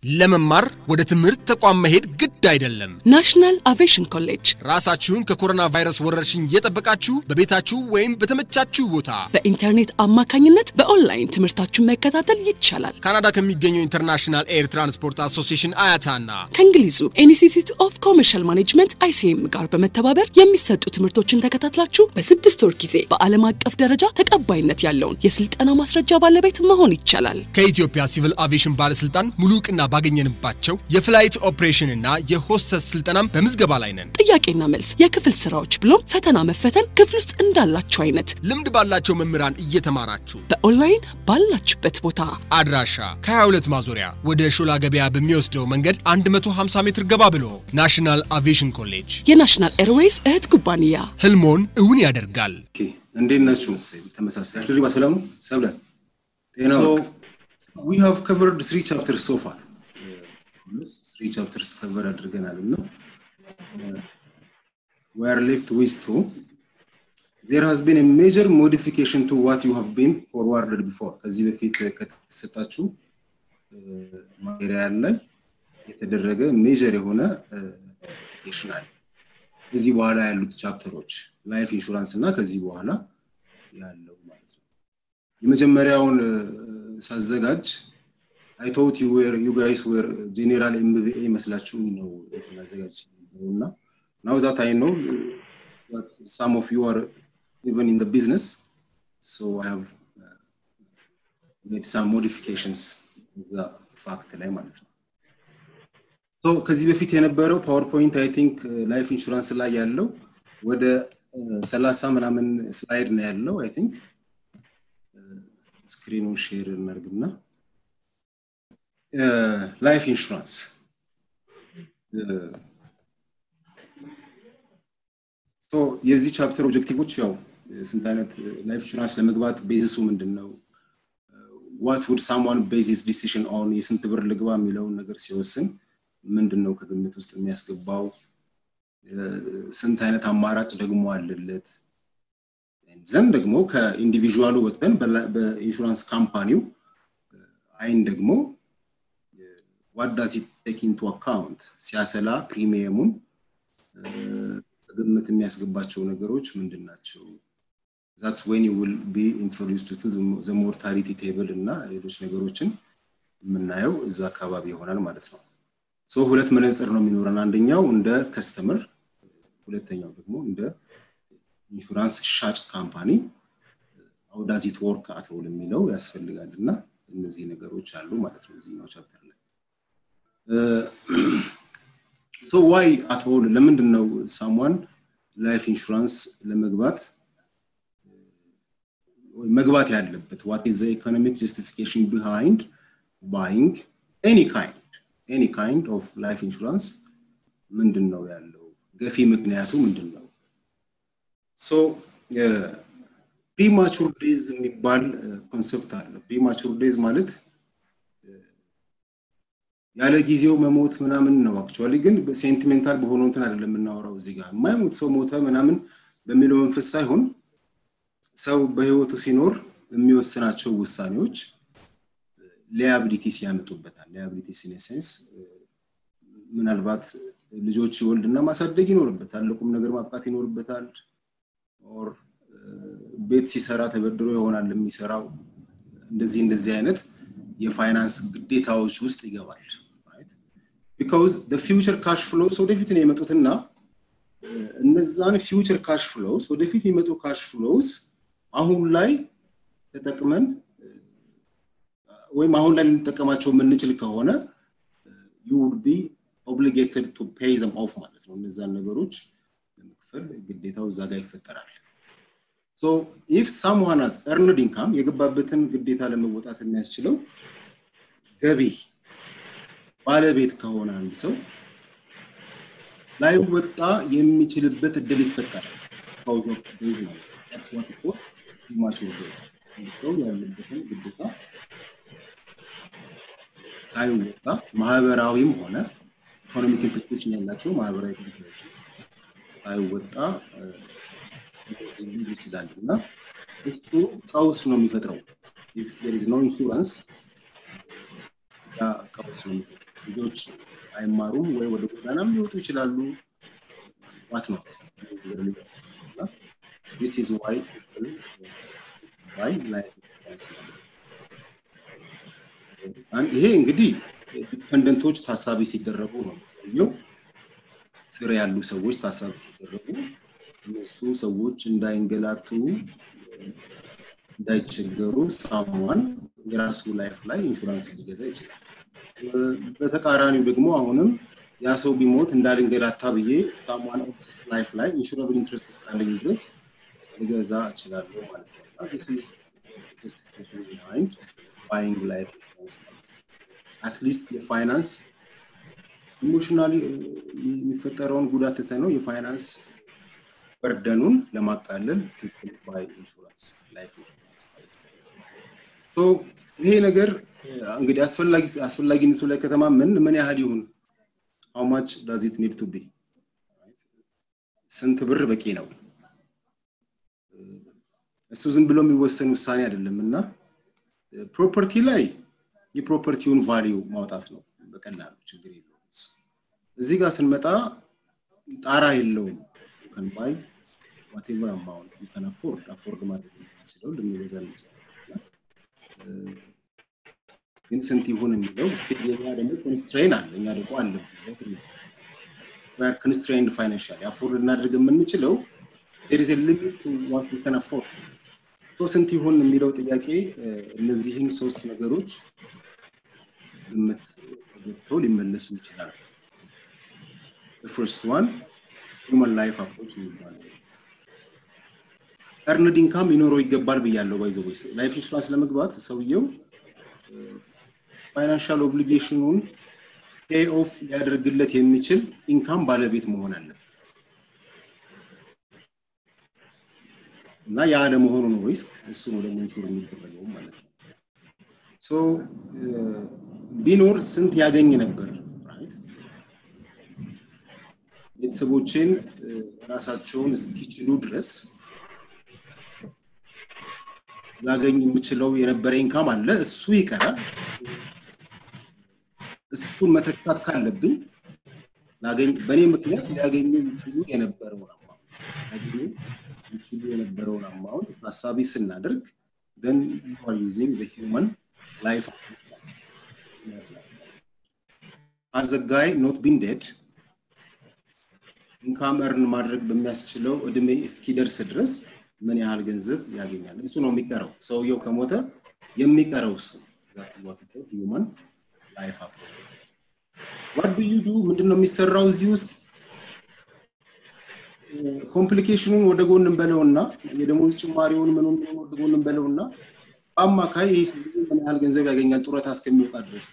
ለመማር ወደ ትምህርት ተቋም መሄድ ግድ አይደለም። ናሽናል አቪዬሽን ኮሌጅ ራሳችሁን ከኮሮና ቫይረስ ወረርሽኝ እየጠበቃችሁ በቤታችሁ ወይም በተመቻችሁ ቦታ በኢንተርኔት አማካኝነት በኦንላይን ትምህርታችሁን መከታተል ይቻላል። ካናዳ ከሚገኘው ኢንተርናሽናል ኤር ትራንስፖርት አሶሲዬሽን አያታና ከእንግሊዙ ኢንስቲትዩት ኦፍ ኮመርሻል ማኔጅመንት አይሲኤም ጋር በመተባበር የሚሰጡ ትምህርቶችን ተከታትላችሁ በስድስት ወር ጊዜ በዓለም አቀፍ ደረጃ ተቀባይነት ያለውን የስልጠና ማስረጃ ባለቤት መሆን ይቻላል። ከኢትዮጵያ ሲቪል አቪዬሽን ባለስልጣን ሙሉ እውቅና ባገኘንባቸው የፍላይት ኦፕሬሽን እና የሆስተስ ስልጠናም በምዝገባ ላይ ነን። ጥያቄና መልስ፣ የክፍል ስራዎች ብሎም ፈተና መፈተን ክፍል ውስጥ እንዳላችሁ አይነት ልምድ ባላቸው መምህራን እየተማራችሁ በኦንላይን ባላችሁበት ቦታ አድራሻ ከ22 ማዞሪያ ወደ ሾላ ገበያ በሚወስደው መንገድ 150 ሜትር ገባ ብሎ ናሽናል አቪዬሽን ኮሌጅ የናሽናል ኤርዌይስ እህት ኩባንያ ህልሞን እውን ያደርጋል። እንዴት ናችሁ? ተመሳሳይ ድሪባ ሰላሙ ሰብለ ጤናው ዊ ሃቭ ከቨርድ ስሪ ቻፕተርስ ሶ ፋር ስሪ ቻፕተርስ ከቨር አድርገናል እና we are left with two there has been a major modification to what you have been forwarded before ከዚህ በፊት ከተሰጣችሁ ማቴሪያል ላይ የተደረገ ሜጀር የሆነ ሞዲፊኬሽን አለ ከዚህ በኋላ ያሉት ቻፕተሮች ላይፍ ኢንሹራንስ እና ከዚህ በኋላ ያለው ማለት ነው የመጀመሪያውን ሳዘጋጅ አይ ቶት ዩ ዌር ዩ ጋይስ ዌር ጄኔራል ኤምቢኤ መስላችሁ ነው ማዘጋጅ እና ናው ዛት አይ ኖ that some of you are even in the business so i have uh, made some modifications እዛ ፋክት ላይ ማለት ነው ሶ ከዚህ በፊት የነበረው ፓወርፖይንት አይ ቲንክ ላይፍ ኢንሹራንስ ላይ ያለው ወደ ሰላሳ ምናምን ስላይድ ነው ያለው አይ ቲንክ ስክሪኑን ሼር እናርግና ላይፍ ኢንሹራንስ የዚህ ቻፕተር ኦብጀክቲቮች ያው ስንት አይነት ላይፍ ኢንሹራንስ ለመግባት ቤዚሱ ምንድን ነው ዋት ውድ ሳምዋን ቤዚስ ዲሲሽን ኦን የስንት ብር ልግባ የሚለውን ነገር ሲወስን ምንድን ነው ከግምት ውስጥ የሚያስገባው ስንት አይነት አማራጭ ደግሞ አለለት ዘንድ ደግሞ ከኢንዲቪዥዋሉ ወጥተን በኢንሹራንስ ካምፓኒው አይን ደግሞ ዋት ዳዝ ቴክ ኢንቱ አካውንት ሲያሰላ ፕሪሚየሙን ግምት የሚያስገባቸው ነገሮች ምንድን ናቸው ዛትስ ዌን ዩ ዊል ቢ ኢንትሮዲውስድ ቱ ዘ ሞርታሊቲ ቴብል እና ሌሎች ነገሮችን የምናየው እዛ አካባቢ ይሆናል ማለት ነው ሶ ሁለት መነጽር ነው የሚኖረን አንደኛው እንደ ከስተምር ሁለተኛው ደግሞ እንደ ኢንሹራንስ ሻጭ ካምፓኒ አውዳዚት ወርክ አትውል የሚለው ያስፈልጋል እና እነዚህ ነገሮች አሉ ማለት ነው እዚህኛው ቻፕተር ላይ ሶ ዋይ አትኦል ለምንድን ነው ሳሟን ላይፍ ኢንሹራንስ ለመግባት መግባት ያለበት ዋት ኢዝ ኢኮኖሚክ ጀስቲፊኬሽን ቢሃይንድ ባይንግ ኤኒ ካይንድ ኤኒ ካይንድ ኦፍ ላይፍ ኢንሹራንስ ምንድን ነው ያለው ገፊ ምክንያቱ ምንድን ነው ሶ ፕሪማቹር ዴዝ የሚባል ኮንሰፕት አለ ፕሪማቹር ዴዝ ማለት ያለ ጊዜው መሞት ምናምን ነው አክቹዋሊ ግን ሴንቲሜንታል በሆነ እንትን አይደለም የምናወራው እዚህ ጋር የማይሞት ሰው ሞተ ምናምን በሚለው መንፈስ ሳይሆን ሰው በህይወቱ ሲኖር የሚወስናቸው ውሳኔዎች ሊያብሊቲ ሲያመጡበታል ሊያብሊቲ ሲኔሴንስ ምናልባት ልጆች ይወልድና ማሳደግ ይኖርበታል ለቁም ነገር ማብቃት ይኖርበታል ኦር ቤት ሲሰራ ተበድሮ ይሆናል የሚሰራው እንደዚህ እንደዚህ አይነት የፋይናንስ ግዴታዎች ውስጥ ይገባል ቢካውዝ ፊውቸር ካሽ ፍሎስ ወደፊት ነው የመጡትና እነዛን ፊውቸር ካሽ ፍሎስ ወደፊት የሚመጡ ካሽ ፍሎስ አሁን ላይ ተጠቅመን ወይም አሁን ላይ ልንጠቀማቸው የምንችል ከሆነ ዩ ውድ ቢ ኦብሊጌትድ ቱ ፔይ ዘም ኦፍ ማለት ነው እነዛን ነገሮች ለመክፈል ግዴታው እዛ ጋር ይፈጠራል ሶ ኢፍ ሳምዋን ሃዝ ኤርንድ ኢንካም የገባበትን ግዴታ ለመወጣት የሚያስችለው ገቢ ባለቤት ከሆነ አንድ ሰው ላይወጣ የሚችልበት እድል ይፈጠራል ካውዝ ኦፍ ዴዝ ማለት ነው ታትስ ዋት ኮ ፕሪማቹር ዴዝ ሰው ያለበትን ግዴታ ሳይወጣ ማህበራዊም ሆነ ኢኮኖሚክ ኢምፕሊኬሽን ያላቸው ማህበራዊ ግዴታዎች ሳይወጣ ሊል ይችላል እና እሱ ቀውስ ነው የሚፈጥረው ኢፍ ዜር ኢዝ ኖ ኢንሹራንስ ያ ቀውስ ነው የሚፈጥረው ልጆች አይማሩም ወይ ወደ ጎዳናም ሊወጡ ይችላሉ ዋት ኖት ዲስ ኢዝ ዋይ ዋይ ላይፍ ኢንሹራንስ ማለት ነው ይሄ እንግዲህ ዲፐንደንቶች ታሳቢ ሲደረጉ ነው የሚያሳየው ስር ያሉ ሰዎች ታሳቢ ሲደረጉ እነሱ ሰዎች እንዳይንገላቱ እንዳይቸገሩ ሳሟን የራሱ ላይፍ ላይ ኢንሹራንስ ሊገዛ ይችላል በተቃራኒው ደግሞ አሁንም ያ ሰው ቢሞት እንዳልንገላታ ብዬ ሳሟን ኤክስስ ላይፍ ላይ ኢንሹራብል ኢንትረስት እስካለኝ ድረስ ሊገዛ እችላለሁ ማለት ነው ጀስቲፊኬሽን ቢሃይንድ ባይንግ ላይፍ ኢንሹራንስ ማለት ነው አትሊስት የፋይናንስ ኢሞሽናሊ የሚፈጠረውን ጉዳት ትተ ነው የፋይናንስ በርደኑን ለማቃለል ባይ ኢንሹራንስ ላይፍ ኢንሹራንስ ማለት ነው ይሄ ነገር እንግዲህ አስፈላጊነቱ ላይ ከተማ ምን ምን ያህል ይሁን how much does it need to be ስንት ብር በቂ ነው እሱ ዝም ብሎ የሚወሰን ውሳኔ አይደለም እና ፕሮፐርቲ ላይ የፕሮፐርቲውን ቫሊዩ ማውጣት ነው በቀላሉ ችግር የለውም እዚህ ጋር ስንመጣ ጣራ የለውም ከን ባይ ዋቴቨር አማውንት ከን አፎርድ አፎርድ ማድረግ የሚችለው ልንገዛ እንችላለን ግን ስንት ይሁን የሚለው ስቲል የኛ ደግሞ ኮንስትሬን አለ እኛ ደግሞ አለ ኮንስትሬንድ ፋይናንሻል አፎርድ ልናደርግ የምንችለው there is a limit to what we can afford ስንት ይሁን የሚለው ጥያቄ እነዚህን ሶስት ነገሮች ግምት ገብተው ሊመለሱ ይችላል ፈርስት ዋን ሁማን ላይፍ አፕሮች የሚባለው እርንድ ኢንካም ሊኖረው ይገባል ብያለው ባይዘ ላይፍ ኢንሹራንስ ለመግባት ሰውየው ፋይናንሻል ኦብሊጌሽኑን ፔይ ኦፍ ሊያደርግለት የሚችል ኢንካም ባለቤት መሆን አለበት እና ያ ለመሆኑ ነው ሪስክ እሱ ነው ደግሞ ኢንሹር የሚደረገው ማለት ነው ሶ ቢኖር ስንት ያገኝ ነበር ራይት ቤተሰቦችን ራሳቸውን እስኪችሉ ድረስ ላገኝ የምችለው የነበረ ኢንካም አለ እሱ ይቀራል እሱን መተካት ካለብኝ ላገኝ በእኔ ምክንያት ሊያገኙ ይችሉ የነበረውን አማውንት ሊያገኙ ይችሉ የነበረውን አማውንት ታሳቢ ስናደርግ then you are using the human life has the guy not been dead ኢንካም እርን ማድረግ በሚያስችለው እድሜ እስኪደርስ ድረስ ምን ያህል ገንዘብ ያገኛል እሱ ነው የሚቀረው ሰውየው ከሞተ የሚቀረው እሱ ሂውማን ላይፍ አፕሮች ዋት ዱ ዩ ዱ ምንድን ነው የሚሰራው እዚህ ውስጥ ኮምፕሊኬሽኑን ወደ ጎን እንበለውና የደሞዝ ጭማሪውን ምኑን ወደ ጎን እንበለውና በአማካይ ይህ ሰውዬ ምን ያህል ገንዘብ ያገኛል ጡረታ እስከሚወጣ ድረስ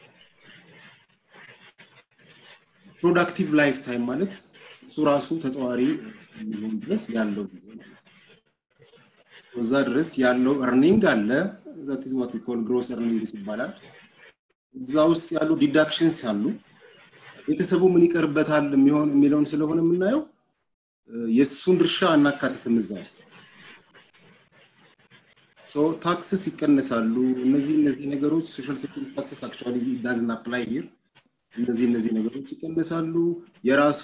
ፕሮዳክቲቭ ላይፍ ታይም ማለት እሱ ራሱ ተጠዋሪ እስከሚሆን ድረስ ያለው ጊዜ ማለት ነው እዛ ድረስ ያለው እርኒንግ አለ ዛት ኢዝ ዋት ኮል ግሮስ እርኒንግስ ይባላል እዛ ውስጥ ያሉ ዲዳክሽንስ አሉ ቤተሰቡ ምን ይቀርበታል የሚሆን የሚለውን ስለሆነ የምናየው የእሱን ድርሻ አናካትትም እዛ ውስጥ ታክስስ ይቀነሳሉ እነዚህ እነዚህ ነገሮች ሶሻል ሴኩሪቲ ታክስስ አክቹዋሊ ዳዝን አፕላይ ሂር እነዚህ እነዚህ ነገሮች ይቀነሳሉ የራሱ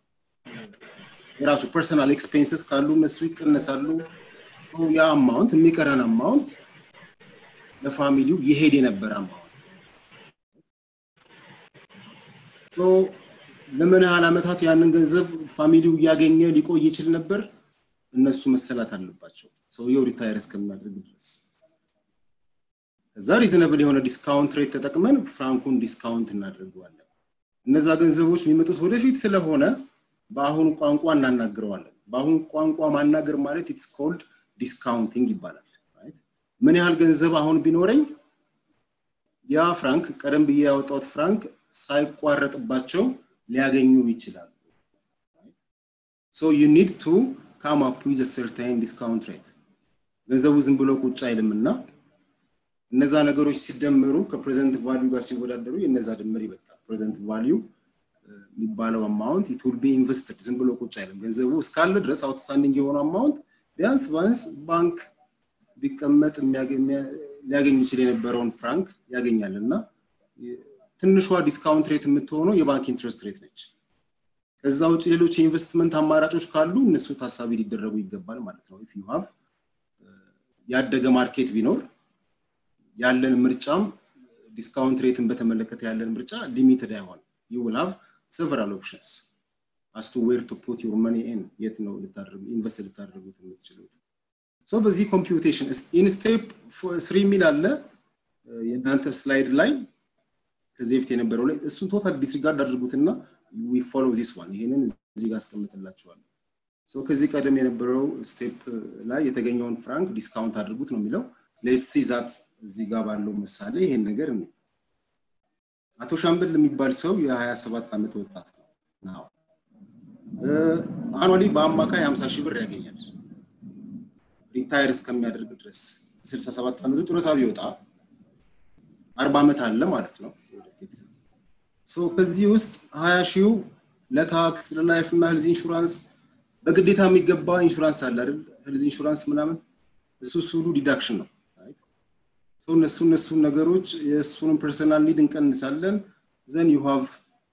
የራሱ ፐርሰናል ኤክስፔንስስ ካሉ እነሱ ይቀነሳሉ ያ አማውንት የሚቀረን አማውንት ለፋሚሊው ይሄድ የነበረ አማውንት ለምን ያህል ዓመታት ያንን ገንዘብ ፋሚሊው እያገኘ ሊቆይ ይችል ነበር እነሱ መሰላት አለባቸው ሰውየው ሪታየር እስከሚያደርግ ድረስ ከዛ ሪዝነብል የሆነ ዲስካውንት ሬት ተጠቅመን ፍራንኩን ዲስካውንት እናደርገዋለን እነዛ ገንዘቦች የሚመጡት ወደፊት ስለሆነ በአሁኑ ቋንቋ እናናግረዋለን በአሁኑ ቋንቋ ማናገር ማለት ኢትስ ኮልድ ዲስካውንቲንግ ይባላል ምን ያህል ገንዘብ አሁን ቢኖረኝ ያ ፍራንክ ቀደም ብዬ ያወጣሁት ፍራንክ ሳይቋረጥባቸው ሊያገኙ ይችላሉ ሶ ዩ ኒድ ቱ ካም አፕ ዊዝ ሰርታይን ዲስካውንት ሬት ገንዘቡ ዝም ብሎ ቁጭ አይልምና እነዛ ነገሮች ሲደመሩ ከፕሬዘንት ቫሊዩ ጋር ሲወዳደሩ የነዛ ድምር ይበቃል ፕሬዘንት ቫሊዩ የሚባለው አማውንት ኢት ዊል ቢ ኢንቨስትድ ዝም ብሎ ቁጭ አይልም ገንዘቡ እስካለ ድረስ አውትስታንዲንግ የሆነ አማውንት ቢያንስ ቢያንስ ባንክ ቢቀመጥ ሊያገኝ ይችል የነበረውን ፍራንክ ያገኛል እና ትንሿ ዲስካውንት ሬት የምትሆነው የባንክ ኢንትረስት ሬት ነች። ከዛ ውጭ ሌሎች የኢንቨስትመንት አማራጮች ካሉ እነሱ ታሳቢ ሊደረጉ ይገባል ማለት ነው። ኢፍ ዩ ሃቭ ያደገ ማርኬት ቢኖር ያለን ምርጫም ዲስካውንት ሬትን በተመለከተ ያለን ምርጫ ሊሚትድ አይሆን ዩ ዊል ሃቭ ሰቨራል ኦፕሽንስ አስ ቱ ዌር ቱ ፑት ዩር መኒ ኢን የት ነው ልታደርጉ ኢንቨስት ልታደርጉት የምትችሉት ሶ በዚህ ኮምፒውቴሽን ኢን ስቴፕ ስሪ የሚል አለ የእናንተ ስላይድ ላይ ከዚህ በፊት የነበረው ላይ እሱን ቶታል ዲስሪጋርድ አድርጉትና ዊ ፎሎ ዚስ ዋን ይሄንን እዚህ ጋር አስቀምጥላችኋለሁ ሶ ከዚህ ቀደም የነበረው ስቴፕ ላይ የተገኘውን ፍራንክ ዲስካውንት አድርጉት ነው የሚለው ሌት ሲዛት እዚህ ጋር ባለው ምሳሌ ይሄን ነገር ነው አቶ ሻምበል የሚባል ሰው የ27 ዓመት ወጣት ነው አኗሊ በአማካይ 50 ሺህ ብር ያገኛል ሪታየር እስከሚያደርግ ድረስ 67 ዓመቱ ጡረታ ቢወጣ 40 ዓመት አለ ማለት ነው ወደፊት ከዚህ ውስጥ 20 ሺው ለታክስ ለላይፍ እና ሄልዝ ኢንሹራንስ በግዴታ የሚገባ ኢንሹራንስ አለ አይደል ሄልዝ ኢንሹራንስ ምናምን እሱ እሱ ሁሉ ዲዳክሽን ነው ሰው እነሱ እነሱ ነገሮች የእሱንም ፐርሰናል ኒድ እንቀንሳለን ዘን ዩ ሃቭ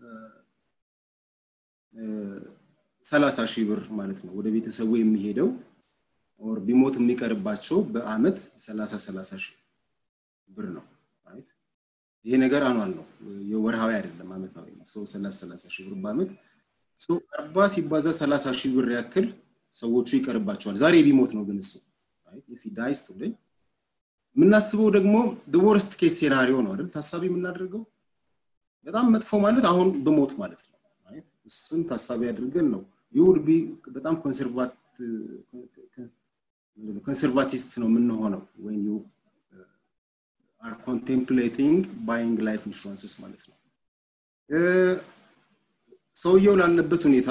ሰላሳ ሺህ ብር ማለት ነው ወደ ቤተሰቡ የሚሄደው ኦር ቢሞት የሚቀርባቸው በአመት ሰላሳ ሰላሳ ሺህ ብር ነው ራይት ይሄ ነገር አኗል ነው የወርሃዊ አይደለም አመታዊ ነው ሰው ሰላሳ ሰላሳ ሺህ ብር በአመት አርባ ሲባዛ ሰላሳ ሺህ ብር ያክል ሰዎቹ ይቀርባቸዋል ዛሬ ቢሞት ነው ግን እሱ ኢፍ ዳይስ ቱዴይ የምናስበው ደግሞ ወርስት ኬስ ሴናሪዮ ነው አይደል ታሳቢ የምናደርገው በጣም መጥፎ ማለት አሁን ብሞት ማለት ነው እሱን ታሳቢ አድርገን ነው ይውድ ቢ በጣም ኮንሰርቫቲስት ነው የምንሆነው ወይም ዩ አር ኮንቴምፕሌቲንግ ባይንግ ላይፍ ኢንሹራንስስ ማለት ነው ሰውየው ላለበት ሁኔታ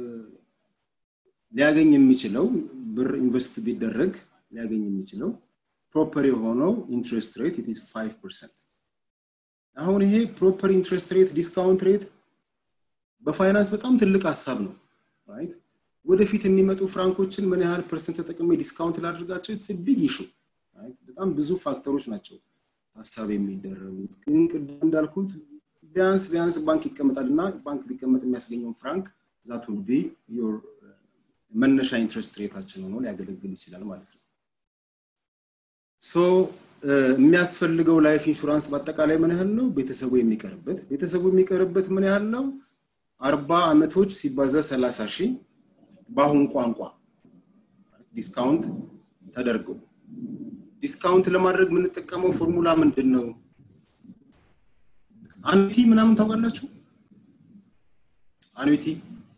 ሊያገኝ የሚችለው ብር ኢንቨስት ቢደረግ ሊያገኝ የሚችለው ፕሮፐር የሆነው ኢንትረስት ሬት ኢት ኢዝ 5 ፐርሰንት አሁን ይሄ ፕሮፐር ኢንትረስት ሬት ዲስካውንት ሬት በፋይናንስ በጣም ትልቅ ሀሳብ ነው ራይት ወደፊት የሚመጡ ፍራንኮችን ምን ያህል ፐርሰንት ተጠቅሜ ዲስካውንት ላድርጋቸው ኢትስ ቢግ ኢሹ በጣም ብዙ ፋክተሮች ናቸው ሀሳብ የሚደረጉት ግን ቅድም እንዳልኩት ቢያንስ ቢያንስ ባንክ ይቀመጣል እና ባንክ ቢቀመጥ የሚያስገኘውን ፍራንክ ዛት ውል ቢ ዮር መነሻ ኢንትረስት ሬታችን ሆኖ ሊያገለግል ይችላል ማለት ነው ሶ የሚያስፈልገው ላይፍ ኢንሹራንስ በአጠቃላይ ምን ያህል ነው ቤተሰቡ የሚቀርበት ቤተሰቡ የሚቀርበት ምን ያህል ነው አርባ አመቶች ሲባዛ ሰላሳ ሺህ በአሁን ቋንቋ ዲስካውንት ተደርገው ዲስካውንት ለማድረግ የምንጠቀመው ፎርሙላ ምንድን ነው አኑቲ ምናምን ታውቃላችሁ አኑቲ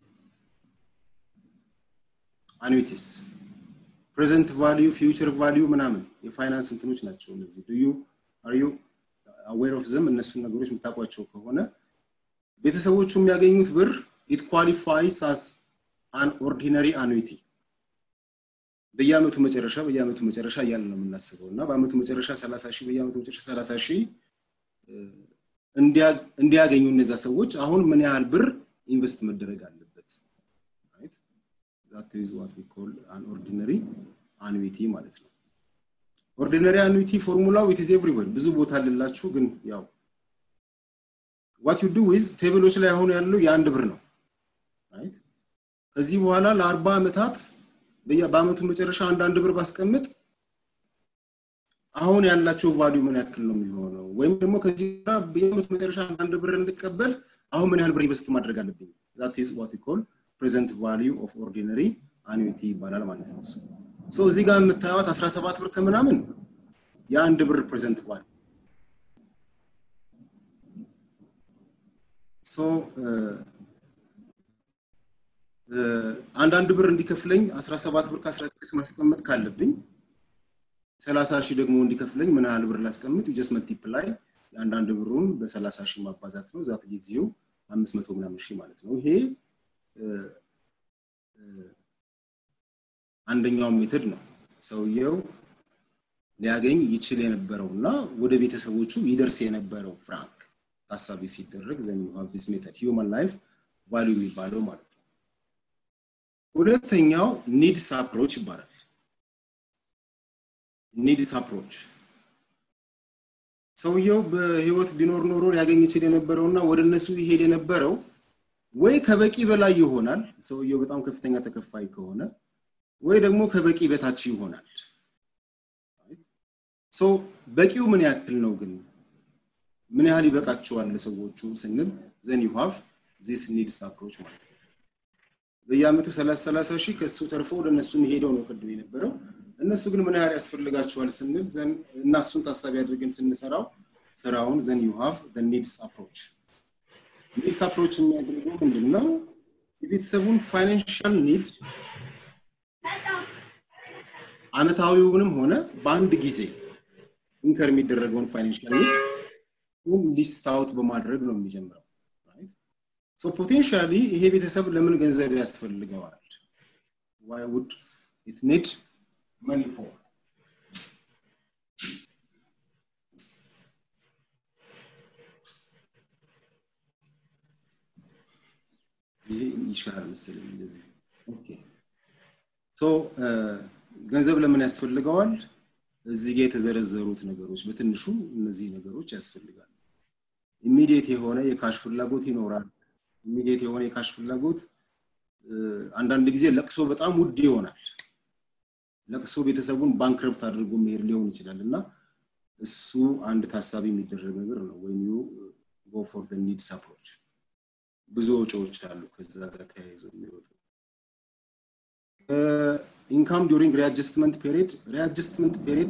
አኑቲስ ፕሬዘንት ቫሊዩ ፊውቸር ቫሊዩ ምናምን የፋይናንስ እንትኖች ናቸው እነዚህ ዱ ዩ አር ዩ አዌር ኦፍ ዘም እነሱን ነገሮች የምታውቋቸው ከሆነ ቤተሰቦቹ የሚያገኙት ብር ኢት ኳሊፋይስ አስ አን ኦርዲነሪ አኑቲ በየአመቱ መጨረሻ በየአመቱ መጨረሻ እያለ ነው የምናስበው እና በአመቱ መጨረሻ 30 ሺህ በየአመቱ መጨረሻ 30 ሺህ እንዲያገኙ እነዛ ሰዎች አሁን ምን ያህል ብር ኢንቨስት መደረግ አለበት ዛት ኢዝ ዋት ዊ ኮል አን ኦርዲነሪ አኑዊቲ ማለት ነው ኦርዲነሪ አኑዊቲ ፎርሙላው ኢት ኢዝ ኤቭሪዌር ብዙ ቦታ አለላችሁ ግን ያው ዋት ዩ ዱ ዊዝ ቴብሎች ላይ አሁን ያለው የአንድ ብር ነው ራይት ከዚህ በኋላ ለአርባ ዓመታት በአመቱ መጨረሻ አንዳንድ ብር ባስቀምጥ አሁን ያላቸው ቫሊዩ ምን ያክል ነው የሚሆነው ወይም ደግሞ ከዚህ በየአመቱ መጨረሻ አንዳንድ ብር እንድቀበል አሁን ምን ያህል ብር ኢንቨስት ማድረግ አለብኝ ዛት ኢዝ ዋት ኮል ፕሬዘንት ቫሊዩ ኦፍ ኦርዲነሪ አኑዊቲ ይባላል ማለት ነው ሶ እዚህ ጋር የምታዩት 17 ብር ከምናምን የአንድ ብር ፕሬዘንት ቫሊዩ ሶ አንዳንድ ብር እንዲከፍለኝ 17 ብር ከ16 ማስቀመጥ ካለብኝ 30 ሺህ ደግሞ እንዲከፍለኝ ምን ያህል ብር ላስቀምጥ ጀስት መልቲፕላይ የአንዳንድ ብሩን በ30 ሺህ ማባዛት ነው ዛት ጊዜው 500 ምናምን ሺህ ማለት ነው ይሄ አንደኛው ሜተድ ነው ሰውየው ሊያገኝ ይችል የነበረው እና ወደ ቤተሰቦቹ ይደርስ የነበረው ፍራንክ ታሳቢ ሲደረግ ዘን ዩ ሃቭ ዲስ ሜተድ ሂውማን ላይፍ ቫልዩ የሚባለው ማለት ነው ሁለተኛው ኒድስ አፕሮች ይባላል ኒድስ አፕሮች ሰውየው በህይወት ቢኖር ኖሮ ሊያገኝ ይችል የነበረውና ወደ እነሱ ይሄድ የነበረው ወይ ከበቂ በላይ ይሆናል ሰውየው በጣም ከፍተኛ ተከፋይ ከሆነ ወይ ደግሞ ከበቂ በታች ይሆናል ሶ በቂው ምን ያክል ነው ግን ምን ያህል ይበቃቸዋል ለሰዎቹ ስንል ዘን ዩ ሃቭ ዚስ ኒድስ አፕሮች ማለት ነው በየአመቱ 30 30 ሺህ ከሱ ተርፎ ወደ እነሱ የሚሄደው ነው ቅድም የነበረው እነሱ ግን ምን ያህል ያስፈልጋቸዋል ስንል ዘን እና እሱን ታሳቢ አድርገን ስንሰራው ስራውን ዘን ዩ ሃቭ ኒድስ አፕሮች ኒድስ አፕሮች የሚያደርገው ምንድን ነው የቤተሰቡን ፋይናንሻል ኒድ አመታዊውንም ሆነ በአንድ ጊዜ ኢንከር የሚደረገውን ፋይናንሻል ኒድ ሊስት አውት በማድረግ ነው የሚጀምረው ሶ ፖቴንሻሊ ይሄ ቤተሰብ ለምን ገንዘብ ያስፈልገዋል ዋይ ውድ ኢት ኒድ መኒ ፎር ይሄ ይሻላል መሰለኝ እንደዚህ ኦኬ ሶ ገንዘብ ለምን ያስፈልገዋል እዚህ ጋር የተዘረዘሩት ነገሮች በትንሹ እነዚህ ነገሮች ያስፈልጋሉ ኢሚዲየት የሆነ የካሽ ፍላጎት ይኖራል ኢሚዲየት የሆነ የካሽ ፍላጎት አንዳንድ ጊዜ ለቅሶ በጣም ውድ ይሆናል ለቅሶ ቤተሰቡን ባንክረፕት አድርጎ መሄድ ሊሆን ይችላል እና እሱ አንድ ታሳቢ የሚደረግ ነገር ነው ወይም ዩ ጎ ፎር ኒድስ አፕሮች ብዙ ወጪዎች አሉ ከዛ ጋር ተያይዘው የሚወጡ ኢንካም ዱሪንግ ሪአጀስትመንት ፔሪድ ሪአጀስትመንት ፔሪድ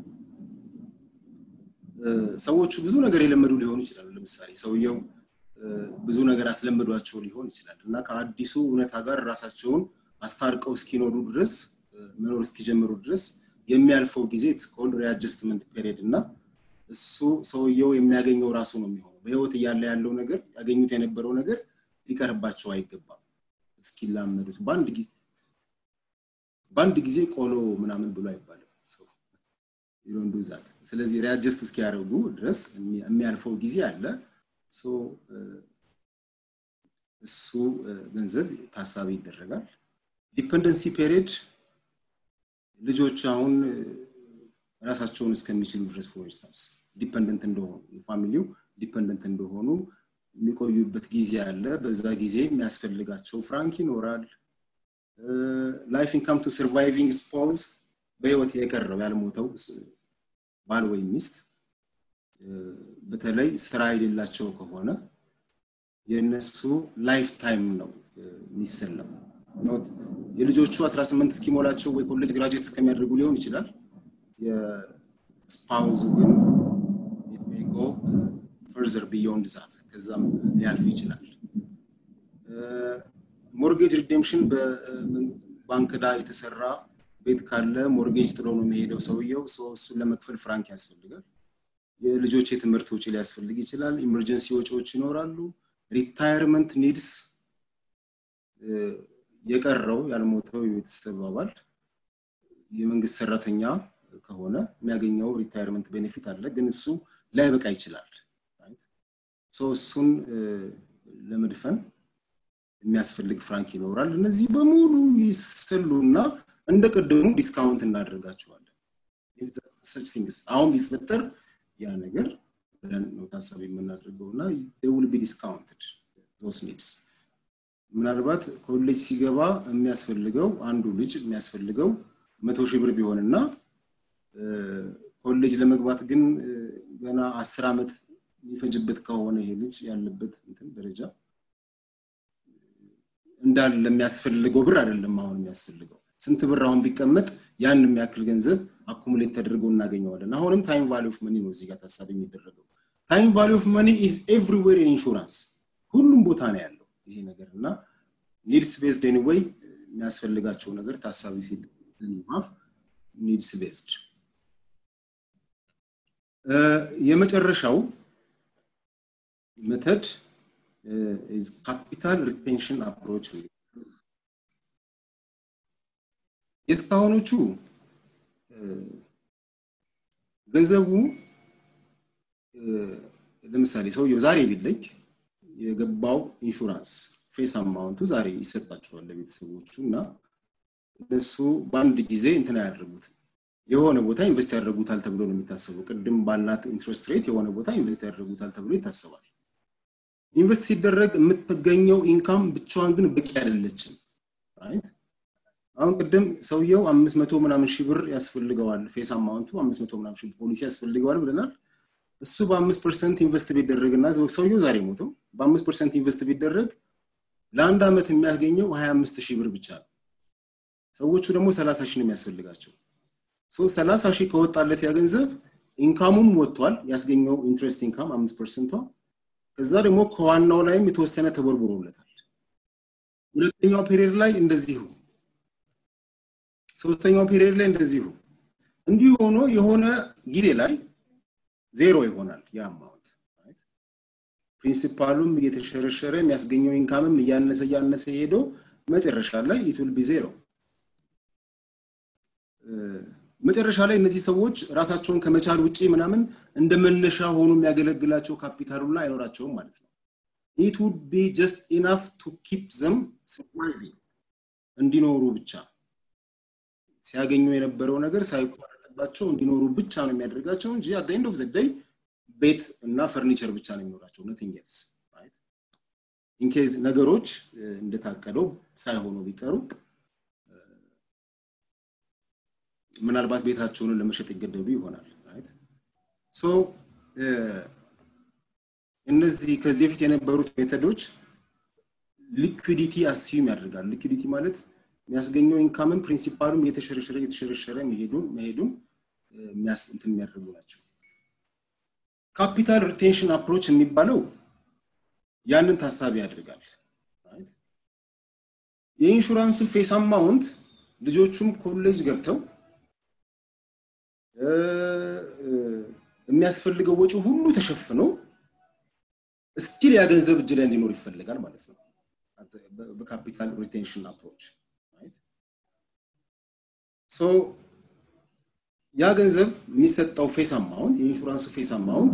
ሰዎቹ ብዙ ነገር የለመዱ ሊሆኑ ይችላሉ ለምሳሌ ሰውየው ብዙ ነገር አስለምዷቸው ሊሆን ይችላል እና ከአዲሱ እውነታ ጋር ራሳቸውን አስታርቀው እስኪኖሩ ድረስ መኖር እስኪጀምሩ ድረስ የሚያልፈው ጊዜ ስኮል ሪአጀስትመንት ፔሪድ እና እሱ ሰውየው የሚያገኘው ራሱ ነው የሚሆነው በህይወት እያለ ያለው ነገር ያገኙት የነበረው ነገር ሊቀርባቸው አይገባም እስኪላመዱት በአንድ ጊዜ በአንድ ጊዜ ቆሎ ምናምን ብሎ አይባልም ዶንዱ ዛት ስለዚህ ሪያጀስት እስኪያደርጉ ድረስ የሚያልፈው ጊዜ አለ እሱ ገንዘብ ታሳቢ ይደረጋል ዲፐንደንሲ ፔሪድ ልጆች አሁን ራሳቸውን እስከሚችሉ ድረስ ፎር ኢንስታንስ ዲፐንደንት እንደሆኑ ፋሚሊው ዲፐንደንት እንደሆኑ የሚቆዩበት ጊዜ አለ በዛ ጊዜ የሚያስፈልጋቸው ፍራንክ ይኖራል ላይፍ ኢንካም ቱ ሰርቫይቪንግ ስፖዝ በህይወት የቀረው ያልሞተው ባል ወይም ሚስት በተለይ ስራ የሌላቸው ከሆነ የእነሱ ላይፍ ታይም ነው የሚሰለም የልጆቹ 18 እስኪሞላቸው ወይ ኮሌጅ ግራጁዌት እስከሚያደርጉ ሊሆን ይችላል የስፓውዝ ግን ጎ ፈርዘር ቢዮንድ ዛት ከዛም ሊያልፍ ይችላል ሞርጌጅ ሪዴምሽን በባንክ ዳ የተሰራ ቤት ካለ ሞርጌጅ ጥሎ ነው የሚሄደው ሰውየው እሱን ለመክፈል ፍራንክ ያስፈልጋል የልጆች የትምህርት ወጪ ሊያስፈልግ ይችላል ኢመርጀንሲ ወጪዎች ይኖራሉ ሪታየርመንት ኒድስ የቀረው ያልሞተው የቤተሰብ አባል የመንግስት ሰራተኛ ከሆነ የሚያገኘው ሪታየርመንት ቤኔፊት አለ ግን እሱ ላይበቃ ይችላል እሱን ለመድፈን የሚያስፈልግ ፍራንክ ይኖራል እነዚህ በሙሉ ይሰሉና እንደ ቅድሙ ዲስካውንት እናደርጋቸዋለን ሰች ቲንግስ አሁን ቢፈጠር ያ ነገር ብለን ነው ታሳቢ የምናደርገው እና ውል ቢ ዲስካውንትድ ዞስ ኒድስ ምናልባት ኮሌጅ ሲገባ የሚያስፈልገው አንዱ ልጅ የሚያስፈልገው መቶ ሺህ ብር ቢሆንና ኮሌጅ ለመግባት ግን ገና አስር ዓመት የሚፈጅበት ከሆነ ይሄ ልጅ ያለበት እንትን ደረጃ እንዳለ የሚያስፈልገው ብር አይደለም አሁን የሚያስፈልገው ስንት ብር አሁን ቢቀመጥ ያን የሚያክል ገንዘብ አኩሙሌት ተደርጎ እናገኘዋለን አሁንም ታይም ቫሊ ኦፍ መኒ ነው እዚህ ጋር ታሳቢ የሚደረገው ታይም ቫሊ ኦፍ መኒ ኢዝ ኤቭሪዌር ኢን ኢንሹራንስ ሁሉም ቦታ ነው ያለው ይሄ ነገር እና ኒድስ ቤዝድ ኤኒዌይ የሚያስፈልጋቸው ነገር ታሳቢ ሲማፍ ኒድስ ቤዝድ የመጨረሻው መተድ ካፒታል ሪቴንሽን አፕሮች የእስካሁኖቹ ገንዘቡ ለምሳሌ ሰውየው ዛሬ ቢለይ የገባው ኢንሹራንስ ፌስ አማውንቱ ዛሬ ይሰጣቸዋል ለቤተሰቦቹ እና እነሱ በአንድ ጊዜ እንትን አያደርጉት የሆነ ቦታ ኢንቨስት ያደርጉታል ተብሎ ነው የሚታሰበው። ቅድም ባላት ኢንትረስት ሬት የሆነ ቦታ ኢንቨስት ያደርጉታል ተብሎ ይታሰባል። ኢንቨስት ሲደረግ የምትገኘው ኢንካም ብቻዋን ግን በቂ አይደለችም። ራይት አሁን ቅድም ሰውየው አምስት መቶ ምናምን ሺህ ብር ያስፈልገዋል ፌስ አማውንቱ አምስት መቶ ምናምን ሺህ ፖሊሲ ያስፈልገዋል ብለናል። እሱ በአምስት ፐርሰንት ኢንቨስት ቢደረግና ሰውየው ዛሬ ሞተው በአምስት ፐርሰንት ኢንቨስት ቢደረግ ለአንድ ዓመት የሚያገኘው ሀያ አምስት ሺህ ብር ብቻ ነው። ሰዎቹ ደግሞ ሰላሳ ሺህ ነው የሚያስፈልጋቸው። ሰላሳ ሺህ ከወጣለት ያ ገንዘብ ኢንካሙም ወጥቷል፣ ያስገኘው ኢንትረስት ኢንካም አምስት ፐርሰንቷ። ከዛ ደግሞ ከዋናው ላይም የተወሰነ ተቦርቡሮለታል። ሁለተኛው ፔሪየድ ላይ እንደዚሁ፣ ሶስተኛው ፔሪየድ ላይ እንደዚሁ። እንዲሁ ሆኖ የሆነ ጊዜ ላይ ዜሮ ይሆናል ያ አማውንት። ፕሪንሲፓሉም እየተሸረሸረ የሚያስገኘው ኢንካምም እያነሰ እያነሰ ሄዶ መጨረሻ ላይ ኢትል ቢ ዜሮ። መጨረሻ ላይ እነዚህ ሰዎች ራሳቸውን ከመቻል ውጪ ምናምን እንደ መነሻ ሆኖ የሚያገለግላቸው ካፒታሉ ላይ አይኖራቸውም ማለት ነው። ኢት ውድ ቢ ጀስት ኢናፍ ቱ ኪፕ ዘም ሰርቫይቪንግ እንዲኖሩ ብቻ ሲያገኙ የነበረው ነገር ሳይቋረጥባቸው እንዲኖሩ ብቻ ነው የሚያደርጋቸው እንጂ አት ኤንድ ኦፍ ዘ ዴይ ቤት እና ፈርኒቸር ብቻ ነው የሚኖራቸው ነቲንግ ኤልስ ኢንኬዝ ነገሮች እንደታቀደው ሳይሆኑ ቢቀሩ ምናልባት ቤታቸውን ለመሸጥ ይገደዱ ይሆናል ሶ እነዚህ ከዚህ በፊት የነበሩት ሜተዶች ሊኩዲቲ አስዩም ያደርጋል ሊኩዲቲ ማለት የሚያስገኘው ኢንካምን ፕሪንሲፓሉም እየተሸረሸረ እየተሸረሸረ መሄዱን መሄዱን እንትን የሚያደርጉ ናቸው ካፒታል ሪቴንሽን አፕሮች የሚባለው ያንን ታሳቢ ያደርጋል የኢንሹራንሱ ፌስ አማውንት ልጆቹም ኮሌጅ ገብተው የሚያስፈልገው ወጪ ሁሉ ተሸፍኖ ስቲል ያ ገንዘብ እጅ ላይ እንዲኖር ይፈልጋል ማለት ነው በካፒታል ሪቴንሽን አፕሮች ሶ ያ ገንዘብ የሚሰጠው ፌስ አማውንት የኢንሹራንሱ ፌስ አማውንት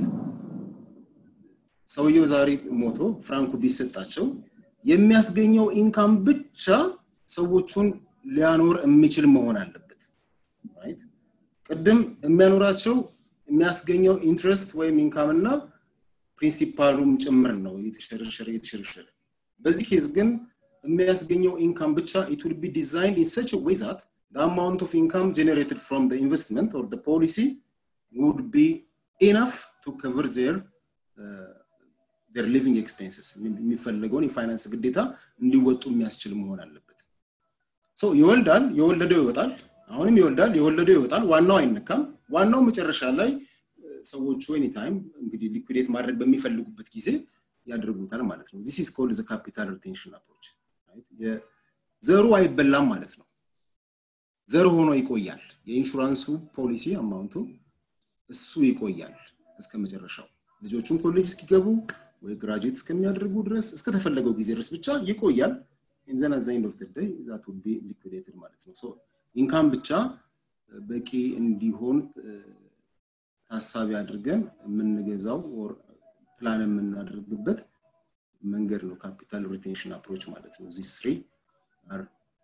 ሰውየው ዛሬ ሞቶ ፍራንኩ ቢሰጣቸው የሚያስገኘው ኢንካም ብቻ ሰዎቹን ሊያኖር የሚችል መሆን አለበት ቅድም የሚያኖራቸው የሚያስገኘው ኢንትረስት ወይም ኢንካም እና ፕሪንሲፓሉም ጭምር ነው የተሸረሸረ የተሸረሸረ በዚህ ኬዝ ግን የሚያስገኘው ኢንካም ብቻ ኢት ውል ቢ ዲዛይንድ ኢን ሰች ዌይ ዛት the amount of income generated from the investment or the policy would be enough to cover their uh, their living expenses የሚፈልገውን የፋይናንስ ግዴታ እንዲወጡ የሚያስችል መሆን አለበት ሰው ይወልዳል የወለደው ይወጣል አሁንም ይወልዳል የወለደው ይወጣል ዋናው አይነካም ዋናው መጨረሻ ላይ ሰዎቹ ኤኒ ታይም እንግዲህ ሊኩዴት ማድረግ በሚፈልጉበት ጊዜ ያደርጉታል ማለት ነው ዚስ ኢዝ ኮልድ ዘ ካፒታል ሪቴንሽን አፕሮች ዘሩ አይበላም ማለት ነው ዘር ሆኖ ይቆያል የኢንሹራንሱ ፖሊሲ አማውንቱ እሱ ይቆያል እስከ መጨረሻው ልጆቹም ኮሌጅ እስኪገቡ ወይ ግራጁዌት እስከሚያደርጉ ድረስ እስከተፈለገው ጊዜ ድረስ ብቻ ይቆያል ኢንዘን አት ኤንድ ኦፍ ዴይ ዛት ውድ ቢ ሊኩዴትድ ማለት ነው ሶ ኢንካም ብቻ በቂ እንዲሆን ታሳቢ አድርገን የምንገዛው ፕላን የምናደርግበት መንገድ ነው ካፒታል ሪቴንሽን አፕሮች ማለት ነው ዚስ ስሪ አር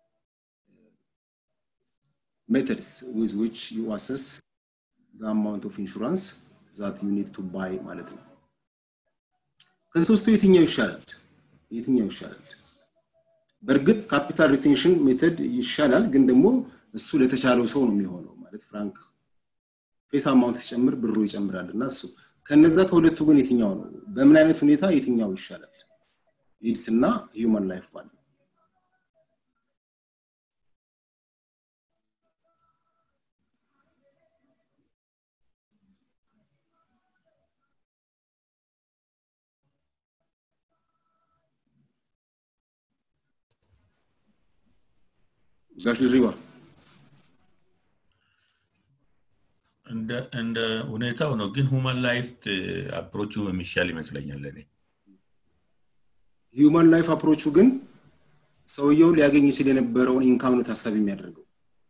methods with which you assess the amount of insurance that you need to buy ማለት ነው ከሶስቱ የትኛው ይሻላል የትኛው ይሻላል በእርግጥ ካፒታል ሪቴንሽን ሜተድ ይሻላል ግን ደግሞ እሱ ለተቻለው ሰው ነው የሚሆነው ማለት ፍራንክ ፌስ አማውንት ሲጨምር ብሩ ይጨምራል እና እሱ ከነዛ ከሁለቱ ግን የትኛው ነው በምን አይነት ሁኔታ የትኛው ይሻላል ኢድስ እና ሂውማን ላይፍ ባለ ጋሽ ድሪባ እንደ ሁኔታው ነው ግን ሁማን ላይፍ አፕሮቹ የሚሻል ይመስለኛል እኔ ሂውማን ላይፍ አፕሮቹ ግን ሰውየው ሊያገኝ ይችል የነበረውን ኢንካም ነው ታሳቢ የሚያደርገው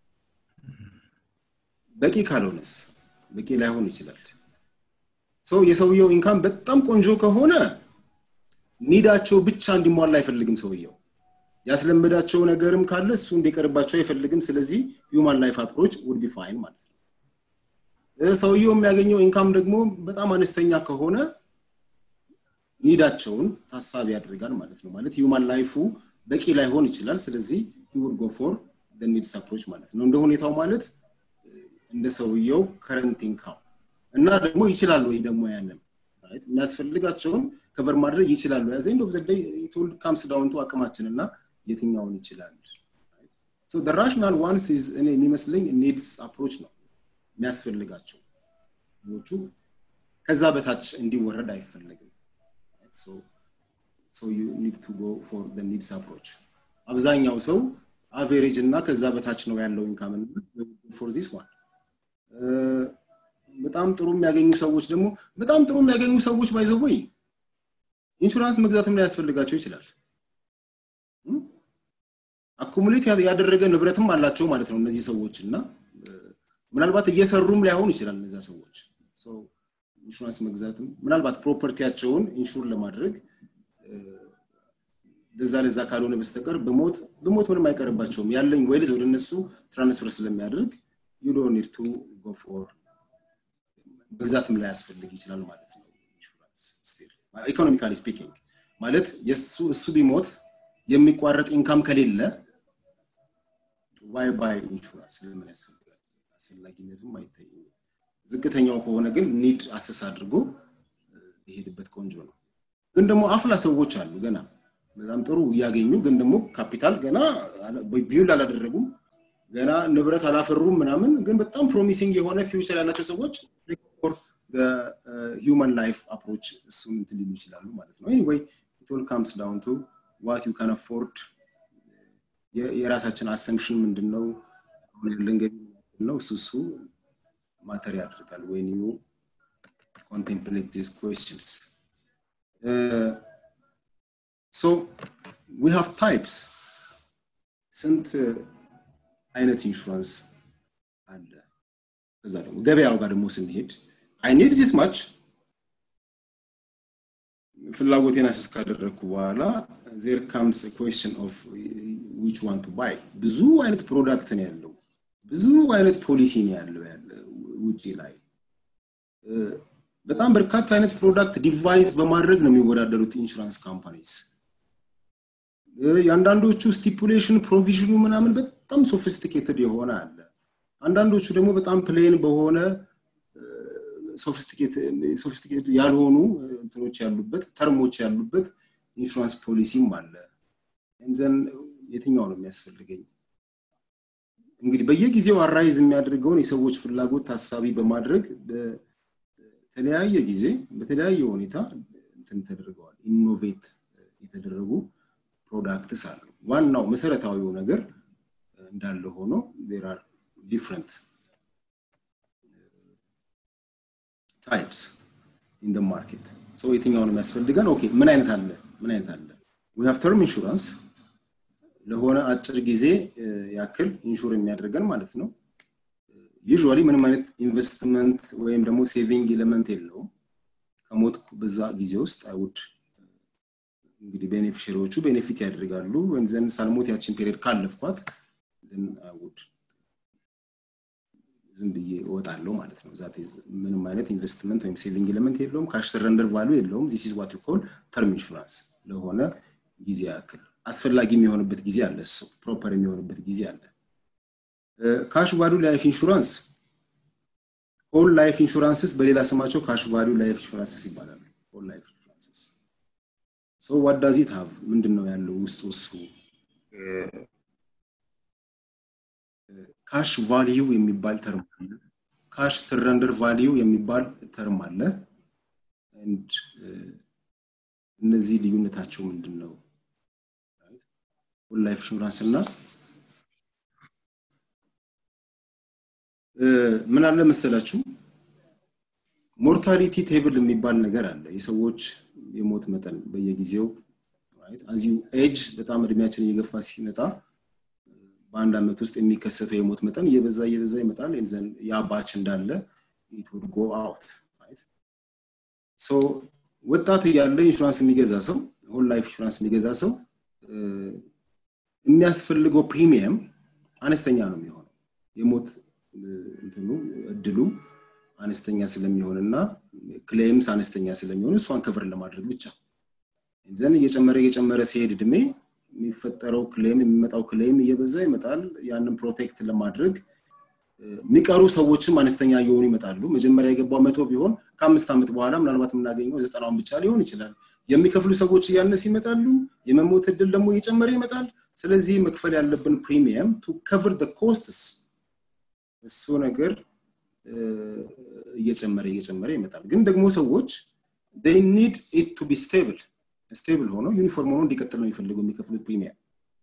በቂ ካልሆነስ በቂ ላይሆን ይችላል ሰው የሰውየው ኢንካም በጣም ቆንጆ ከሆነ ኒዳቸው ብቻ እንዲሟላ አይፈልግም ሰውየው ያስለመዳቸው ነገርም ካለ እሱ እንዲቀርባቸው አይፈልግም ስለዚህ ሂውማን ላይፍ አፕሮች ውድ ቢ ፋይን ማለት ነው ሰውየው የሚያገኘው ኢንካም ደግሞ በጣም አነስተኛ ከሆነ ኒዳቸውን ታሳቢ ያደርጋል ማለት ነው ማለት ሂውማን ላይፉ በቂ ላይሆን ይችላል ስለዚህ ዩር ጎ ፎር ኒድስ አፕሮች ማለት ነው እንደ ሁኔታው ማለት እንደ ሰውየው ከረንት ኢንካም እና ደግሞ ይችላሉ ወይ ደግሞ ያንን የሚያስፈልጋቸውን ከበር ማድረግ ይችላሉ ያዘ እንደ ዘደይ ቶል ካምስ ዳውንቱ አቅማችን እና የትኛውን ይችላል ራሽናል ዋንስ እኔ የሚመስለኝ ኒድስ አፕሮች ነው የሚያስፈልጋቸው ዎቹ ከዛ በታች እንዲወረድ አይፈለግም ሶ ዩ ኒድ ቱ ጎ ፎር ኒድስ አፕሮች አብዛኛው ሰው አቬሬጅ እና ከዛ በታች ነው ያለው ኢንካም ፎር ዚስ ዋን በጣም ጥሩ የሚያገኙ ሰዎች ደግሞ በጣም ጥሩ የሚያገኙ ሰዎች ባይዘወይ ኢንሹራንስ መግዛትም ላይ ያስፈልጋቸው ይችላል አኩሙሌት ያደረገ ንብረትም አላቸው ማለት ነው እነዚህ ሰዎች እና ምናልባት እየሰሩም ላይሆን ይችላል እነዚያ ሰዎች ኢንሹራንስ መግዛትም ምናልባት ፕሮፐርቲያቸውን ኢንሹር ለማድረግ ለዛ ለዛ ካልሆነ በስተቀር በሞት በሞት ምንም አይቀርባቸውም ያለኝ ዌልዝ ወደ እነሱ ትራንስፈር ስለሚያደርግ ዩ ዶንት ኒድ ቱ ጎ ፎር መግዛትም ላይ ያስፈልግ ይችላል ማለት ነው ኢንሹራንስ ስቲል ኢኮኖሚካሊ ስፒኪንግ ማለት የሱ እሱ ቢሞት የሚቋረጥ ኢንካም ከሌለ ዋይ ባይ ኢንሹራንስ ለምን ያስፈልጋል አስፈላጊነቱም አይታይም ዝቅተኛው ከሆነ ግን ኒድ አሰስ አድርጎ የሄድበት ቆንጆ ነው ግን ደግሞ አፍላ ሰዎች አሉ ገና በጣም ጥሩ እያገኙ ግን ደግሞ ካፒታል ገና ቢውል አላደረጉም ገና ንብረት አላፈሩም ምናምን ግን በጣም ፕሮሚሲንግ የሆነ ፊውቸር ያላቸው ሰዎች ሂውማን ላይፍ አፕሮች እሱን እንትን ሊሉ ይችላሉ ማለት ነው ኤኒዌይ ኢት ካምስ ዳውን ቱ ዋት ዩ ካን አፎርድ የራሳችን አሰምሽን ምንድን ነው ያለን ገቢ ነው እሱ እሱ ማተር ያደርጋል ወይን ዩ ኮንቴምፕሌት ዚስ ኩዌስችንስ ሶ ዊ ሃቭ ታይፕስ ስንት አይነት ኢንሹራንስ አለ ከዛ ደግሞ ገበያው ጋር ደግሞ ስንሄድ አይ ኒድ ዚስ ማች ፍላጎቴን አስስ ካደረግኩ በኋላ ዜር ካምስ ኩዌስችን ኦፍ ዊች ዋን ቱ ባይ ብዙ አይነት ፕሮዳክት ነው ያለው ብዙ አይነት ፖሊሲ ነው ያለው ያለ ውጭ ላይ በጣም በርካታ አይነት ፕሮዳክት ዲቫይስ በማድረግ ነው የሚወዳደሩት ኢንሹራንስ ካምፓኒስ የአንዳንዶቹ ስቲፑሌሽን ፕሮቪዥኑ ምናምን በጣም ሶፊስቲኬትድ የሆነ አለ አንዳንዶቹ ደግሞ በጣም ፕሌን በሆነ ሶፊስቲኬትድ ያልሆኑ እንትኖች ያሉበት ተርሞች ያሉበት ኢንሹራንስ ፖሊሲም አለ ዘን የትኛው ነው የሚያስፈልገኝ እንግዲህ በየጊዜው አራይዝ የሚያደርገውን የሰዎች ፍላጎት ታሳቢ በማድረግ በተለያየ ጊዜ በተለያየ ሁኔታ እንትን ተደርገዋል ኢኖቬት የተደረጉ ፕሮዳክትስ አሉ ዋናው መሰረታዊው ነገር እንዳለ ሆኖ ዜር አር ዲፍረንት ታይፕስ ኢን ማርኬት ሰው የትኛው ነው የሚያስፈልገን ኦኬ ምን አይነት አለ ምን አይነት አለ ዊ ሃቭ ተርም ኢንሹራንስ ለሆነ አጭር ጊዜ ያክል ኢንሹር የሚያደርገን ማለት ነው ዩዥዋሊ ምንም አይነት ኢንቨስትመንት ወይም ደግሞ ሴቪንግ ኤሌመንት የለውም ከሞት በዛ ጊዜ ውስጥ አይውድ እንግዲህ ቤኔፊሽሪዎቹ ቤኔፊት ያደርጋሉ ወይም ዘንድ ሳልሞት ያችን ፔሪድ ካለፍኳት አይውድ ዝም ብዬ እወጣለሁ ማለት ነው ዛት ምንም አይነት ኢንቨስትመንት ወይም ሴቪንግ ኤሌመንት የለውም ካሽ ሰረንደር ቫሉ የለውም ዚስ ኢዝ ዋት ኮል ተርም ኢንሹራንስ ለሆነ ጊዜ ያክል አስፈላጊ የሚሆንበት ጊዜ አለ እሱ ፕሮፐር የሚሆንበት ጊዜ አለ ካሽ ቫሉ ላይፍ ኢንሹራንስ ሆል ላይፍ ኢንሹራንስስ በሌላ ስማቸው ካሽ ቫሉ ላይፍ ኢንሹራንስስ ይባላሉ ሆል ላይፍ ኢንሹራንስስ ሶ ዋት ዳዝ ኢት ሃቭ ምንድን ነው ያለው ውስጡ እሱ ካሽ ቫልዩ የሚባል ተርም አለ ካሽ ስረንደር ቫልዩ የሚባል ተርም አለ እነዚህ ልዩነታቸው ምንድን ነው ላይፍ ኢንሹራንስ እና ምን አለ መሰላችሁ ሞርታሊቲ ቴብል የሚባል ነገር አለ የሰዎች የሞት መጠን በየጊዜው አዚሁ ኤጅ በጣም እድሜያችን እየገፋ ሲመጣ በአንድ አመት ውስጥ የሚከሰተው የሞት መጠን እየበዛ እየበዛ ይመጣል ያ ባች እንዳለ ኢትውድ ጎ አውት ሶ ወጣት እያለ ኢንሹራንስ የሚገዛ ሰው ሆል ላይፍ ኢንሹራንስ የሚገዛ ሰው የሚያስፈልገው ፕሪሚየም አነስተኛ ነው የሚሆነው የሞት እንትኑ እድሉ አነስተኛ ስለሚሆን እና ክሌምስ አነስተኛ ስለሚሆን እሷን ከቨር ለማድረግ ብቻ ዘን እየጨመረ እየጨመረ ሲሄድ እድሜ የሚፈጠረው ክሌም የሚመጣው ክሌም እየበዛ ይመጣል ያንን ፕሮቴክት ለማድረግ የሚቀሩ ሰዎችም አነስተኛ እየሆኑ ይመጣሉ መጀመሪያ የገባው መቶ ቢሆን ከአምስት ዓመት በኋላ ምናልባት የምናገኘው ዘጠናውን ብቻ ሊሆን ይችላል የሚከፍሉ ሰዎች እያነሱ ይመጣሉ የመሞት እድል ደግሞ እየጨመረ ይመጣል ስለዚህ መክፈል ያለብን ፕሪሚየም ቱ ከቨር ኮስትስ እሱ ነገር እየጨመረ እየጨመረ ይመጣል ግን ደግሞ ሰዎች ኒድ ኢት ቱ ቢ ስቴብል ስቴብል ሆኖ ዩኒፎርም ሆኖ እንዲቀጥል ነው የሚፈልጉ የሚከፍሉት ፕሪሚየም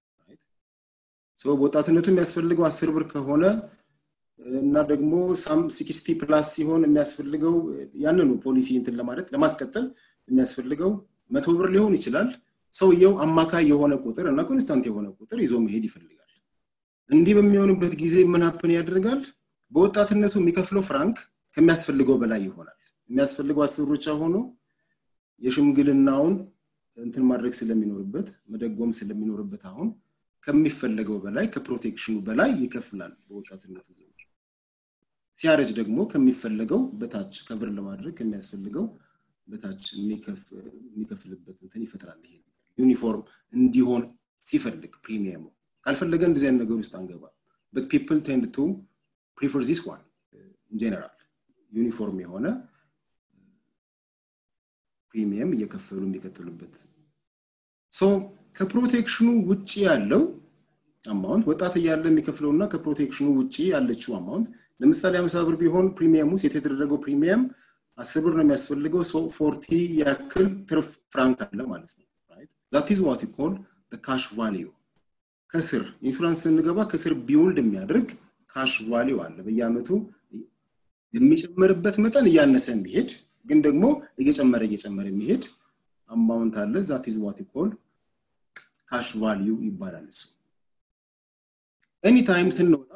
ሰው በወጣትነቱ የሚያስፈልገው አስር ብር ከሆነ እና ደግሞ ሳም ሲክስቲ ፕላስ ሲሆን የሚያስፈልገው ያንኑ ፖሊሲ እንትን ለማለት ለማስቀጠል የሚያስፈልገው መቶ ብር ሊሆን ይችላል ሰውየው አማካይ የሆነ ቁጥር እና ኮንስታንት የሆነ ቁጥር ይዞ መሄድ ይፈልጋል እንዲህ በሚሆንበት ጊዜ ምን ሀፕን ያደርጋል በወጣትነቱ የሚከፍለው ፍራንክ ከሚያስፈልገው በላይ ይሆናል የሚያስፈልገው አስር ብቻ ሆኖ የሽምግልናውን እንትን ማድረግ ስለሚኖርበት መደጎም ስለሚኖርበት አሁን ከሚፈለገው በላይ ከፕሮቴክሽኑ በላይ ይከፍላል በወጣትነቱ ዘመን ሲያረጅ ደግሞ ከሚፈለገው በታች ከብር ለማድረግ ከሚያስፈልገው በታች የሚከፍልበት እንትን ይፈጥራል ይሄ ዩኒፎርም እንዲሆን ሲፈልግ ፕሪሚየሙ ካልፈለገ እንደዚህ አይነት ነገር ውስጥ አንገባ በት ፒፕል ቴንድ ቱ ፕሪፈር ዚስ ዋን ጀነራል ዩኒፎርም የሆነ ፕሪሚየም እየከፈሉ የሚቀጥሉበት ሶ ከፕሮቴክሽኑ ውጭ ያለው አማውንት ወጣት እያለ የሚከፍለው እና ከፕሮቴክሽኑ ውጭ ያለችው አማውንት ለምሳሌ አምሳ ብር ቢሆን ፕሪሚየሙ ሴት የተደረገው ፕሪሚየም አስር ብር ነው የሚያስፈልገው ፎርቲ ያክል ትርፍ ፍራንክ አለ ማለት ነው ዛት ኢዝ ዋት ኮል ካሽ ቫሊዩ ከስር ኢንሹራንስ ስንገባ ከስር ቢውልድ የሚያደርግ ካሽ ቫሊዩ አለ በየአመቱ የሚጨመርበት መጠን እያነሰ የሚሄድ ግን ደግሞ እየጨመረ እየጨመረ የሚሄድ አማውንት አለ ዛት ኢዝ ዋት ኮል ካሽ ቫሊዩ ይባላል እሱ ኤኒታይም ስንወጣ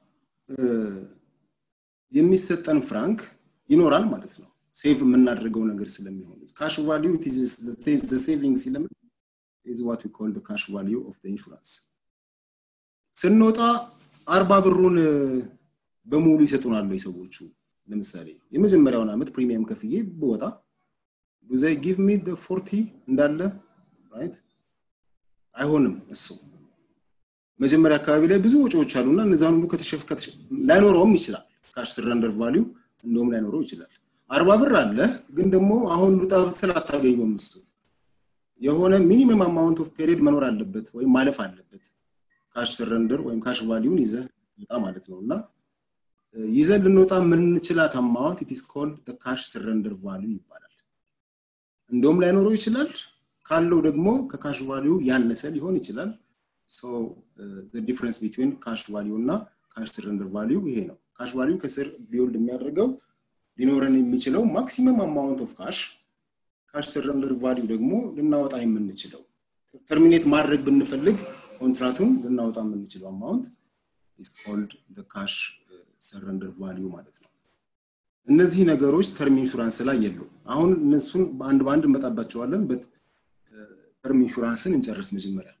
የሚሰጠን ፍራንክ ይኖራል ማለት ነው ሴቭ የምናደርገው ነገር ስለሚሆን ካሽ ቫሊዩ ሴቪንግ ሲለምን is what we call the cash value of the insurance ስንወጣ አርባ ብሩን በሙሉ ይሰጡናል ሰዎቹ ለምሳሌ የመጀመሪያውን ዓመት ፕሪሚየም ከፍዬ ብወጣ ዱዘይ ጊቭ ሚ ፎርቲ እንዳለ ራይት አይሆንም እሱ መጀመሪያ አካባቢ ላይ ብዙ ወጪዎች አሉና እነዛን ሁሉ ከተሸፍ ላይኖረውም ይችላል ካሽ ስረንደር ቫሊዩ እንደውም ላይኖረው ይችላል አርባ ብር አለ ግን ደግሞ አሁን ሉጣ ብትል አታገኘውም እሱ የሆነ ሚኒመም አማውንት ኦፍ ፔሪድ መኖር አለበት ወይም ማለፍ አለበት ካሽ ስረንደር ወይም ካሽ ቫሊዩን ይዘ ወጣ ማለት ነው እና ይዘን ልንወጣ የምንችላት አማውንት ኢት ኢስ ኮልድ ካሽ ስረንደር ቫሊዩ ይባላል እንደውም ላይኖረው ይችላል ካለው ደግሞ ከካሽ ቫሊዩ ያነሰ ሊሆን ይችላል ሶ ዲፍረንስ ቢትዊን ካሽ ቫሊዩ እና ካሽ ስረንደር ቫሊዩ ይሄ ነው ካሽ ቫሊዩ ከስር ቢውልድ የሚያደርገው ሊኖረን የሚችለው ማክሲመም አማውንት ኦፍ ካሽ ካሽ ሰረንደር ቫሊዩ ደግሞ ልናወጣ የምንችለው ተርሚኔት ማድረግ ብንፈልግ ኮንትራቱን ልናወጣ የምንችለው አማውንት ኢስ ኮልድ ካሽ ሰረንደር ቫሊዩ ማለት ነው እነዚህ ነገሮች ተርም ኢንሹራንስ ላይ የሉ አሁን እነሱን በአንድ በአንድ እንመጣባቸዋለን በት ተርም ኢንሹራንስን እንጨርስ መጀመሪያ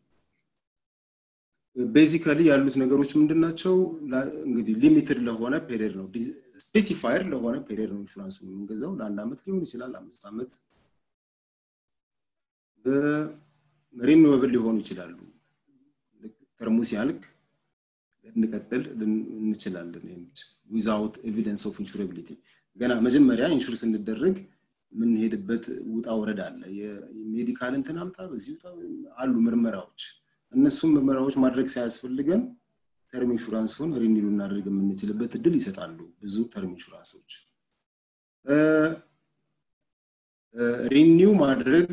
ቤዚካሊ ያሉት ነገሮች ምንድን ናቸው እንግዲህ ሊሚትድ ለሆነ ፔሪድ ነው ስፔሲፋይድ ለሆነ ፔሪድ ነው ኢንሹራንሱ የምንገዛው ለአንድ ዓመት ሊሆን ይችላል አምስት ዓመት ሪኒዌብል ሊሆኑ ይችላሉ ተርሙ ሲያልቅ ልንቀጥል እንችላለን ዊዛውት ኤቪደንስ ኦፍ ኢንሹራቢሊቲ ገና መጀመሪያ ኢንሹር ስንደረግ የምንሄድበት ውጣ ወረድ አለ የሜዲካል እንትን አምጣ በዚህ ውጣ አሉ ምርመራዎች እነሱም ምርመራዎች ማድረግ ሳያስፈልገን ተርም ኢንሹራንሱን ሪኒው ልናደርግ የምንችልበት እድል ይሰጣሉ ብዙ ተርም ኢንሹራንሶች ሪኒው ማድረግ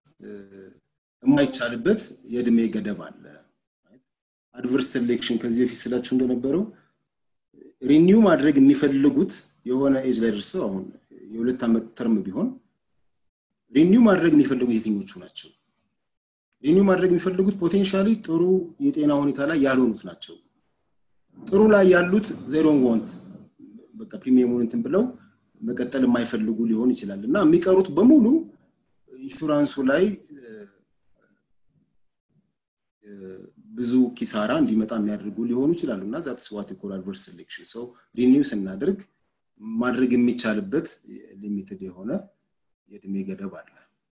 የማይቻልበት የእድሜ ገደብ አለ አድቨርስ ሴሌክሽን ከዚህ በፊት ስላችሁ እንደነበረው ሪኒው ማድረግ የሚፈልጉት የሆነ ኤጅ ላይ ደርሰው አሁን የሁለት ዓመት ተርም ቢሆን ሪኒው ማድረግ የሚፈልጉት የትኞቹ ናቸው ሪኒው ማድረግ የሚፈልጉት ፖቴንሻሊ ጥሩ የጤና ሁኔታ ላይ ያልሆኑት ናቸው ጥሩ ላይ ያሉት ዜሮን ወንት በቃ ፕሪሚየሙን እንትን ብለው መቀጠል የማይፈልጉ ሊሆን ይችላል እና የሚቀሩት በሙሉ ኢንሹራንሱ ላይ ብዙ ኪሳራ እንዲመጣ የሚያደርጉ ሊሆኑ ይችላሉ እና ዛት ስዋት ኮል አድቨርስ ሴሌክሽን ሰው ሪኒው ስናደርግ ማድረግ የሚቻልበት ሊሚትድ የሆነ የእድሜ ገደብ አለ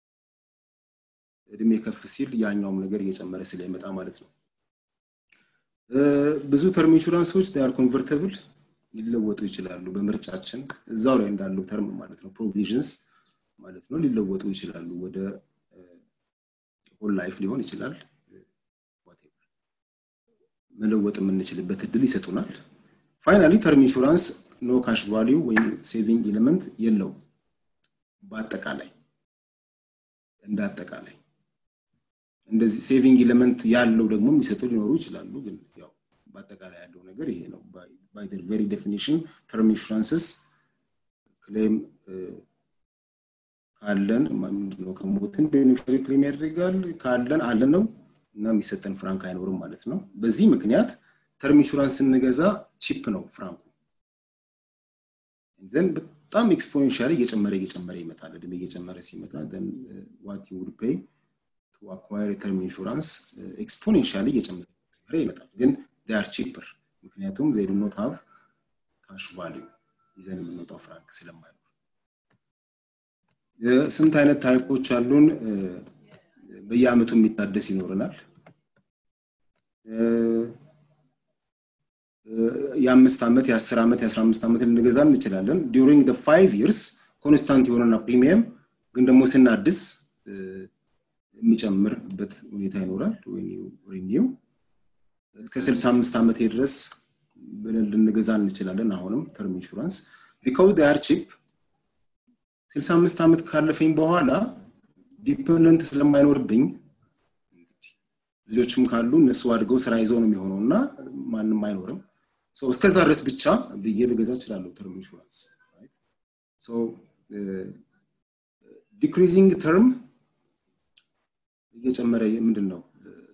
እድሜ ከፍ ሲል ያኛውም ነገር እየጨመረ ስለሚመጣ ማለት ነው ብዙ ተርም ኢንሹራንሶች ር ኮንቨርተብል ሊለወጡ ይችላሉ በምርጫችን እዛው ላይ እንዳለው ተርም ማለት ነው ፕሮቪዥንስ ማለት ነው ሊለወጡ ይችላሉ ወደ ሆል ላይፍ ሊሆን ይችላል መለወጥ የምንችልበት እድል ይሰጡናል ፋይናሊ ተርም ኢንሹራንስ ኖ ካሽ ቫሊዩ ወይም ሴቪንግ ኤሌመንት የለው በአጠቃላይ እንደ አጠቃላይ እንደዚህ ሴቪንግ ኤሌመንት ያለው ደግሞ የሚሰጡ ሊኖሩ ይችላሉ ግን ያው በአጠቃላይ ያለው ነገር ይሄ ነው ባይ ቨሪ ዴፊኒሽን ተርም ኢንሹራንስስ ክሌም ካለን ምንድነው ከሞትን ቤኔፊሻሪ ክሌም ያደርጋል ካለን አለን ነው እና የሚሰጠን ፍራንክ አይኖርም ማለት ነው በዚህ ምክንያት ተርም ኢንሹራንስ ስንገዛ ቺፕ ነው ፍራንኩ ዘን በጣም ኤክስፖኔንሻሊ እየጨመረ እየጨመረ ይመጣል እድሜ እየጨመረ ሲመጣ ዋት ዩ ውድ ፔይ ቱ አኳየር ተርም ኢንሹራንስ ኤክስፖኔንሻሊ እየጨመረ ይመጣል ግን ር ቺፐር ምክንያቱም ዘይ ኖት ሃቭ ካሽ ቫሊዩ ይዘን የምንወጣው ፍራንክ ስለማይኖር ስንት አይነት ታይፖች አሉን በየአመቱ የሚታደስ ይኖረናል የአምስት ዓመት የአስር ዓመት የአስራ አምስት ዓመት ልንገዛ እንችላለን ዲሪንግ ፋይቭ ይርስ ኮንስታንት የሆነና ፕሪሚየም ግን ደግሞ ስናድስ የሚጨምርበት ሁኔታ ይኖራል ሪኒው እስከ 65 ዓመት ድረስ ብለን ልንገዛ እንችላለን አሁንም ተርም ኢንሹራንስ ቢካው ር ቺፕ 65 ዓመት ካለፈኝ በኋላ ዲፐንደንት ስለማይኖርብኝ ልጆችም ካሉ እነሱ አድገው ስራ ይዘው ነው የሚሆነው እና ማንም አይኖርም እስከዛ ድረስ ብቻ ብዬ ልገዛ እችላለሁ ተርም ኢንሹራንስ ዲክሪዚንግ ተርም እየጨመረ ምንድን ነው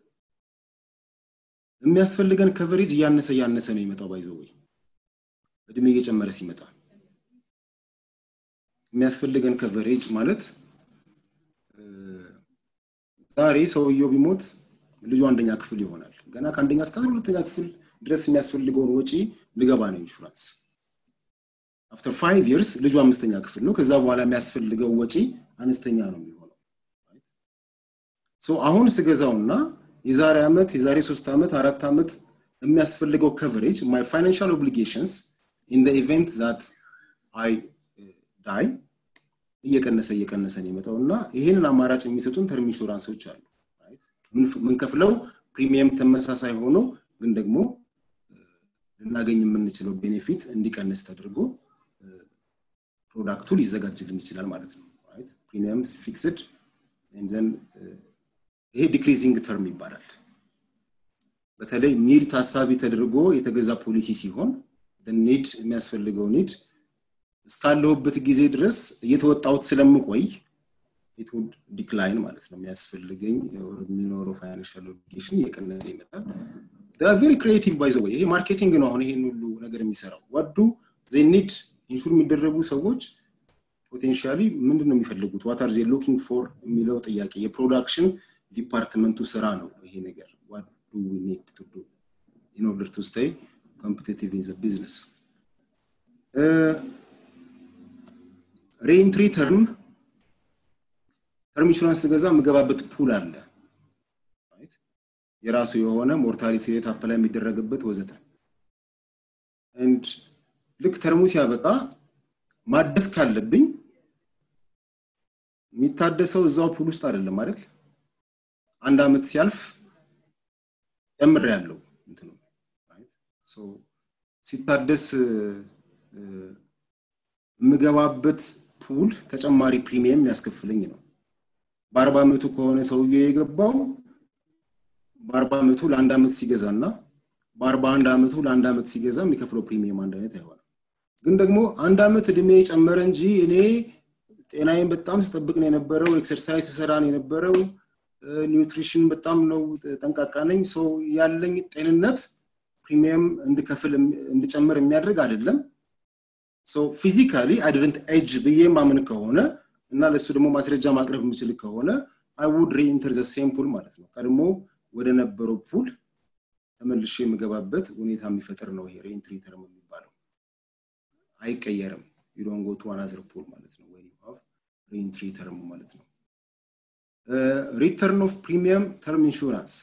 የሚያስፈልገን ከቨሬጅ እያነሰ እያነሰ ነው የሚመጣው ባይዘው ወይ እድሜ እየጨመረ ሲመጣ የሚያስፈልገን ከቨሬጅ ማለት ዛሬ ሰውየው ቢሞት ልጁ አንደኛ ክፍል ይሆናል ገና ከአንደኛ እስከ ሁለተኛ ክፍል ድረስ የሚያስፈልገውን ወጪ ልገባ ነው ኢንሹራንስ አፍተር ፋይቭ ይርስ ልጁ አምስተኛ ክፍል ነው ከዛ በኋላ የሚያስፈልገው ወጪ አነስተኛ ነው የሚሆነው አሁን ስገዛውና የዛሬ ዓመት የዛሬ ሶስት ዓመት አራት ዓመት የሚያስፈልገው ከቨሬጅ ማይ ፋይናንሻል ኦብሊጌሽንስ ኢን ኢቨንት ዛት አይ ዳይ እየቀነሰ እየቀነሰ ነው የመጣው እና ይህንን አማራጭ የሚሰጡን ተርም ኢንሹራንሶች አሉ ምንከፍለው ፕሪሚየም ተመሳሳይ ሆኖ ግን ደግሞ ልናገኝ የምንችለው ቤኔፊት እንዲቀንስ ተደርጎ ፕሮዳክቱ ሊዘጋጅልን ይችላል ማለት ነው ፕሪሚየም ፊክስድ ዘን ይሄ ዲክሪዚንግ ተርም ይባላል በተለይ ኒድ ታሳቢ ተደርጎ የተገዛ ፖሊሲ ሲሆን ኒድ የሚያስፈልገው ኒድ እስካለሁበት ጊዜ ድረስ እየተወጣሁት ስለምቆይ ኢትውድ ዲክላይን ማለት ነው የሚያስፈልገኝ የሚኖረው ፋይናንሻል ኦብሊጌሽን እየቀነሰ ይመጣል ቬሪ ክሪኤቲቭ ባይዘ ወይ ይሄ ማርኬቲንግ ነው አሁን ይሄን ሁሉ ነገር የሚሰራው ወዱ ዜ ኒድ ኢንሹር የሚደረጉ ሰዎች ፖቴንሻሊ ምንድን ነው የሚፈልጉት ዋት አር ዜ ሎኪንግ ፎር የሚለው ጥያቄ የፕሮዳክሽን ዲፓርትመንቱ ስራ ነው ይሄ ነገር ዋት ዱ ዊ ኒድ ቱ ዱ ኢን ኦርደር ቱ ስቴይ ኮምፒቲቲቭ ኢን ዘ ቢዝነስ ሬኢንትሪ ተርም ተርም ኢንሹራንስ ገዛ የምገባበት ፑል አለ የራሱ የሆነ ሞርታሊቲ ሬት አፕላይ የሚደረግበት ወዘተ ልክ ተርሙ ሲያበቃ ማደስ ካለብኝ የሚታደሰው እዛው ፑል ውስጥ አይደለም አይደል አንድ አመት ሲያልፍ ጨምር ያለው ሲታደስ የምገባበት ፑል ተጨማሪ ፕሪሚየም ያስከፍለኝ ነው በአርባ ዓመቱ ከሆነ ሰውዬው የገባው በአርባ ዓመቱ ለአንድ ዓመት ሲገዛ እና በአርባ አንድ ዓመቱ ለአንድ ዓመት ሲገዛ የሚከፍለው ፕሪሚየም አንድ አይነት አይሆንም ግን ደግሞ አንድ ዓመት እድሜ ጨመረ እንጂ እኔ ጤናዬን በጣም ስጠብቅ ነው የነበረው ኤክሰርሳይዝ ስሰራ ነው የነበረው ኒውትሪሽን በጣም ነው ጠንቃቃ ነኝ ሰው ያለኝ ጤንነት ፕሪሚየም እንድከፍል እንድጨምር የሚያደርግ አይደለም ፊዚካሊ አይደንት ኤጅ ብዬ ማምን ከሆነ እና ለእሱ ደግሞ ማስረጃ ማቅረብ የምችል ከሆነ አይ ውድ ሪኢንተር ዘ ሴም ፑል ማለት ነው ቀድሞ ወደ ነበረው ፑል ተመልሼ የምገባበት ሁኔታ የሚፈጥር ነው ይሄ ሬኢንትሪ ተርም የሚባለው አይቀየርም ዩዶን ጎ ቱ አናዘር ፑል ማለት ነው ወይ ሪኢንትሪ ተርም ማለት ነው ሪተርን ኦፍ ፕሪሚየም ተርም ኢንሹራንስ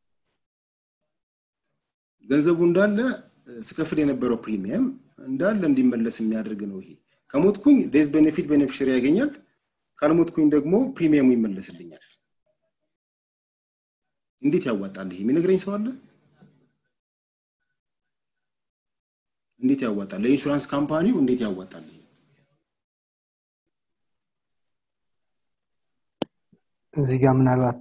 ገንዘቡ እንዳለ ስከፍል የነበረው ፕሪሚየም እንዳለ እንዲመለስ የሚያደርግ ነው ይሄ ከሞትኩኝ ዴዝ ቤኔፊት ቤኔፊሽሪ ያገኛል ካልሞትኩኝ ደግሞ ፕሪሚየሙ ይመለስልኛል እንዴት ያዋጣል ይሄ የሚነግረኝ ሰው አለ እንዴት ያዋጣል ለኢንሹራንስ ካምፓኒው እንዴት ያዋጣል ይሄ እዚህ ጋር ምናልባት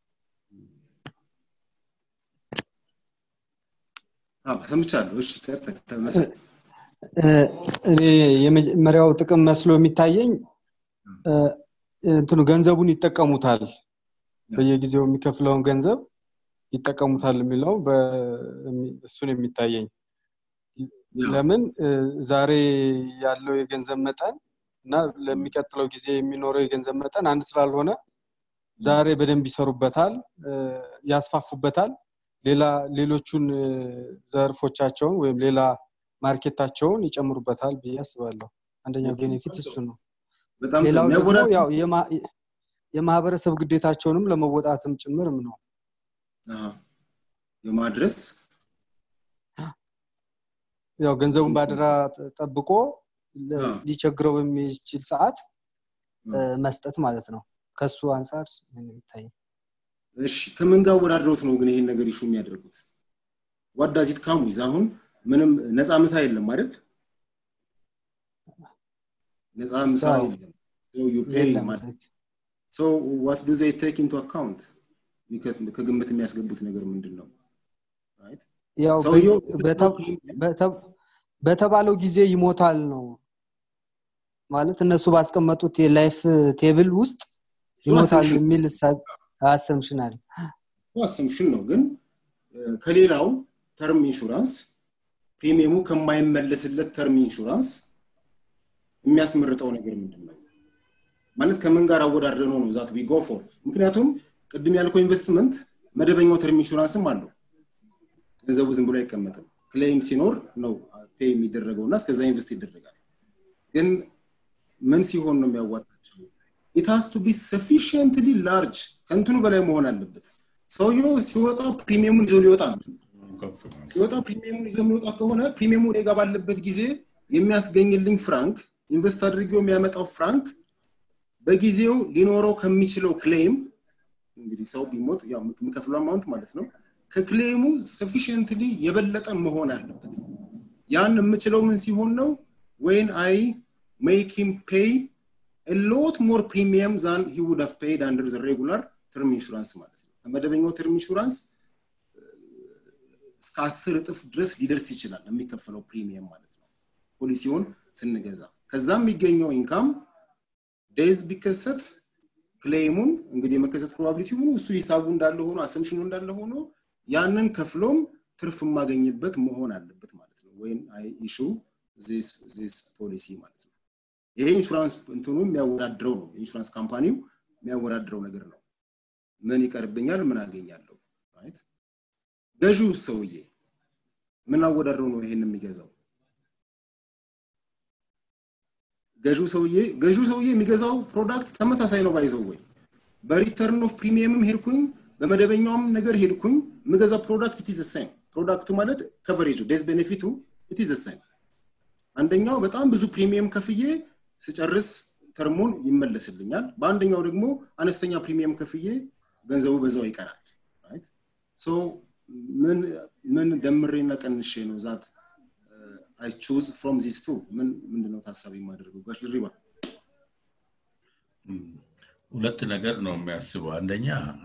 ሰምቻለሁ እሺ ተመሳይ እኔ የመጀመሪያው ጥቅም መስሎ የሚታየኝ እንትኑ ገንዘቡን ይጠቀሙታል በየጊዜው የሚከፍለውን ገንዘብ ይጠቀሙታል የሚለው እሱን የሚታየኝ ለምን ዛሬ ያለው የገንዘብ መጠን እና ለሚቀጥለው ጊዜ የሚኖረው የገንዘብ መጠን አንድ ስላልሆነ ዛሬ በደንብ ይሰሩበታል ያስፋፉበታል ሌላ ሌሎቹን ዘርፎቻቸውን ወይም ሌላ ማርኬታቸውን ይጨምሩበታል ብዬ አስባለሁ አንደኛው ቤኔፊት እሱ ነው ሌላው ደግሞ ያው የማህበረሰብ ግዴታቸውንም ለመወጣትም ጭምርም ነው የማድረስ ያው ገንዘቡን ባደራ ጠብቆ ሊቸግረው በሚችል ሰዓት መስጠት ማለት ነው ከሱ አንጻር የሚታይ እሺ ከምን ጋር ወዳድረውት ነው ግን ይሄን ነገር ይሹ የሚያደርጉት ዋዳዚት ካሙ ይዝ አሁን ምንም ነፃ ምሳ የለም አይደል ነፃ ምሳ የለም so you pay so what do they take into account ከግምት የሚያስገቡት ነገር ምንድን ነው ያው በተባለው ጊዜ ይሞታል ነው ማለት እነሱ ባስቀመጡት የላይፍ ቴብል ውስጥ ይሞታል የሚል አሰምሽን አለ አሰምሽን ነው ግን ከሌላው ተርም ኢንሹራንስ ፕሪሚየሙ ከማይመለስለት ተርም ኢንሹራንስ የሚያስመርጠው ነገር ምንድን ነው ማለት ከምን ጋር አወዳድረ ነው ነው ዛት ቢጎ ፎር ምክንያቱም ቅድም ያልከው ኢንቨስትመንት መደበኛው ተርም ኢንሹራንስም አለው ገንዘቡ ዝም ብሎ አይቀመጥም ክሌም ሲኖር ነው ፔ የሚደረገው እና እስከዛ ኢንቨስት ይደረጋል ግን ምን ሲሆን ነው የሚያዋጣቸው ኢት ሃስ ቱ ቢ ሰፊሽንትሊ ላርጅ ከእንትኑ በላይ መሆን አለበት ሰውየው ሲወጣ ፕሪሚየሙን ይዞ ሊወጣ ነው ሲወጣ ፕሪሚየሙን ይዞ የሚወጣ ከሆነ ፕሪሚየሙ ኔጋ ባለበት ጊዜ የሚያስገኝልኝ ፍራንክ ኢንቨስት አድርጌው የሚያመጣው ፍራንክ በጊዜው ሊኖረው ከሚችለው ክሌም እንግዲህ ሰው ቢሞት የሚከፍለው አማውንት ማለት ነው ከክሌሙ ሰፊሽንትሊ የበለጠ መሆን አለበት ያን የምችለው ምን ሲሆን ነው ወይን አይ ሜክ ሂም ፔይ ሎት ሞር ፕሪሚየም ዛን ሂ ውድ ሃቭ ፔይድ አንደር ዘ ሬጉላር ተርም ኢንሹራንስ ማለት ነው ከመደበኛው ተርም ኢንሹራንስ እስከ አስር እጥፍ ድረስ ሊደርስ ይችላል የሚከፈለው ፕሪሚየም ማለት ነው ፖሊሲውን ስንገዛ ከዛ የሚገኘው ኢንካም ዴዝ ቢከሰት ክሌሙን እንግዲህ የመከሰት ፕሮባቢሊቲ ሆኖ እሱ ሂሳቡ እንዳለ ሆኖ አሰምሽኑ እንዳለ ሆኖ ያንን ከፍሎም ትርፍ የማገኝበት መሆን አለበት ማለት ነው ወይም አይ ኢሹ ዚስ ፖሊሲ ማለት ነው ይሄ ኢንሹራንስ እንትኑ የሚያወዳድረው ነው ኢንሹራንስ ካምፓኒው የሚያወዳድረው ነገር ነው ምን ይቀርብኛል ምን አገኛለሁ ራይት ገዢው ሰውዬ ምን አወዳድረው ነው ይሄን የሚገዛው ገዢው ሰውዬ ገዢው ሰውዬ የሚገዛው ፕሮዳክት ተመሳሳይ ነው ባይዘው ወይ በሪተርን ኦፍ ፕሪሚየምም ሄድኩኝ በመደበኛውም ነገር ሄድኩኝ የምገዛው ፕሮዳክት ኢት ኢዝ ሳይም ፕሮዳክቱ ማለት ከቨሬጁ ዴዝ ቤኔፊቱ ኢት ኢዝ ሳይም አንደኛው በጣም ብዙ ፕሪሚየም ከፍዬ ስጨርስ ተርሙን ይመለስልኛል በአንደኛው ደግሞ አነስተኛ ፕሪሚየም ከፍዬ ገንዘቡ በዛው ይቀራል ራይት ሶ ምን ምን ደምሬና ቀንሼ ነው ዛት አይ ቹዝ ፍሮም ዚስ ቱ ምን ምንድነው ታሳቢ የማደርገው ጋሽ ድሪባ ሁለት ነገር ነው የሚያስበው አንደኛ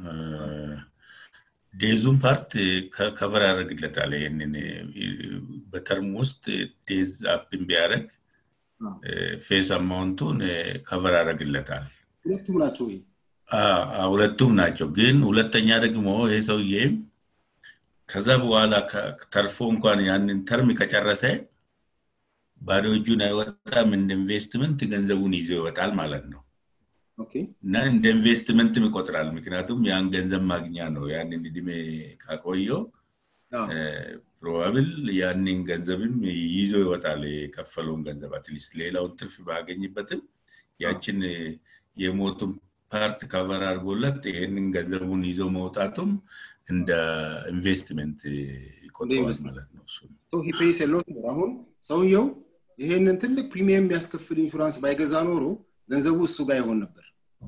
ዴዙን ፓርት ከቨር ያደርግለታል ይህንን በተርም ውስጥ ዴዝ አፕን ቢያደርግ ፌስ አማውንቱን ከቨር ያደርግለታል ሁለቱም ናቸው ይሄ ሁለቱም ናቸው ግን ሁለተኛ ደግሞ ይሄ ሰውዬም ከዛ በኋላ ተርፎ እንኳን ያንን ተርም ከጨረሰ ባዶ እጁን አይወጣም እንደ ኢንቨስትመንት ገንዘቡን ይዞ ይወጣል ማለት ነው እና እንደ ኢንቨስትመንትም ይቆጥራል ምክንያቱም ያን ገንዘብ ማግኛ ነው ያንን እድሜ ካቆየው ፕሮባብል ያንን ገንዘብም ይዞ ይወጣል። የከፈለውን ገንዘብ አትሊስት ሌላውን ትርፍ ባገኝበትም ያችን የሞቱን ፓርት ከቨር አድርጎለት ይህንን ገንዘቡን ይዞ መውጣቱም እንደ ኢንቨስትመንት ይቆጠዋል ማለት ነው። እሱ ፔይስ የለውት አሁን ሰውየው ይሄንን ትልቅ ፕሪሚየም የሚያስከፍል ኢንሹራንስ ባይገዛ ኖሮ ገንዘቡ እሱ ጋር ይሆን ነበር።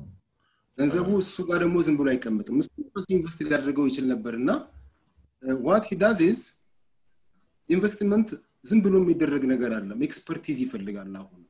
ገንዘቡ እሱ ጋር ደግሞ ዝም ብሎ አይቀመጥም። እሱ ኢንቨስት ሊያደርገው ይችል ነበር እና ዋት ሂ ዳዝ ኢዝ ኢንቨስትመንት ዝም ብሎ የሚደረግ ነገር አለም ኤክስፐርቲዝ ይፈልጋል። አሁን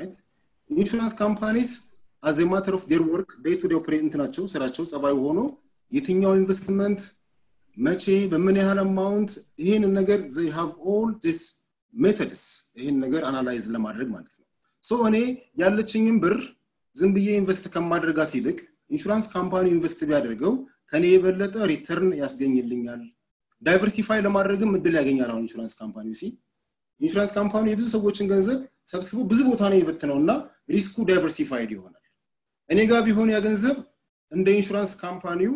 ኢንሹራንስ ካምፓኒስ አዝ ማተር ኦፍ ዴር ወርክ ዴይ ቱ ዴይ ኦፕሬት ናቸው ስራቸው ጸባዩ ሆኖ የትኛው ኢንቨስትመንት መቼ በምን ያህል አማውንት ይህንን ነገር ዘይ ሃቭ ኦል ዚስ ሜተድስ ይህን ነገር አናላይዝ ለማድረግ ማለት ነው። ሶ እኔ ያለችኝም ብር ዝም ብዬ ኢንቨስት ከማድረጋት ይልቅ ኢንሹራንስ ካምፓኒ ኢንቨስት ቢያደርገው ከኔ የበለጠ ሪተርን ያስገኝልኛል። ዳይቨርሲፋይ ለማድረግም እድል ያገኛል። አሁን ኢንሹራንስ ካምፓኒ ሲ ኢንሹራንስ ካምፓኒ የብዙ ሰዎችን ገንዘብ ሰብስቦ ብዙ ቦታ ነው የበትነው እና ሪስኩ ዳይቨርሲፋይድ ይሆናል። እኔ ጋር ቢሆን ያ ገንዘብ እንደ ኢንሹራንስ ካምፓኒው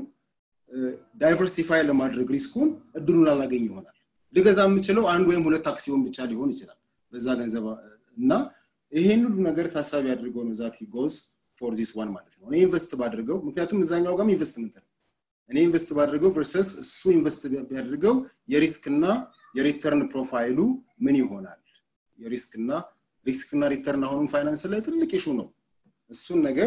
ዳይቨርሲፋይ ለማድረግ ሪስኩን እድሉን አላገኝ ይሆናል። ልገዛ የምችለው አንድ ወይም ሁለት አክሲዮን ብቻ ሊሆን ይችላል በዛ ገንዘብ እና ይሄን ሁሉ ነገር ታሳቢ አድርገው ነው ዛት ጎዝ ፎር ዚስ ዋን ማለት ነው። እኔ ኢንቨስት ባድርገው ምክንያቱም እዛኛው ጋርም ኢንቨስትመንት ነው። እኔ ኢንቨስት ባድርገው ቨርሰስ እሱ ኢንቨስት ቢያድርገው የሪስክና የሪተርን ፕሮፋይሉ ምን ይሆናል? የሪስክና ሪስክና ሪተርን አሁንም ፋይናንስ ላይ ትልቅ ኢሹ ነው። እሱን ነገር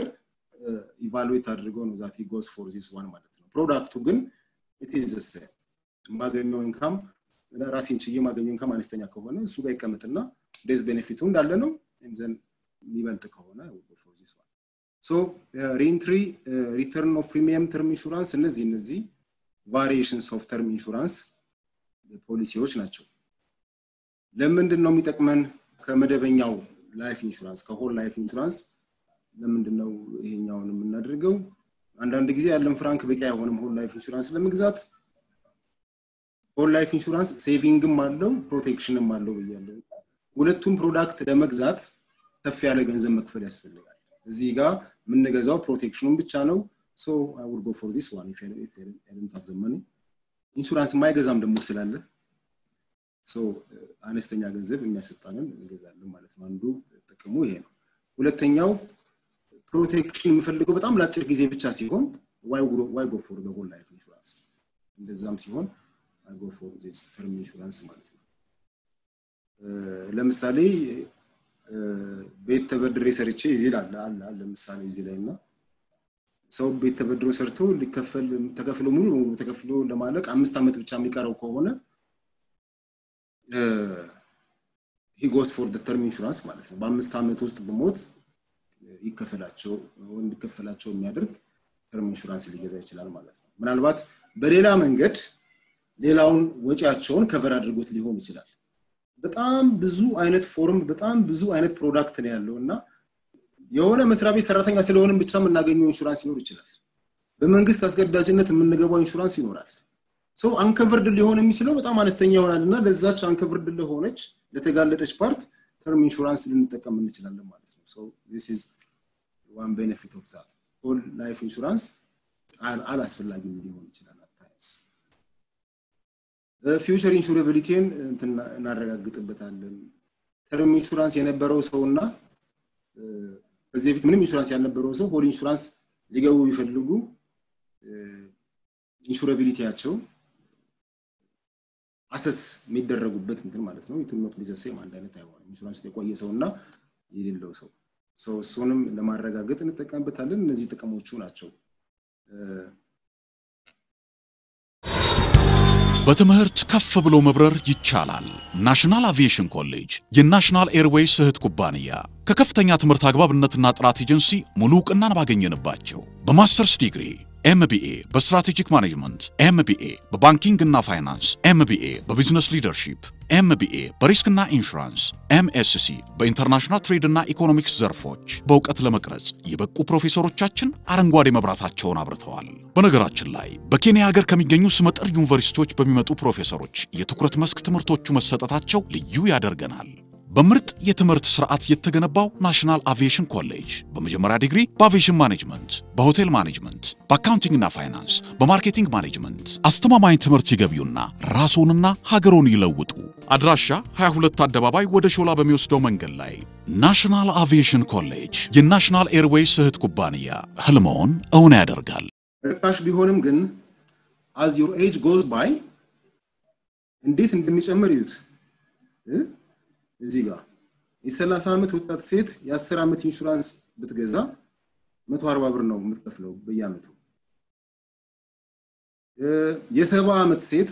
ኢቫሉዌት አድርገው ነው ዛት ጎዝ ፎር ዚስ ዋን ማለት ነው። ፕሮዳክቱ ግን ኢትዝ የማገኘው ኢንካም ራሴን ችዬ የማገኘው ኢንካም አነስተኛ ከሆነ እሱ ጋር ይቀመጥና ዴዝ ቤኔፊቱ እንዳለ ነው ዘን የሚበልጥ ከሆነ ፎር ዚስ ዋን ሶ ሪኢንትሪ ሪተርን ኦፍ ፕሪሚየም ተርም ኢንሹራንስ እነዚህ እነዚህ ቫሪዬሽንስ ኦፍ ተርም ኢንሹራንስ ፖሊሲዎች ናቸው። ለምንድን ነው የሚጠቅመን ከመደበኛው ላይፍ ኢንሹራንስ ከሆል ላይፍ ኢንሹራንስ ለምንድን ነው ይሄኛውን የምናደርገው? አንዳንድ ጊዜ ያለን ፍራንክ በቂ አይሆንም ሆል ላይፍ ኢንሹራንስ ለመግዛት። ሆል ላይፍ ኢንሹራንስ ሴቪንግም አለው ፕሮቴክሽንም አለው ብያለሁ። ሁለቱም ፕሮዳክት ለመግዛት ከፍ ያለ ገንዘብ መክፈል ያስፈልጋል። እዚህ ጋር የምንገዛው ፕሮቴክሽኑን ብቻ ነው። ሶ አይ ውል ጎ ፎር ዚስ ዋን ኢፍ አይደንት ሃቭ ዘ መኒ ኢንሹራንስ የማይገዛም ደግሞ ስላለ ሶ አነስተኛ ገንዘብ የሚያሰጣንን እንገዛለን ማለት ነው። አንዱ ጥቅሙ ይሄ ነው። ሁለተኛው ፕሮቴክሽን የምፈልገው በጣም ለአጭር ጊዜ ብቻ ሲሆን ዋይ ጎ ፎር ሆል ላይፍ ኢንሹራንስ እንደዛም ሲሆን አይ ጎ ፎር ዚስ ተርም ኢንሹራንስ ማለት ነው። ለምሳሌ ቤት ተበድሬ ሰርቼ እዚህ አለ አለ ለምሳሌ እዚህ ላይ እና ሰው ቤት ተበድሮ ሰርቶ ሊከፈል ተከፍሎ ሙሉ በሙሉ ተከፍሎ ለማለቅ አምስት ዓመት ብቻ የሚቀረው ከሆነ ሂ ጎስ ፎር ተርም ኢንሹራንስ ማለት ነው። በአምስት ዓመት ውስጥ በሞት ይከፈላቸው እንዲከፈላቸው የሚያደርግ ተርም ኢንሹራንስ ሊገዛ ይችላል ማለት ነው። ምናልባት በሌላ መንገድ ሌላውን ወጪያቸውን ከቨር አድርጎት ሊሆን ይችላል። በጣም ብዙ አይነት ፎርም በጣም ብዙ አይነት ፕሮዳክት ነው ያለው እና የሆነ መስሪያ ቤት ሰራተኛ ስለሆንም ብቻ የምናገኘው ኢንሹራንስ ሊኖር ይችላል። በመንግስት አስገዳጅነት የምንገባው ኢንሹራንስ ይኖራል። ሰው አንከቨርድ ሊሆን የሚችለው በጣም አነስተኛ ይሆናል እና ለዛች አንከቨርድ ለሆነች ለተጋለጠች ፓርት ተርም ኢንሹራንስ ልንጠቀም እንችላለን ማለት ነው። ሶ ዚስ ኢዝ ዋን ቤኔፊት ኦፍ ዛት ሆል ላይፍ ኢንሹራንስ አላስፈላጊም ሊሆን ይችላል አታይምስ ፊውቸር ኢንሹራቢሊቲን እናረጋግጥበታለን። ተርም ኢንሹራንስ የነበረው ሰውና ከዚህ በፊት ምንም ኢንሹራንስ ያልነበረው ሰው ሆል ኢንሹራንስ ሊገቡ ቢፈልጉ ኢንሹራቢሊቲያቸው አሰስ የሚደረጉበት እንትን ማለት ነው። ኢትኖት ቢዘሴም አንድ አይነት አይሆንም። ኢንሹራንስ ውስጥ የቆየ ሰው እና የሌለው ሰው ሰው እሱንም ለማረጋገጥ እንጠቀምበታለን። እነዚህ ጥቅሞቹ ናቸው። በትምህርት ከፍ ብሎ መብረር ይቻላል። ናሽናል አቪዬሽን ኮሌጅ የናሽናል ኤርዌይስ እህት ኩባንያ ከከፍተኛ ትምህርት አግባብነትና ጥራት ኤጀንሲ ሙሉ እውቅናን ባገኘንባቸው በማስተርስ ዲግሪ ኤምቢኤ በስትራቴጂክ ማኔጅመንት፣ ኤምቢኤ በባንኪንግ እና ፋይናንስ፣ ኤምቢኤ በቢዝነስ ሊደርሺፕ፣ ኤምቢኤ በሪስክና ኢንሹራንስ፣ ኤምኤስሲ በኢንተርናሽናል ትሬድ እና ኢኮኖሚክስ ዘርፎች በእውቀት ለመቅረጽ የበቁ ፕሮፌሰሮቻችን አረንጓዴ መብራታቸውን አብርተዋል። በነገራችን ላይ በኬንያ ሀገር ከሚገኙ ስመጥር ዩኒቨርሲቲዎች በሚመጡ ፕሮፌሰሮች የትኩረት መስክ ትምህርቶቹ መሰጠታቸው ልዩ ያደርገናል። በምርጥ የትምህርት ስርዓት የተገነባው ናሽናል አቪዬሽን ኮሌጅ በመጀመሪያ ዲግሪ በአቪዬሽን ማኔጅመንት፣ በሆቴል ማኔጅመንት፣ በአካውንቲንግና ፋይናንስ፣ በማርኬቲንግ ማኔጅመንት አስተማማኝ ትምህርት ይገቢውና ራስዎንና ሀገሮን ይለውጡ። አድራሻ 22 አደባባይ ወደ ሾላ በሚወስደው መንገድ ላይ ናሽናል አቪዬሽን ኮሌጅ የናሽናል ኤርዌይስ እህት ኩባንያ ህልመውን እውን ያደርጋል። ርካሽ ቢሆንም ግን አዝ ዩር ኤጅ ጎዝ ባይ እንዴት እንደሚጨምር ይዩት። እዚህ ጋር የ30 ዓመት ወጣት ሴት የ10 ዓመት ኢንሹራንስ ብትገዛ 140 ብር ነው የምትከፍለው በየዓመቱ። የሰባ ዓመት ሴት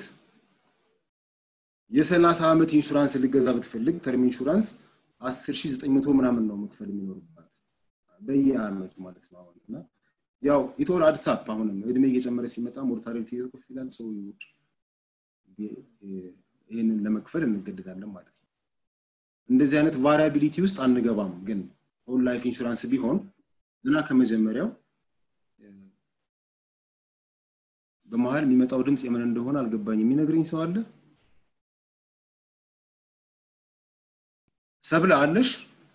የ30 ዓመት ኢንሹራንስ ልገዛ ብትፈልግ ተርም ኢንሹራንስ 10900 ምናምን ነው መክፈል የሚኖርባት በየዓመቱ ማለት ነው። አሁን እና ያው ኢቶር አድሳፕ አሁንም እድሜ እየጨመረ ሲመጣ ሞርታሊቲ ከፍ ይላል። ሰው ይህንን ለመክፈል እንገደዳለን ማለት ነው። እንደዚህ አይነት ቫሪያቢሊቲ ውስጥ አንገባም። ግን ሆል ላይፍ ኢንሹራንስ ቢሆን እና ከመጀመሪያው በመሀል የሚመጣው ድምፅ የምን እንደሆነ አልገባኝ። የሚነግረኝ ሰው አለ? ሰብለ አለሽ?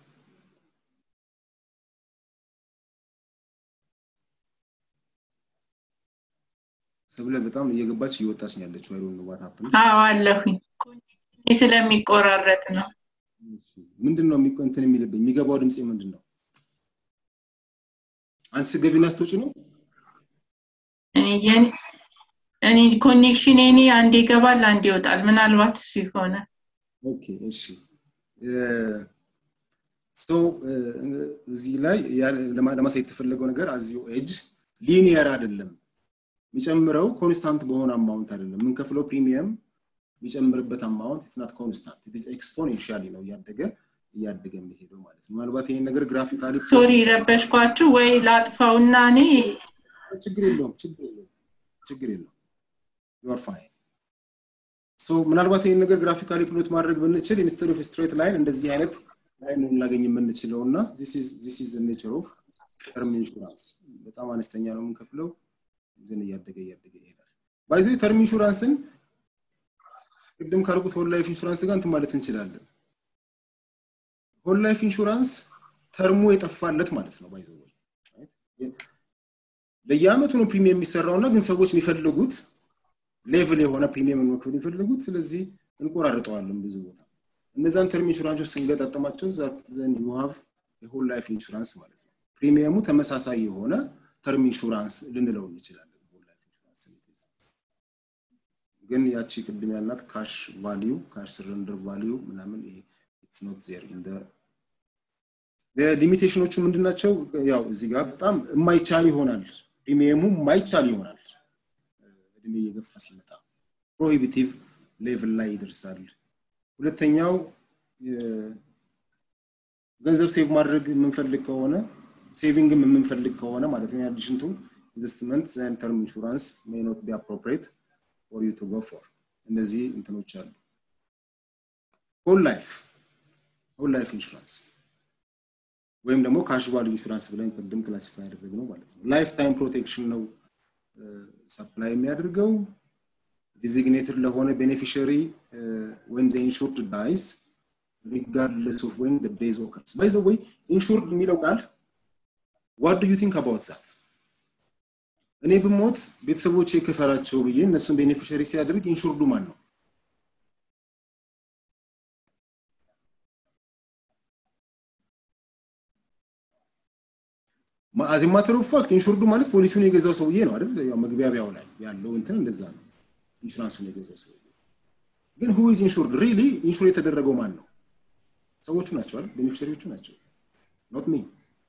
ሰብለ በጣም እየገባች እየወጣች ነው ያለችው። አይሮን ዋት ሀፕን? አዎ አለሁኝ። ስለሚቆራረጥ ነው። ምንድን ነው እንትን የሚልብኝ? የሚገባው ድምፅ ምንድን ነው? አንቺ ስትገቢና ስትወጪ ነው? እኔ ኮኔክሽን እኔ አንድ ይገባል አንድ ይወጣል። ምናልባት ሲሆነ ኦኬ እሺ። ሶ እዚህ ላይ ለማሳየት የተፈለገው ነገር አዚዮ ኤጅ ሊኒየር አይደለም። የሚጨምረው ኮንስታንት በሆነ አማውንት አይደለም። የምንከፍለው ፕሪሚየም የሚጨምርበት አማውንት ኢትናት ኮንስታንት ኤክስፖኔንሻሊ ነው እያደገ እያደገ የሚሄደው ማለት ነው። ምናልባት ይሄን ነገር ግራፊካሊ ሶሪ ረበሽኳችሁ ወይ ላጥፋውና እኔ ችግር የለውም ችግር የለውም ችግር የለውም ዩአር ፋይን ሶ ምናልባት ይህን ነገር ግራፊካሊ ፕሎት ማድረግ ብንችል ኢንስቴድ ኦፍ ስትሬት ላይን እንደዚህ አይነት ላይን ልናገኝ የምንችለው እና ዚስ ኢዝ ኔቸር ኦፍ ተርም ኢንሹራንስ በጣም አነስተኛ ነው የምንከፍለው ግን እያደገ እያደገ ይሄዳል ባይዘ ተርም ኢንሹራንስን ቅድም ካልኩት ሆል ላይፍ ኢንሹራንስ ጋር እንትን ማለት እንችላለን ሆል ላይፍ ኢንሹራንስ ተርሙ የጠፋለት ማለት ነው ባይዘ ለየአመቱ ነው ፕሪሚየም የሚሰራው እና ግን ሰዎች የሚፈልጉት ሌቭል የሆነ ፕሪሚየም መክፈል የሚፈልጉት ስለዚህ እንቆራርጠዋለን ብዙ ቦታ እነዛን ተርም ኢንሹራንሶች ስንገጣጠማቸው ዘንድ ዩ ሃቭ የሆል ላይፍ ኢንሹራንስ ማለት ነው ፕሪሚየሙ ተመሳሳይ የሆነ ተርም ኢንሹራንስ ልንለው እንችላለን ግን ያቺ ቅድም ያልናት ካሽ ቫሊዩ ካሽ ስረንደር ቫሊዩ ምናምን ይሄ ኢትስ ኖት ዜር ኢን ሊሚቴሽኖቹ ምንድን ናቸው? ያው እዚህ ጋር በጣም የማይቻል ይሆናል። ፕሪሚየሙ የማይቻል ይሆናል። እድሜ እየገፋ ሲመጣ ፕሮሂቢቲቭ ሌቭል ላይ ይደርሳል። ሁለተኛው ገንዘብ ሴቭ ማድረግ የምንፈልግ ከሆነ ሴቪንግም የምንፈልግ ከሆነ ማለት ነው አዲሽን ቱ ኢንቨስትመንት ዘን ተርም ኢንሹራንስ ሜይ ኖት ቢ አፕሮፕሪየት ፎር ዩ ቱ ጎ ፎር እነዚህ እንትኖች አሉ። ሆል ላይፍ ሆል ላይፍ ኢንሹራንስ ወይም ደግሞ ካሽዋል ኢንሹራንስ ብለን ቅድም ክላሲፋይ ያደረግነው ማለት ነው። ላይፍ ታይም ፕሮቴክሽን ነው ሰፕላይ የሚያደርገው ዲዚግኔትድ ለሆነ ቤኔፊሽሪ ወን ዘ ኢንሹርድ ዳይስ ሪጋርድለስ ኦፍ ወን ዴይዝ ኦከርስ ባይ ዘ ወይ ኢንሹርድ የሚለው ቃል ዋት ዱ ዩ ቲንክ አባውት ዛት እኔ ብሞት ቤተሰቦቼ ክፈላቸው ብዬ እነሱን ቤኔፊሽሪ ሲያደርግ ኢንሹርዱ ማን ነው? አዝ ማተር ኦፍ ፋክት ኢንሹርዱ ማለት ፖሊሱን የገዛው ሰውዬ ነው አይደል? ያው መግቢያቢያው ላይ ያለው እንትን እንደዛ ነው። ኢንሹራንሱን የገዛው ሰውዬ ግን ሁ ኢዝ ኢንሹርድ ሪሊ ኢንሹር የተደረገው ማን ነው? ሰዎቹ ናቸው አይደል? ቤኔፊሸሪዎቹ ናቸው። ኖት ሚ።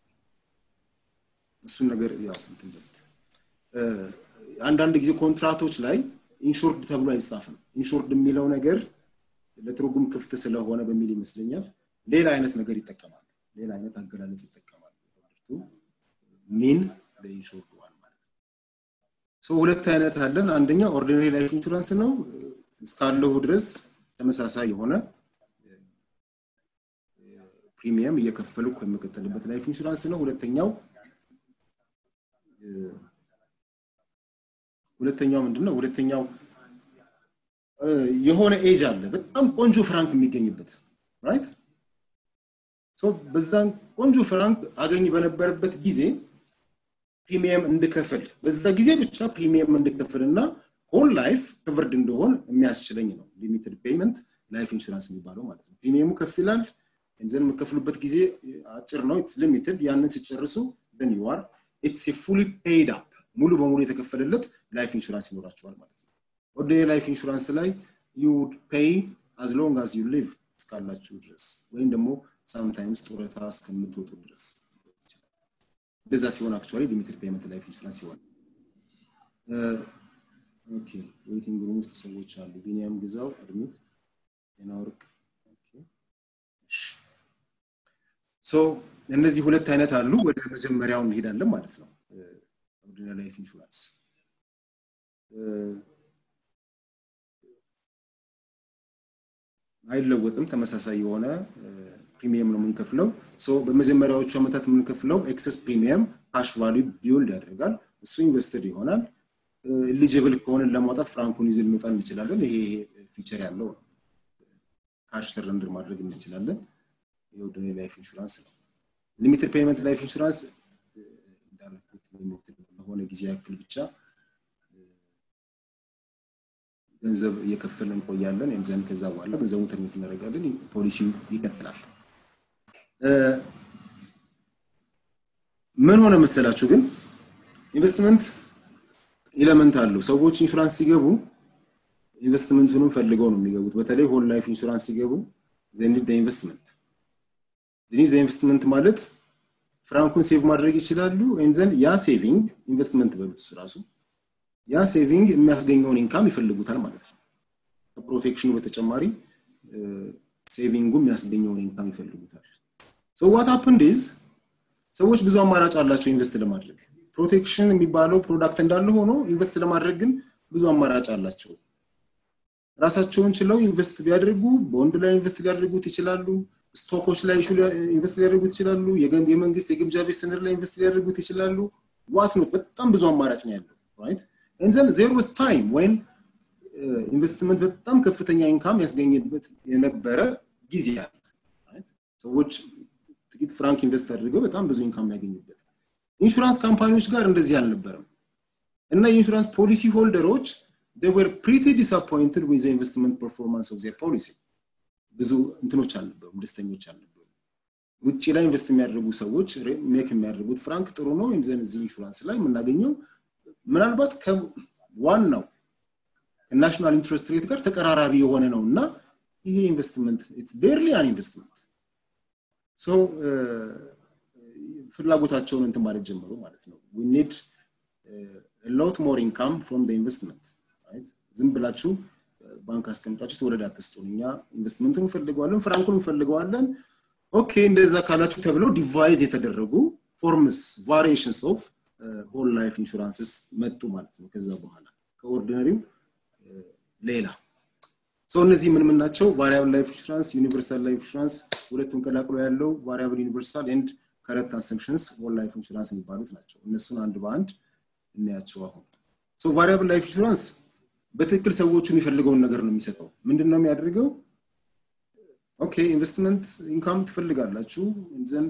እሱን ነገር ያው እንትን በሉት። አንዳንድ ጊዜ ኮንትራቶች ላይ ኢንሹርድ ተብሎ አይጻፍም። ኢንሹርድ የሚለው ነገር ለትርጉም ክፍት ስለሆነ በሚል ይመስለኛል ሌላ አይነት ነገር ይጠቀማሉ። ሌላ አይነት አገላለጽ ይጠቀማሉ። ሚን ኢንሹርድ ዋን ማለት ነው። ሰው ሁለት አይነት አለን። አንደኛ ኦርዲናሪ ላይፍ ኢንሹራንስ ነው። እስካለሁ ድረስ ተመሳሳይ የሆነ ፕሪሚየም እየከፈልኩ የምቀጥልበት ላይፍ ኢንሹራንስ ነው። ሁለተኛው ሁለተኛው ምንድን ነው? ሁለተኛው የሆነ ኤጅ አለ በጣም ቆንጆ ፍራንክ የሚገኝበት ራይት በዛን ቆንጆ ፍራንክ አገኝ በነበረበት ጊዜ ፕሪሚየም እንድከፍል በዛ ጊዜ ብቻ ፕሪሚየም እንድከፍል እና ሆል ላይፍ ክቨርድ እንደሆን የሚያስችለኝ ነው ሊሚትድ ፔይመንት ላይፍ ኢንሹራንስ የሚባለው ማለት ነው ፕሪሚየሙ ከፍ ይላል ዘን የምከፍሉበት ጊዜ አጭር ነው ኢትስ ሊሚትድ ያንን ሲጨርሱ ዘን ዩ አር ኢትስ ፉሊ ፔይድ አፕ ሙሉ በሙሉ የተከፈለለት ላይፍ ኢንሹራንስ ይኖራቸዋል ማለት ነው ኦርዲናሪ ላይፍ ኢንሹራንስ ላይ ዩ ፔይ አዝ ሎንግ አዝ ዩ ሊቭ እስካላችሁ ድረስ ወይም ደግሞ ሳምታይምስ ጡረታ እስከምትወጡ ድረስ እንደዛ ሲሆን አክቹዋሊ ሊሚትድ ፔመንት ላይፍ ኢንሹራንስ ይሆናል ኦኬ ዌቲንግ ሩም ውስጥ ሰዎች አሉ ቢኒያም ግዛው አድሚት ጤና ወርቅ ሶ እነዚህ ሁለት አይነት አሉ ወደ መጀመሪያው እንሄዳለን ማለት ነው ኦርዲናሪ ላይፍ ኢንሹራንስ አይለወጥም ተመሳሳይ የሆነ ፕሪሚየም ነው የምንከፍለው በመጀመሪያዎቹ ዓመታት የምንከፍለው ኤክሰስ ፕሪሚየም ካሽ ቫሉ ቢውልድ ያደርጋል እሱ ኢንቨስትድ ይሆናል ኤሊጅብል ከሆንን ለማውጣት ፍራንኩን ይዘን ልንወጣ እንችላለን ይሄ ፊቸር ያለው ነው ካሽ ሰረንድር ማድረግ እንችላለን የወደኔ ላይፍ ኢንሹራንስ ነው ሊሚትድ ፔይመንት ላይፍ ኢንሹራንስ እንዳልኩት ሊሚትድ ለሆነ ጊዜ ያክል ብቻ ገንዘብ እየከፈልን እንቆያለን ዘንድ ከዛ በኋላ ገንዘቡን ተርሚት እናደርጋለን ፖሊሲው ይቀጥላል ምን ሆነ መሰላችሁ ግን ኢንቨስትመንት ኤለመንት አለው ሰዎች ኢንሹራንስ ሲገቡ ኢንቨስትመንቱንም ፈልገው ነው የሚገቡት በተለይ ሆል ላይፍ ኢንሹራንስ ሲገቡ ዘኒድ ኢንቨስትመንት ዘኒድ ኢንቨስትመንት ማለት ፍራንኩን ሴቭ ማድረግ ይችላሉ ዘንድ ያ ሴቪንግ ኢንቨስትመንት በሉት ራሱ ያ ሴቪንግ የሚያስገኘውን ኢንካም ይፈልጉታል ማለት ነው ከፕሮቴክሽኑ በተጨማሪ ሴቪንጉ የሚያስገኘውን ኢንካም ይፈልጉታል ሶ ዋት ሀፕንድ ኢዝ ሰዎች ብዙ አማራጭ አላቸው ኢንቨስት ለማድረግ ፕሮቴክሽን የሚባለው ፕሮዳክት እንዳለ ሆኖ ኢንቨስት ለማድረግ ግን ብዙ አማራጭ አላቸው ራሳቸውን ችለው ኢንቨስት ቢያደርጉ ቦንድ ላይ ኢንቨስት ሊያደርጉት ይችላሉ ስቶኮች ላይ ኢንቨስት ሊያደርጉት ይችላሉ የመንግስት የግምጃ ቤት ሰነድ ላይ ኢንቨስት ሊያደርጉት ይችላሉ ዋት ኖት በጣም ብዙ አማራጭ ነው ያለው ራይት እንዘን ዜር ወስ ታይም ወይን ኢንቨስትመንት በጣም ከፍተኛ ኢንካም ያስገኝበት የነበረ ጊዜ አለ ሰዎች ጥቂት ፍራንክ ኢንቨስት አድርገው በጣም ብዙ ኢንካም ያገኙበት ኢንሹራንስ ካምፓኒዎች ጋር እንደዚህ አልነበረም እና የኢንሹራንስ ፖሊሲ ሆልደሮች they were pretty disappointed with the investment performance of their policy ብዙ እንትኖች አልነበሩም ደስተኞች አልነበሩ ውጭ ላይ ኢንቨስት የሚያደርጉ ሰዎች ሜክ የሚያደርጉት ፍራንክ ጥሩ ነው ወይም ዘን እዚህ ኢንሹራንስ ላይ የምናገኘው ምናልባት ከዋናው ከናሽናል ኢንትረስት ሬት ጋር ተቀራራቢ የሆነ ነው እና ይሄ ኢንቨስትመንት ቤርሊ አን ኢንቨስትመንት ሶ ፍላጎታቸውን እንትን ማለት ጀመሩ ማለት ነው ዊ ኒድ ሎት ሞር ኢንካም ፍሮም ኢንቨስትመንት ዝም ብላችሁ ባንክ አስቀምጣችሁ ተወለድ አትስጡን እኛ ኢንቨስትመንቱን እንፈልገዋለን ፍራንኩን እንፈልገዋለን ኦኬ እንደዛ ካላችሁ ተብለው ዲቫይዝ የተደረጉ ፎርምስ ቫሪዬሽንስ ኦፍ ሆል ላይፍ ኢንሹራንስስ መጡ ማለት ነው ከዛ በኋላ ከኦርዲነሪው ሌላ ሰው እነዚህ ምን ምን ናቸው ቫሪያብል ላይፍ ኢንሹራንስ ዩኒቨርሳል ላይፍ ኢንሹራንስ ሁለቱን ቀላቅሎ ያለው ቫሪያብል ዩኒቨርሳል ኤንድ ከረት አሰምፕሽንስ ሆል ላይፍ ኢንሹራንስ የሚባሉት ናቸው እነሱን አንድ በአንድ እናያቸው አሁን ሶ ቫሪያብል ላይፍ ኢንሹራንስ በትክክል ሰዎቹ የሚፈልገውን ነገር ነው የሚሰጠው ምንድን ነው የሚያደርገው ኦኬ ኢንቨስትመንት ኢንካም ትፈልጋላችሁ ዘን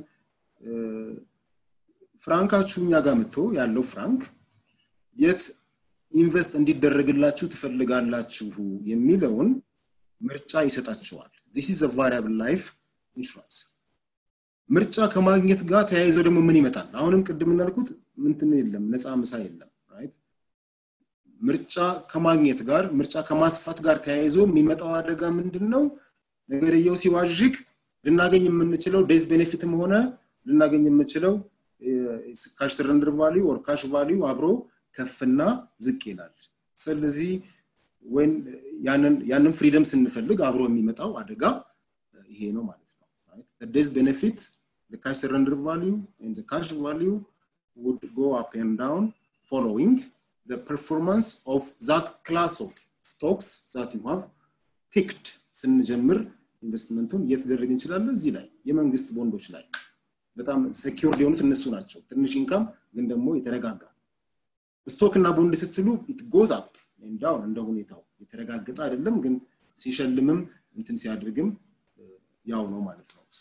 ፍራንካችሁ እኛ ጋር መጥቶ ያለው ፍራንክ የት ኢንቨስት እንዲደረግላችሁ ትፈልጋላችሁ የሚለውን ምርጫ ይሰጣቸዋል ዚስ ኢዝ ቫሪያብል ላይፍ ኢንሹራንስ ምርጫ ከማግኘት ጋር ተያይዘው ደግሞ ምን ይመጣል አሁንም ቅድም እንዳልኩት ምንትን የለም ነፃ ምሳ የለም ራይት ምርጫ ከማግኘት ጋር ምርጫ ከማስፋት ጋር ተያይዞ የሚመጣው አደጋ ምንድን ነው ነገርየው ሲዋዥቅ ልናገኝ የምንችለው ዴዝ ቤኔፊትም ሆነ ልናገኝ የምንችለው ካሽ ሰረንደር ቫሊዩ ኦር ካሽ ቫሊዩ አብሮ ከፍና ዝቅ ይላል ስለዚህ ወይን ያንን ፍሪደም ስንፈልግ አብሮ የሚመጣው አደጋ ይሄ ነው ማለት ነው ዴዝ ቤኔፊት the cash surrender value and the cash value would go up and down following the performance of that class of stocks that you have picked ስንጀምር ኢንቨስትመንቱን እየተደረግ እንችላለን እዚህ ላይ የመንግስት ቦንዶች ላይ በጣም ሴኪር ሊሆኑት እነሱ ናቸው ትንሽ ኢንካም ግን ደግሞ የተረጋጋ ስቶክ እና ቦንድ ስትሉ ኢት ጎዝ አፕ ዳውን እንደ ሁኔታው የተረጋገጠ አይደለም ግን ሲሸልምም እንትን ሲያድርግም ያው ነው ማለት ነው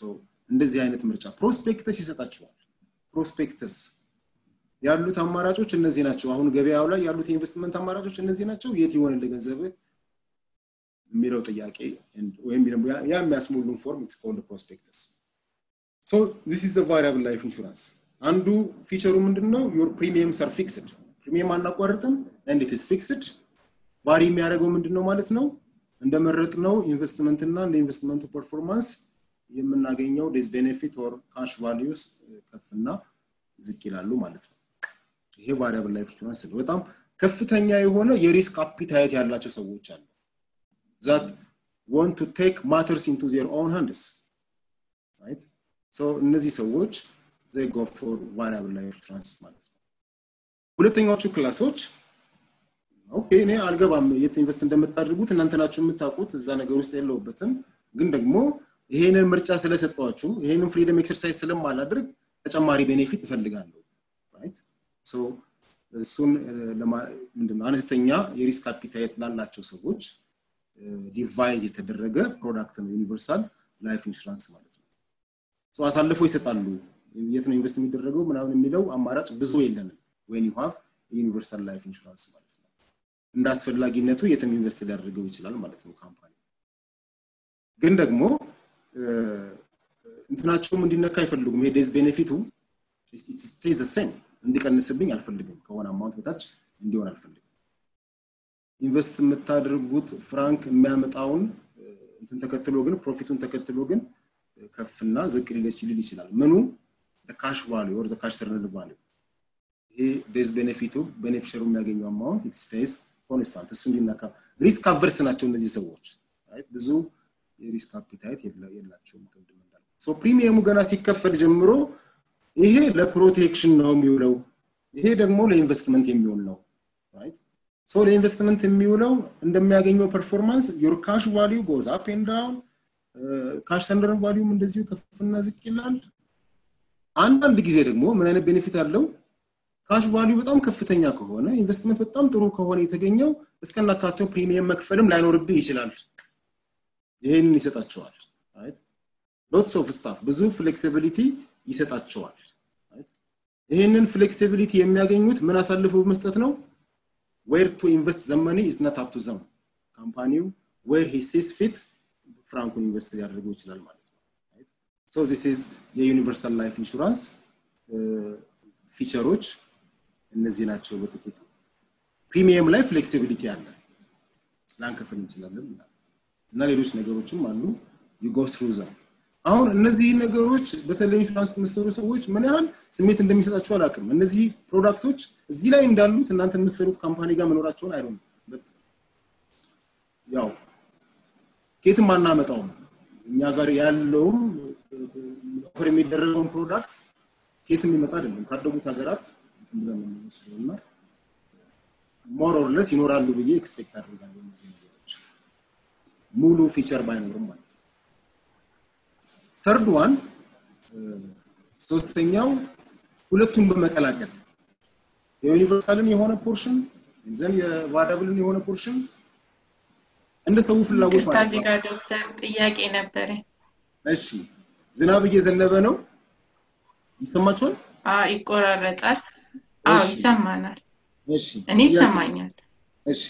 እንደዚህ አይነት ምርጫ ፕሮስፔክተስ ይሰጣችኋል። ፕሮስፔክተስ ያሉት አማራጮች እነዚህ ናቸው። አሁን ገበያው ላይ ያሉት የኢንቨስትመንት አማራጮች እነዚህ ናቸው። የት ይሆንልህ ገንዘብ የሚለው ጥያቄ ወይም ደግሞ ያ የሚያስሞሉን ፎርም ኢትስ ኮልድ ፕሮስፔክተስ ሶ ዚስ ኢዝ ዘ ቫሪያብል ላይፍ ኢንሹራንስ አንዱ ፊቸሩ ምንድነው? ዮር ፕሪሚየምስ አር ፊክስድ ፕሪሚየም አናቋርጥም ኤንድ ኢት ኢዝ ፊክስድ ቫሪ የሚያደርገው ምንድነው ማለት ነው? እንደመረጥ ነው ኢንቨስትመንት እና እንደ ኢንቨስትመንቱ ፐርፎርማንስ የምናገኘው ዴዝ ቤኔፊት ኦር ካሽ ቫሊዩስ ከፍና ዝቅ ይላሉ ማለት ነው። ይሄ ቫሪያብል ላይፍ ኢንሹራንስ ነው። በጣም ከፍተኛ የሆነ የሪስክ አፒታይት ያላቸው ሰዎች አሉ ዛት ዋንት ቱ ቴክ ማተርስ ኢንቱ ዜር ኦውን ሃንድስ ራይት ሶ እነዚህ ሰዎች ዘይ ጎ ፎር ቫሪያብል ላይፍ ኢንሹራንስ ማለት ነው። ሁለተኛዎቹ ክላሶች ኦኬ እኔ አልገባም የት ኢንቨስት እንደምታደርጉት እናንተ ናችሁ የምታውቁት እዛ ነገር ውስጥ የለውበትም ግን ደግሞ ይሄንን ምርጫ ስለሰጠዋችሁ ይሄንን ፍሪደም ኤክሰርሳይዝ ስለማላደርግ ተጨማሪ ቤኔፊት እፈልጋለሁ ራይት ሶ እሱን ምንድነው አነስተኛ የሪስክ አፒታይት ላላቸው ሰዎች ዲቫይዝ የተደረገ ፕሮዳክት ነው ዩኒቨርሳል ላይፍ ኢንሹራንስ ማለት ነው ሶ አሳልፎ ይሰጣሉ የት ነው ኢንቨስት የሚደረገው ምናምን የሚለው አማራጭ ብዙ የለንም ወይን ዩ ሃቭ ዩኒቨርሳል ላይፍ ኢንሹራንስ ማለት ነው እንደ አስፈላጊነቱ የትም ኢንቨስት ሊያደርገው ይችላል ማለት ነው ካምፓኒ ግን ደግሞ እንትናቸውም እንዲነካ አይፈልጉም የዴዝ ቤኔፊቱ ስቴዝ ሴም እንዲቀንስብኝ አልፈልግም ከሆነ አማውንት በታች እንዲሆን አልፈልግም ኢንቨስት የምታደርጉት ፍራንክ የሚያመጣውን እንትን ተከትሎ ግን ፕሮፊቱን ተከትሎ ግን ከፍና ዝቅ ሊል ይችላል ምኑ ካሽ ቫሊዩ ኦር ካሽ ሰርነል ቫሊዩ ይሄ ዴዝ ቤኔፊቱ ቤኔፊሸሩ የሚያገኘው አማውንት ኢት ስቴይስ ኮንስታንት እሱ እንዲነካ ሪስክ አቨርስ ናቸው እነዚህ ሰዎች ብዙ የሪስክ አፒታይት የላቸውም ቅድም እንዳልኩ ሶ ፕሪሚየሙ ገና ሲከፈል ጀምሮ ይሄ ለፕሮቴክሽን ነው የሚውለው ይሄ ደግሞ ለኢንቨስትመንት የሚውል ነው ራይት ሶ ለኢንቨስትመንት የሚውለው እንደሚያገኘው ፐርፎርማንስ ዮር ካሽ ቫሊዩ ጎዝ አፕ ኤንድ ዳውን ካሽ ሰንደር ቫሊዩም እንደዚሁ ከፍና ዝቅ ይላል አንዳንድ ጊዜ ደግሞ ምን አይነት ቤኔፊት አለው ካሽ ቫሊዩ በጣም ከፍተኛ ከሆነ ኢንቨስትመንት በጣም ጥሩ ከሆነ የተገኘው እስከናካቴው ፕሪሚየም መክፈልም ላይኖርብህ ይችላል ይሄንን ይሰጣቸዋል ሎትስ ኦፍ ስታፍ ብዙ ፍሌክሲቢሊቲ ይሰጣቸዋል ይህንን ፍሌክሲቢሊቲ የሚያገኙት ምን አሳልፈው መስጠት ነው ዌር ቱ ኢንቨስት ዘመኒ ኢዝ ነት አፕ ቱ ዘም ካምፓኒው ዌር ሂ ሲስ ፊት ፍራንኩን ኢንቨስት ሊያደርገው ይችላል ማለት ነው ሶ ዚስ ኢዝ የዩኒቨርሳል ላይፍ ኢንሹራንስ ፊቸሮች እነዚህ ናቸው በጥቂቱ ፕሪሚየም ላይ ፍሌክሲቢሊቲ አለ ላንከፍል እንችላለን እና ሌሎች ነገሮችም አሉ ዩጎ ትሩ ዘም አሁን እነዚህ ነገሮች በተለይ ኢንሹራንስ የምትሰሩ ሰዎች ምን ያህል ስሜት እንደሚሰጣቸው አላውቅም እነዚህ ፕሮዳክቶች እዚህ ላይ እንዳሉት እናንተ የምትሰሩት ካምፓኒ ጋር መኖራቸውን አይሆን ያው ኬትም አናመጣውም እኛ ጋር ያለውም ኦፈር የሚደረገውን ፕሮዳክት ኬትም ይመጣ አይደለም ካደጉት ሀገራት ብለን የምንወስደው እና ሞር ኦር ለስ ይኖራሉ ብዬ ኤክስፔክት አድርጋለሁ እነዚህ ነገሮች ሙሉ ፊቸር ባይኖርም ማለት ነው ሰርድ ዋን ሶስተኛው ሁለቱን በመቀላቀል የዩኒቨርሳልን የሆነ ፖርሽን ዘን የቫሪያብልን የሆነ ፖርሽን እንደ ሰው ፍላጎት ማለት እዚህ ጋር ዶክተር ጥያቄ ነበረ እሺ ዝናብ እየዘነበ ነው ይሰማችኋል ይቆራረጣል አዎ ይሰማናል እሺ እኔ ይሰማኛል እሺ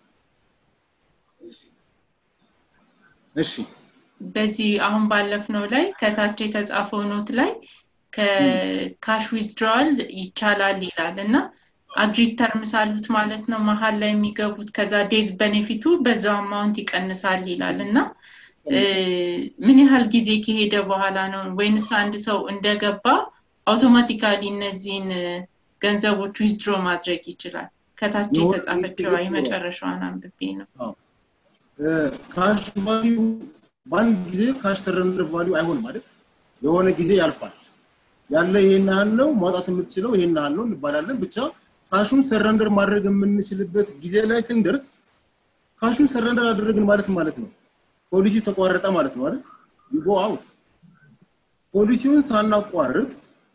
እሺ በዚህ አሁን ባለፍነው ላይ ከታች የተጻፈው ኖት ላይ ከካሽ ዊዝድሮዋል ይቻላል ይላል እና አግሪድ ተርምስ አሉት ማለት ነው መሀል ላይ የሚገቡት ከዛ ዴዝ ቤኔፊቱ በዛው አማውንት ይቀንሳል ይላል እና ምን ያህል ጊዜ ከሄደ በኋላ ነው ወይንስ አንድ ሰው እንደገባ አውቶማቲካሊ እነዚህን ገንዘቦች ዊዝድሮ ማድረግ ይችላል ከታች የተጻፈችው የመጨረሻዋን አንብቤ ነው ካሽ ቫሊዩ በአንድ ጊዜ ካሽ ሰረንደር ቫሊዩ አይሆን ማለት የሆነ ጊዜ ያልፋል ያለ ይሄን ያህል ነው ማውጣት የምትችለው ይሄን ያህል ነው እንባላለን ብቻ ካሹን ሰረንደር ማድረግ የምንችልበት ጊዜ ላይ ስንደርስ ካሹን ሰረንደር አደረግን ማለት ማለት ነው ፖሊሲ ተቋረጠ ማለት ነው አይደል ዩ አውት ፖሊሲውን ሳናቋርጥ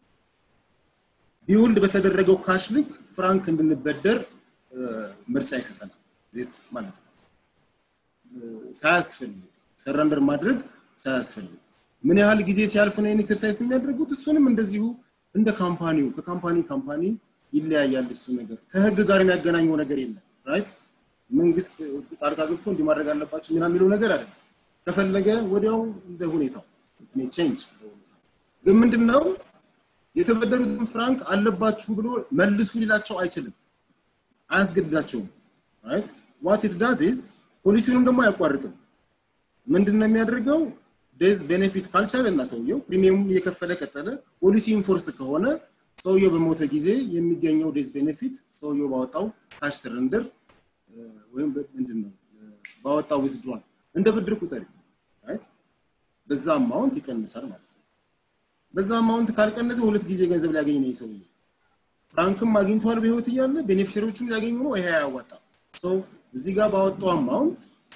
ቢውልድ በተደረገው ካሽ ልክ ፍራንክ እንድንበደር ምርጫ ይሰጠናል ዚስ ማለት ነው ሳያስፈልግ ሰረንደር ማድረግ ሳያስፈልግ ምን ያህል ጊዜ ሲያልፍ ነው ይህን ኤክሰርሳይዝ የሚያደርጉት? እሱንም እንደዚሁ እንደ ካምፓኒው ከካምፓኒ ካምፓኒ ይለያያል። እሱ ነገር ከህግ ጋር የሚያገናኘው ነገር የለም። ራይት መንግስት ጣልቃ ገብቶ እንዲህ ማድረግ አለባቸው ምናምን የሚለው ነገር አይደለም። ከፈለገ ወዲያው እንደ ሁኔታው ቼንጅ ግን ምንድን ነው የተበደሩትን ፍራንክ አለባችሁ ብሎ መልሱ ሊላቸው አይችልም፣ አያስገድዳቸውም። ራይት ዋት ኢት ዳዝ ኢዝ ፖሊሲውንም ደግሞ አያቋርጥም። ምንድን ነው የሚያደርገው? ዴዝ ቤኔፊት ካልቻለ እና ሰውየው ፕሪሚየሙን እየከፈለ ቀጠለ፣ ፖሊሲ ኢንፎርስ ከሆነ ሰውየው በሞተ ጊዜ የሚገኘው ዴዝ ቤኔፊት ሰውየው ባወጣው ካሽ ሰረንደር ወይም ምንድን ነው ባወጣው ዊዝድሮል እንደ ብድር ቁጠሪ በዛ አማውንት ይቀንሳል ማለት ነው። በዛ አማውንት ካልቀነሰ ሁለት ጊዜ ገንዘብ ሊያገኝ ነው ሰውዬ። ፍራንክም አግኝቷል በህይወት እያለ ቤኔፊሸሪዎቹም ሊያገኙ ነው። ይሄ ያዋጣ ሰው እዚህ ጋር ባወጣው አማውንት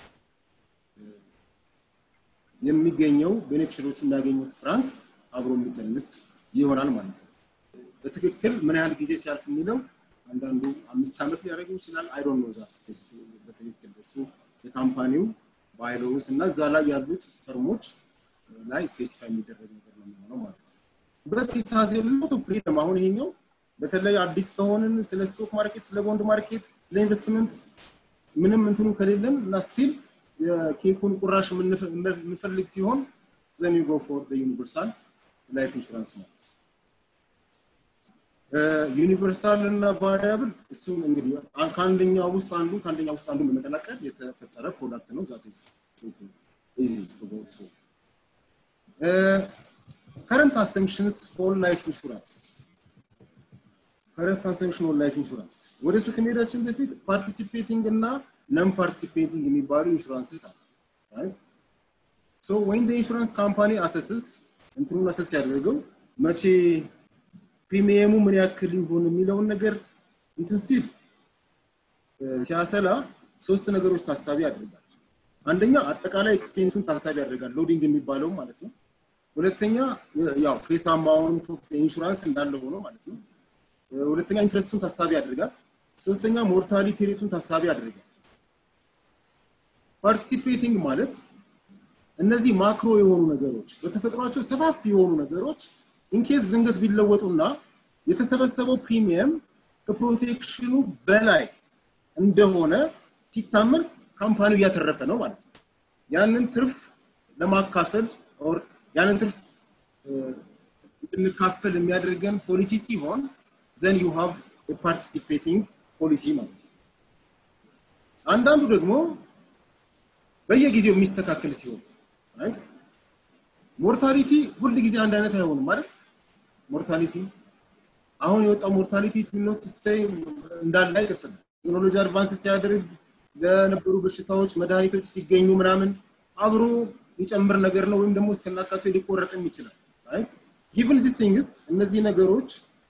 የሚገኘው ቤኔፊሸሪዎቹ የሚያገኙት ፍራንክ አብሮ የሚቀንስ ይሆናል ማለት ነው። በትክክል ምን ያህል ጊዜ ሲያልፍ የሚለው አንዳንዱ አምስት ዓመት ሊያደርገው ይችላል። አይ ዶንት ኖ ዛት በትክክል እሱ የካምፓኒው ባይሎውስ እና እዛ ላይ ያሉት ተርሞች ላይ ስፔሲፋይ የሚደረግ ነገር ነው የሚሆነው ማለት ነው። በት ኢት ሃዝ ኤ ሎት ኦፍ ፍሪደም። አሁን ይሄኛው በተለይ አዲስ ከሆንን ስለ ስቶክ ማርኬት፣ ስለ ቦንድ ማርኬት፣ ስለ ኢንቨስትመንት ምንም እንትኑ ከሌለን እና ስቲል የኬኩን ቁራሽ የምንፈልግ ሲሆን ዘን ዩ ጎ ፎር ዩኒቨርሳል ላይፍ ኢንሹራንስ ማለት ነው። ዩኒቨርሳል እና ቫሪያብል እሱ እንግዲህ ከአንደኛው ውስጥ አንዱ ከአንደኛው ውስጥ አንዱ በመቀላቀል የተፈጠረ ፕሮዳክት ነው። ዛት ኢዝ ኢዚ ቱ ጎ ሶ ከረንት አሰምፕሽንስ ሆል ላይፍ ኢንሹራንስ ከረንት አሰምፕሽን ሆል ላይፍ ኢንሹራንስ ወደ እሱ ከመሄዳችን በፊት ፓርቲሲፔቲንግ እና ነን ፓርቲሲፔቲንግ የሚባሉ ኢንሹራንስስ አሉ ራይት ሶ ወይን ኢንሹራንስ ካምፓኒ አሰስስ እንትኑን አሰስ ያደርገው መቼ ፕሪሚየሙ ምን ያክል ይሁን የሚለውን ነገር እንትን ሲል ሲያሰላ ሶስት ነገሮች ታሳቢ ያደርጋል። አንደኛ አጠቃላይ ኤክስፔንሱን ታሳቢ ያደርጋል፣ ሎዲንግ የሚባለው ማለት ነው። ሁለተኛ ያው ፌስ አማውንት ኦፍ ኢንሹራንስ እንዳለ ሆኖ ማለት ነው። ሁለተኛ ኢንትረስቱን ታሳቢ ያደርጋል። ሶስተኛ ሞርታሊቲ ሬቱን ታሳቢ ያደርጋል። ፓርቲሲፔቲንግ ማለት እነዚህ ማክሮ የሆኑ ነገሮች በተፈጥሯቸው ሰፋፊ የሆኑ ነገሮች ኢንኬዝ ድንገት ቢለወጡና የተሰበሰበው ፕሪሚየም ከፕሮቴክሽኑ በላይ እንደሆነ ሲታመን ካምፓኒው እያተረፈ ነው ማለት ነው። ያንን ትርፍ ለማካፈል ኦር ያንን ትርፍ እንድንካፈል የሚያደርገን ፖሊሲ ሲሆን ዘን ዩ ሃቭ ፓርቲሲፔቲንግ ፖሊሲ ማለት ነው። አንዳንዱ ደግሞ በየጊዜው የሚስተካከል ሲሆን ራይት ሞርታሊቲ ሁል ጊዜ አንድ አይነት አይሆንም ማለት ሞርታሊቲ አሁን የወጣው ሞርታሊቲ ኖት ስቴይ እንዳለ አይቀጥልም። ቴክኖሎጂ አድቫንስ ሲያደርግ ለነበሩ በሽታዎች መድኃኒቶች ሲገኙ ምናምን አብሮ ሊጨምር ነገር ነው ወይም ደግሞ እስከናካቴው ሊቆረጥም ይችላል ራይት ጊቭን ዚስ ቲንግስ እነዚህ ነገሮች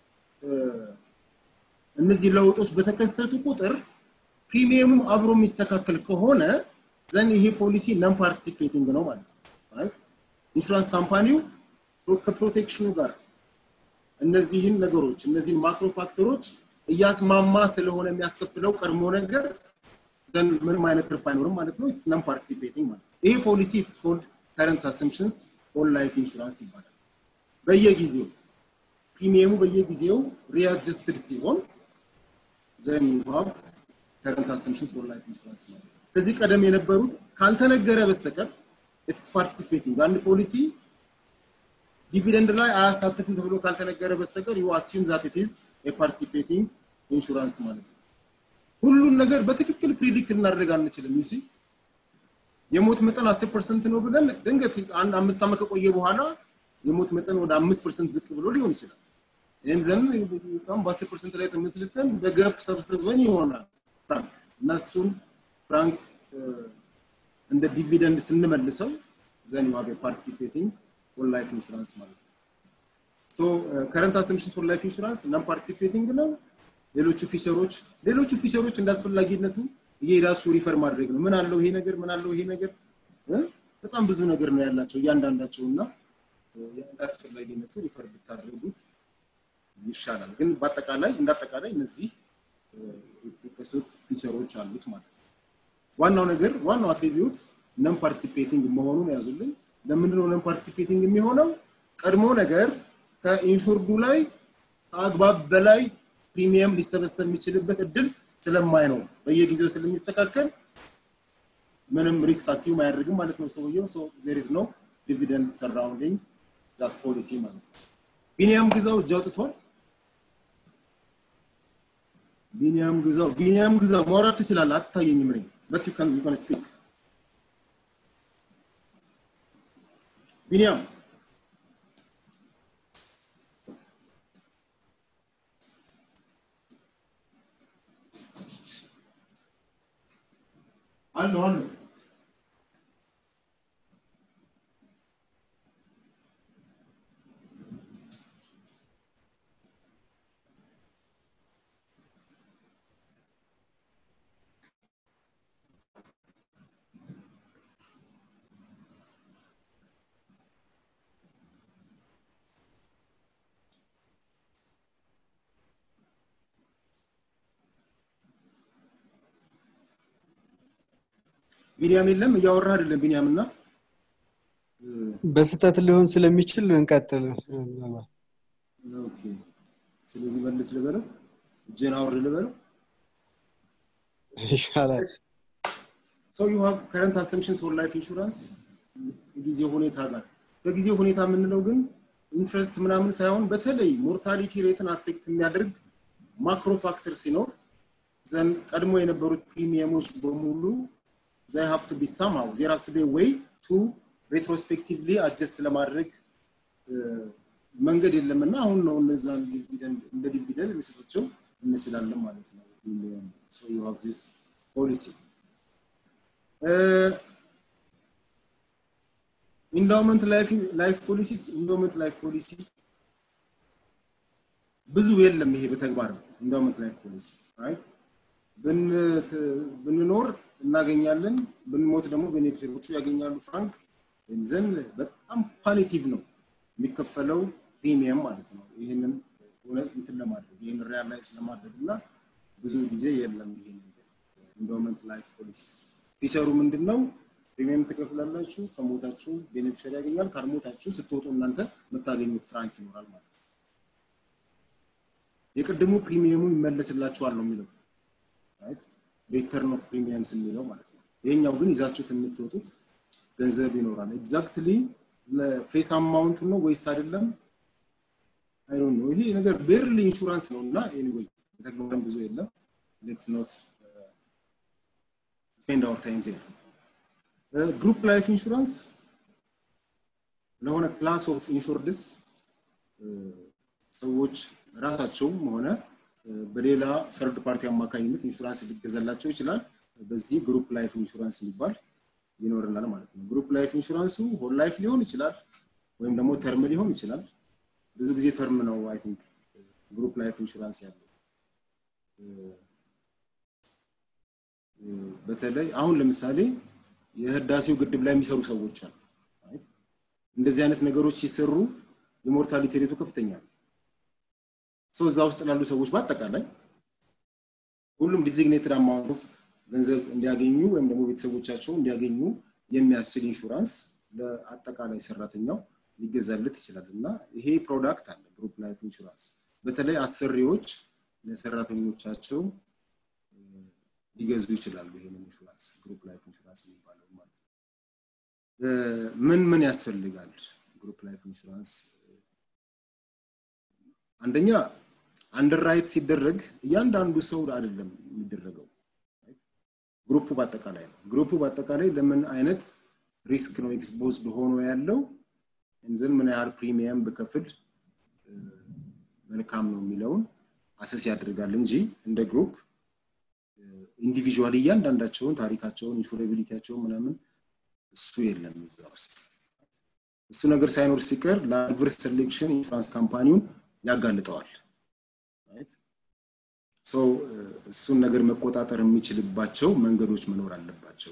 እነዚህ ለውጦች በተከሰቱ ቁጥር ፕሪሚየሙ አብሮ የሚስተካከል ከሆነ ዘን ይሄ ፖሊሲ ነን ፓርቲሲፔቲንግ ነው ማለት ነው ራይት ኢንሹራንስ ካምፓኒው ከፕሮቴክሽኑ ጋር እነዚህን ነገሮች እነዚህን ማክሮ ፋክተሮች እያስማማ ስለሆነ የሚያስከፍለው ቀድሞ ነገር ዘን ምንም አይነት ትርፍ አይኖርም ማለት ነው። ኢትስ ነን ፓርቲሲፔቲንግ ማለት ነው። ይሄ ፖሊሲ ኢትስ ኮልድ ከረንት አሰምፕሽንስ ኦል ላይፍ ኢንሹራንስ ይባላል። በየጊዜው ፕሪሚየሙ በየጊዜው ሪአጅስትድ ሲሆን ዘን ዩ ሃቭ ከረንት አሰምፕሽንስ ኦል ላይፍ ኢንሹራንስ ማለት ነው። ከዚህ ቀደም የነበሩት ካልተነገረ በስተቀር ኢትስ ፓርቲሲፔቲንግ አንድ ፖሊሲ ዲቪደንድ ላይ አያሳትፍም ተብሎ ካልተነገረ በስተቀር ዩ አስዩም ዛት ኢት ኢዝ የፓርቲሲፔቲንግ ኢንሹራንስ ማለት ነው። ሁሉን ነገር በትክክል ፕሪዲክት ልናደርግ አንችልም። ዩሲ የሞት መጠን አስር ፐርሰንት ነው ብለን ድንገት አንድ አምስት ዓመት ከቆየ በኋላ የሞት መጠን ወደ አምስት ፐርሰንት ዝቅ ብሎ ሊሆን ይችላል። ይህን ዘን በጣም በአስር ፐርሰንት ላይ ተመስልተን በገፍ ሰብስበን ይሆናል ፍራንክ እና እሱን ፍራንክ እንደ ዲቪደንድ ስንመልሰው ዘን ዩ ሃቭ ፓርቲሲፔቲንግ ሆል ላይፍ ኢንሹራንስ ማለት ነው። ሶ ከረንት አሰምፕሽንስ ሆል ላይፍ ኢንሹራንስ ነን ፓርቲሲፔቲንግ ነው። ሌሎቹ ፊቸሮች ሌሎቹ ፊቸሮች እንዳስፈላጊነቱ እየሄዳችሁ ሪፈር ማድረግ ነው። ምን አለው ይሄ ነገር ምን አለው ይሄ ነገር በጣም ብዙ ነገር ነው ያላቸው እያንዳንዳቸው እና እንዳስፈላጊነቱ ሪፈር ብታደርጉት ይሻላል። ግን በአጠቃላይ እንዳጠቃላይ እነዚህ የተጠቀሱት ፊቸሮች አሉት ማለት ነው። ዋናው ነገር ዋናው አትሪቢዩት ነን ፓርቲሲፔቲንግ መሆኑን ያዙልኝ። ለምንድነው ነን ፓርቲሲፔቲንግ የሚሆነው? ቀድሞ ነገር ከኢንሹርዱ ላይ ከአግባብ በላይ ፕሪሚየም ሊሰበሰብ የሚችልበት እድል ስለማይኖር በየጊዜው ስለሚስተካከል ምንም ሪስክ አስዩም አያደርግም ማለት ነው ሰውየው። ሶ ዜር ኢዝ ኖ ዲቪደንድ ሰራውንዲንግ ዛት ፖሊሲ ማለት ነው። ቢኒያም ግዛው እጅ አውጥቷል። ቢኒያም ግዛው ቢኒያም ግዛው ማውራት ትችላለህ። አትታየኝም ነኝ በት ዩ ካን ዩ ካን ስፒክ ቢኒያም አለሁ አለሁ ቢኒያም የለም እያወራ አይደለም ቢኒያም እና በስህተት ሊሆን ስለሚችል እንቀጥል ኦኬ ስለዚህ መልስ ልበለው እጄን አውርድ ልበለው ይሻላል ሶ ዩ ሃቭ ከረንት አሰምፕሽንስ ፎር ላይፍ ኢንሹራንስ ከጊዜ ሁኔታ ጋር ከጊዜ ሁኔታ የምንለው ግን ኢንትረስት ምናምን ሳይሆን በተለይ ሞርታሊቲ ሬትን አፌክት የሚያደርግ ማክሮ ፋክተር ሲኖር ዘን ቀድሞ የነበሩት ፕሪሚየሞች በሙሉ ዘይ ሃቭ ቱ ቢ ሳምሃው ዜር ሃዝ ቱ ቢ ዌይ ቱ ሬትሮስፔክቲቭሊ አጀስት ለማድረግ መንገድ የለምና አሁን ነው እነዛን ዲቪደንድ እንደ ዲቪደንድ ልንሰጣቸው እንችላለን ማለት ነው። ሶ ዩ ሃቭ ዚስ ፖሊሲ ኢንዳውመንት ላይፍ ፖሊሲስ ኢንዳውመንት ላይፍ ፖሊሲ ብዙ የለም። ይሄ በተግባር ኢንዳውመንት ላይፍ ፖሊሲ ራይት ብንኖር እናገኛለን፣ ብንሞት ደግሞ ቤኔፊሸሮቹ ያገኛሉ። ፍራንክ ዘን በጣም ፓሊቲቭ ነው የሚከፈለው ፕሪሚየም ማለት ነው። ይህንን እንትን ለማድረግ ይህን ሪያላይዝ ለማድረግ እና ብዙ ጊዜ የለም ይሄ ነገር ኢንዳውመንት ላይፍ ፖሊሲስ ፊቸሩ ምንድን ነው? ፕሪሚየም ትከፍላላችሁ፣ ከሞታችሁ ቤኔፊሸሪ ያገኛል፣ ካልሞታችሁ ስትወጡ እናንተ የምታገኙት ፍራንክ ይኖራል ማለት ነው። የቅድሙ ፕሪሚየሙ ይመለስላችኋል ነው የሚለው ራይት ሪተርን ኦፍ ፕሪሚየምስ የሚለው ማለት ነው። ይሄኛው ግን ይዛችሁት የምትወጡት ገንዘብ ይኖራል። ኤግዛክትሊ ለፌስ አማውንቱ ነው ወይስ አይደለም? አይ ዶንት ኖ። ይሄ ነገር ቤርሊ ኢንሹራንስ ነው እና ኤኒዌይ በተግባርም ብዙ የለም። ሌትስ ኖት ስፔንድ አወር ታይም ዜር። ግሩፕ ላይፍ ኢንሹራንስ ለሆነ ክላስ ኦፍ ኢንሹርድስ ሰዎች ራሳቸውም ሆነ በሌላ ሰርድ ፓርቲ አማካኝነት ኢንሹራንስ ሊገዛላቸው ይችላል። በዚህ ግሩፕ ላይፍ ኢንሹራንስ የሚባል ይኖርናል ማለት ነው። ግሩፕ ላይፍ ኢንሹራንሱ ሆል ላይፍ ሊሆን ይችላል ወይም ደግሞ ተርም ሊሆን ይችላል። ብዙ ጊዜ ተርም ነው አይ ቲንክ ግሩፕ ላይፍ ኢንሹራንስ ያለው። በተለይ አሁን ለምሳሌ የህዳሴው ግድብ ላይ የሚሰሩ ሰዎች አሉ። እንደዚህ አይነት ነገሮች ሲሰሩ የሞርታሊቲ ሬቱ ከፍተኛ ነው። ሰው እዛ ውስጥ ላሉ ሰዎች በአጠቃላይ ሁሉም ዲዚግኔትድ አማውንት ኦፍ ገንዘብ እንዲያገኙ ወይም ደግሞ ቤተሰቦቻቸው እንዲያገኙ የሚያስችል ኢንሹራንስ ለአጠቃላይ ሰራተኛው ሊገዛለት ይችላል እና ይሄ ፕሮዳክት አለ ግሩፕ ላይፍ ኢንሹራንስ በተለይ አሰሪዎች ለሰራተኞቻቸው ሊገዙ ይችላሉ ይሄንን ኢንሹራንስ ግሩፕ ላይፍ ኢንሹራንስ የሚባለው ማለት ነው ምን ምን ያስፈልጋል ግሩፕ ላይፍ ኢንሹራንስ አንደኛ አንደርራይት ሲደረግ እያንዳንዱ ሰው አይደለም የሚደረገው ግሩፑ በአጠቃላይ ነው ግሩፑ በአጠቃላይ ለምን አይነት ሪስክ ነው ኤክስፖዝድ ሆኖ ያለው እንዘን ምን ያህል ፕሪሚየም ብከፍል መልካም ነው የሚለውን አሰስ ያደርጋል እንጂ እንደ ግሩፕ ኢንዲቪዥዋል እያንዳንዳቸውን ታሪካቸውን ኢንሹራቢሊቲያቸውን ምናምን እሱ የለም እዛ ውስጥ እሱ ነገር ሳይኖር ሲቀር ለአድቨርስ ሴሌክሽን ኢንሹራንስ ካምፓኒውን ያጋልጠዋል ሰው እሱን ነገር መቆጣጠር የሚችልባቸው መንገዶች መኖር አለባቸው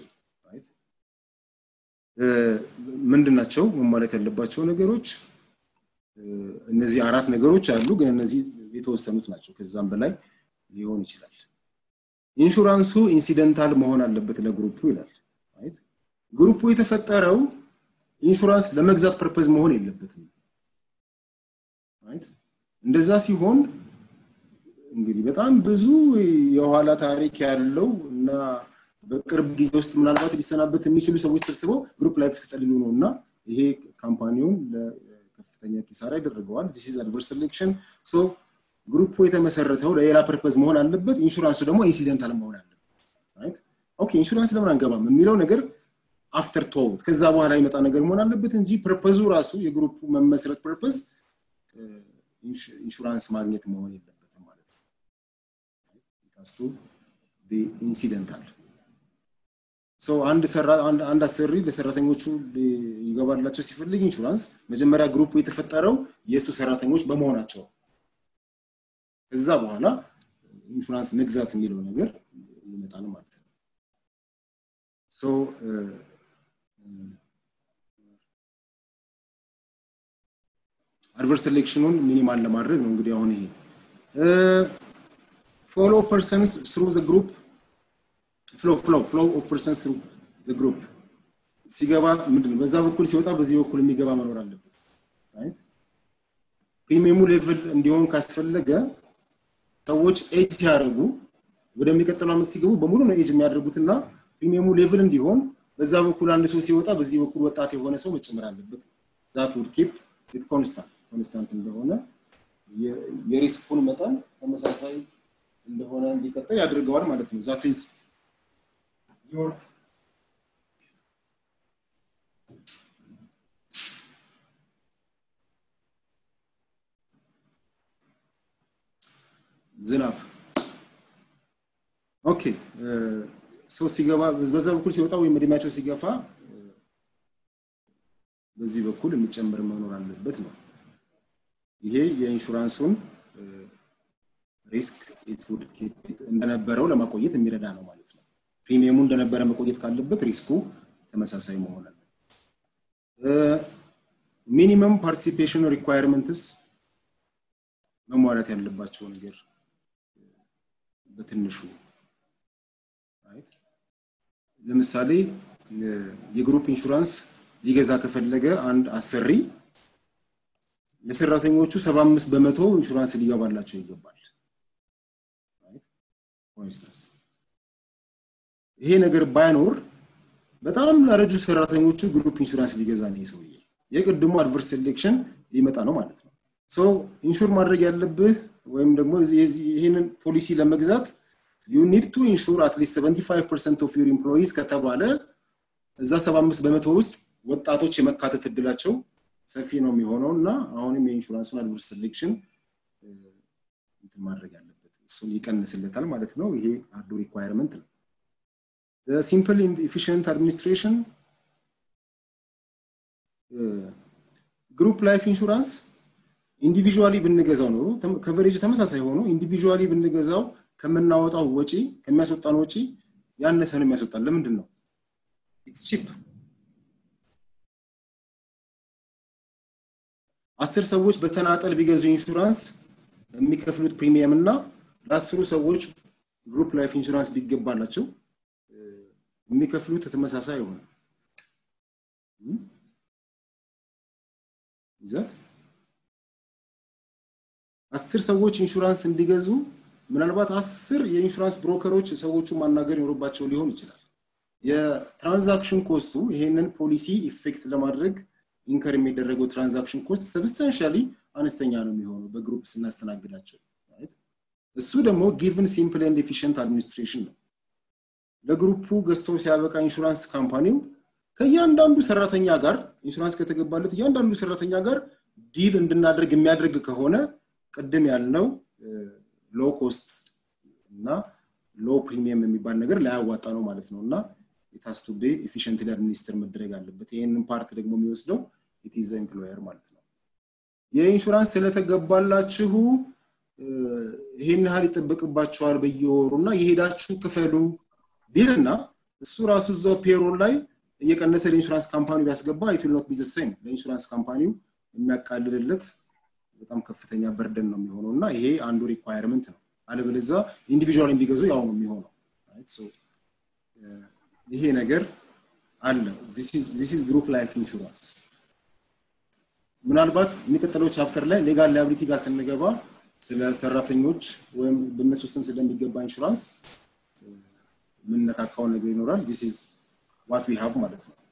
ምንድን ናቸው መሟላት ያለባቸው ነገሮች እነዚህ አራት ነገሮች አሉ ግን እነዚህ የተወሰኑት ናቸው ከዛም በላይ ሊሆን ይችላል ኢንሹራንሱ ኢንሲደንታል መሆን አለበት ለግሩፑ ይላል ግሩፑ የተፈጠረው ኢንሹራንስ ለመግዛት ፐርፐዝ መሆን የለበትም እንደዛ ሲሆን እንግዲህ በጣም ብዙ የኋላ ታሪክ ያለው እና በቅርብ ጊዜ ውስጥ ምናልባት ሊሰናበት የሚችሉ ሰዎች ተሰብስበው ግሩፕ ላይፍ ስጠልሉ ነው እና ይሄ ካምፓኒውን ለከፍተኛ ኪሳራ ያደርገዋል ዚስ ኢዝ አድቨርስ ሴሌክሽን ሶ ግሩፑ የተመሰረተው ለሌላ ፐርፐዝ መሆን አለበት ኢንሹራንሱ ደግሞ ኢንሲደንታል መሆን አለበት ኦኬ ኢንሹራንስ ለምን አንገባም የሚለው ነገር አፍተር ቶውት ከዛ በኋላ ይመጣ ነገር መሆን አለበት እንጂ ፐርፐዙ ራሱ የግሩፑ መመስረት ፐርፐዝ ኢንሹራንስ ማግኘት መሆን የለበትም ማለት ነው ካስቱ ኢንሲደንታል ሰው አንድ ሰራ አንድ አሰሪ ለሰራተኞቹ ይገባላቸው ሲፈልግ ኢንሹራንስ መጀመሪያ ግሩፑ የተፈጠረው የእሱ ሰራተኞች በመሆናቸው ከዛ በኋላ ኢንሹራንስ መግዛት የሚለው ነገር ይመጣል ማለት ነው ሶ አድቨርስ ሴሌክሽኑን ሚኒማል ለማድረግ ነው እንግዲህ አሁን ይሄ ፎሎ ፐርሰንስ ስሩ ዘ ግሩፕ ፍሎ ፍሎ ፍሎ ኦፍ ፐርሰንስ ስሩ ዘ ግሩፕ ሲገባ ምንድነው በዛ በኩል ሲወጣ በዚህ በኩል የሚገባ መኖር አለበት ራይት ፕሪሚየሙ ሌቭል እንዲሆን ካስፈለገ ሰዎች ኤጅ ሲያደርጉ ወደሚቀጥለው ዓመት ሲገቡ በሙሉ ነው ኤጅ የሚያደርጉትና ፕሪሚየሙ ሌቭል እንዲሆን በዛ በኩል አንድ ሰው ሲወጣ በዚህ በኩል ወጣት የሆነ ሰው መጨመር አለበት ዛት ውድ ኪፕ ኢት ኮንስታንት ኮንስታንት እንደሆነ የሪስኩን መጠን ተመሳሳይ እንደሆነ እንዲቀጥል ያደርገዋል ማለት ነው ዛት ኢዝ ዮር ዝናብ ኦኬ ሰው ሲገባ በዛ በኩል ሲወጣ ወይም እድሜያቸው ሲገፋ በዚህ በኩል የሚጨምር መኖር አለበት ነው ይሄ የኢንሹራንሱን ሪስክ እንደነበረው ለማቆየት የሚረዳ ነው ማለት ነው ፕሪሚየሙ እንደነበረ መቆየት ካለበት ሪስኩ ተመሳሳይ መሆን አለ ሚኒመም ፓርቲሲፔሽን ሪኳየርመንትስ መሟላት ያለባቸው ነገር በትንሹ ለምሳሌ የግሩፕ ኢንሹራንስ ሊገዛ ከፈለገ አንድ አሰሪ ለሰራተኞቹ 75 በመቶ ኢንሹራንስ ሊገባላቸው ይገባል ይሄ ነገር ባይኖር በጣም ላረጁ ሰራተኞቹ ግሩፕ ኢንሹራንስ ሊገዛ ነው ሰውዬ የቅድሞ አድቨርስ ሴሌክሽን ሊመጣ ነው ማለት ነው ሰው ኢንሹር ማድረግ ያለብህ ወይም ደግሞ ይህንን ፖሊሲ ለመግዛት ዩ ኒድ ቱ ኢንሹር አትሊስት 75 ፐርሰንት ኦፍ ዩር ኢምፕሎይዝ ከተባለ እዛ 75 በመቶ ውስጥ ወጣቶች የመካተት እድላቸው ሰፊ ነው የሚሆነው እና አሁንም የኢንሹራንሱን አድቨርስ ሴሌክሽን ማድረግ ያለበት እሱን ይቀንስለታል ማለት ነው ይሄ አንዱ ሪኳየርመንት ነው ሲምፕል ኢፊሽንት አድሚኒስትሬሽን ግሩፕ ላይፍ ኢንሹራንስ ኢንዲቪዥዋሊ ብንገዛው ኖሮ ከቨሬጅ ተመሳሳይ ሆኖ ኢንዲቪዥዋሊ ብንገዛው ከምናወጣው ወጪ ከሚያስወጣን ወጪ ያነሰ ነው የሚያስወጣን ለምንድን ነው ኢትስ ቺፕ አስር ሰዎች በተናጠል ቢገዙ ኢንሹራንስ የሚከፍሉት ፕሪሚየም እና ለአስሩ ሰዎች ግሩፕ ላይፍ ኢንሹራንስ ቢገባላቸው የሚከፍሉት ተመሳሳይ ይሆነ ይዛት አስር ሰዎች ኢንሹራንስ እንዲገዙ ምናልባት አስር የኢንሹራንስ ብሮከሮች ሰዎቹ ማናገር ይኖርባቸው ሊሆን ይችላል የትራንዛክሽን ኮስቱ ይሄንን ፖሊሲ ኢፌክት ለማድረግ ኢንከር የሚደረገው ትራንዛክሽን ኮስት ሰብስታንሻሊ አነስተኛ ነው የሚሆነው በግሩፕ ስናስተናግዳቸው እሱ ደግሞ ጊቭን ሲምፕል ኤንድ ኤፊሽንት አድሚኒስትሬሽን ነው ለግሩፑ ገዝቶ ሲያበቃ ኢንሹራንስ ካምፓኒው ከእያንዳንዱ ሰራተኛ ጋር ኢንሹራንስ ከተገባለት እያንዳንዱ ሰራተኛ ጋር ዲል እንድናደርግ የሚያደርግ ከሆነ ቅድም ያልነው ሎ ኮስት እና ሎ ፕሪሚየም የሚባል ነገር ላያዋጣ ነው ማለት ነው እና የታስቱ ቤ ኤፊሽንትሊ አድሚኒስትር መደረግ አለበት ይህንን ፓርት ደግሞ የሚወስደው ኢቲዘ ኤምፕሎየር ማለት ነው የኢንሹራንስ ስለተገባላችሁ ይሄን ያህል ይጠበቅባቸዋል በየወሩ እና የሄዳችሁ ክፈሉ ቢልና እሱ ራሱ እዛው ፔሮል ላይ እየቀነሰ ለኢንሹራንስ ካምፓኒ ቢያስገባ ኢት ኖት ቢ ሴም ለኢንሹራንስ ካምፓኒው የሚያቃልልለት በጣም ከፍተኛ በርደን ነው የሚሆነው እና ይሄ አንዱ ሪኳየርመንት ነው አለበለዛ ኢንዲቪዥዋል ቢገዙ ያው ነው የሚሆነው ይሄ ነገር አለ ዚስ ኢዝ ግሩፕ ላይፍ ኢንሹራንስ ምናልባት የሚቀጥለው ቻፕተር ላይ ሌጋል ላያብሊቲ ጋር ስንገባ ስለ ሰራተኞች ወይም በእነሱ ስም ስለሚገባ ኢንሹራንስ የምንነካካው ነገር ይኖራል ዚስ ኢዝ ዋት ዊ ሃቭ ማለት ነው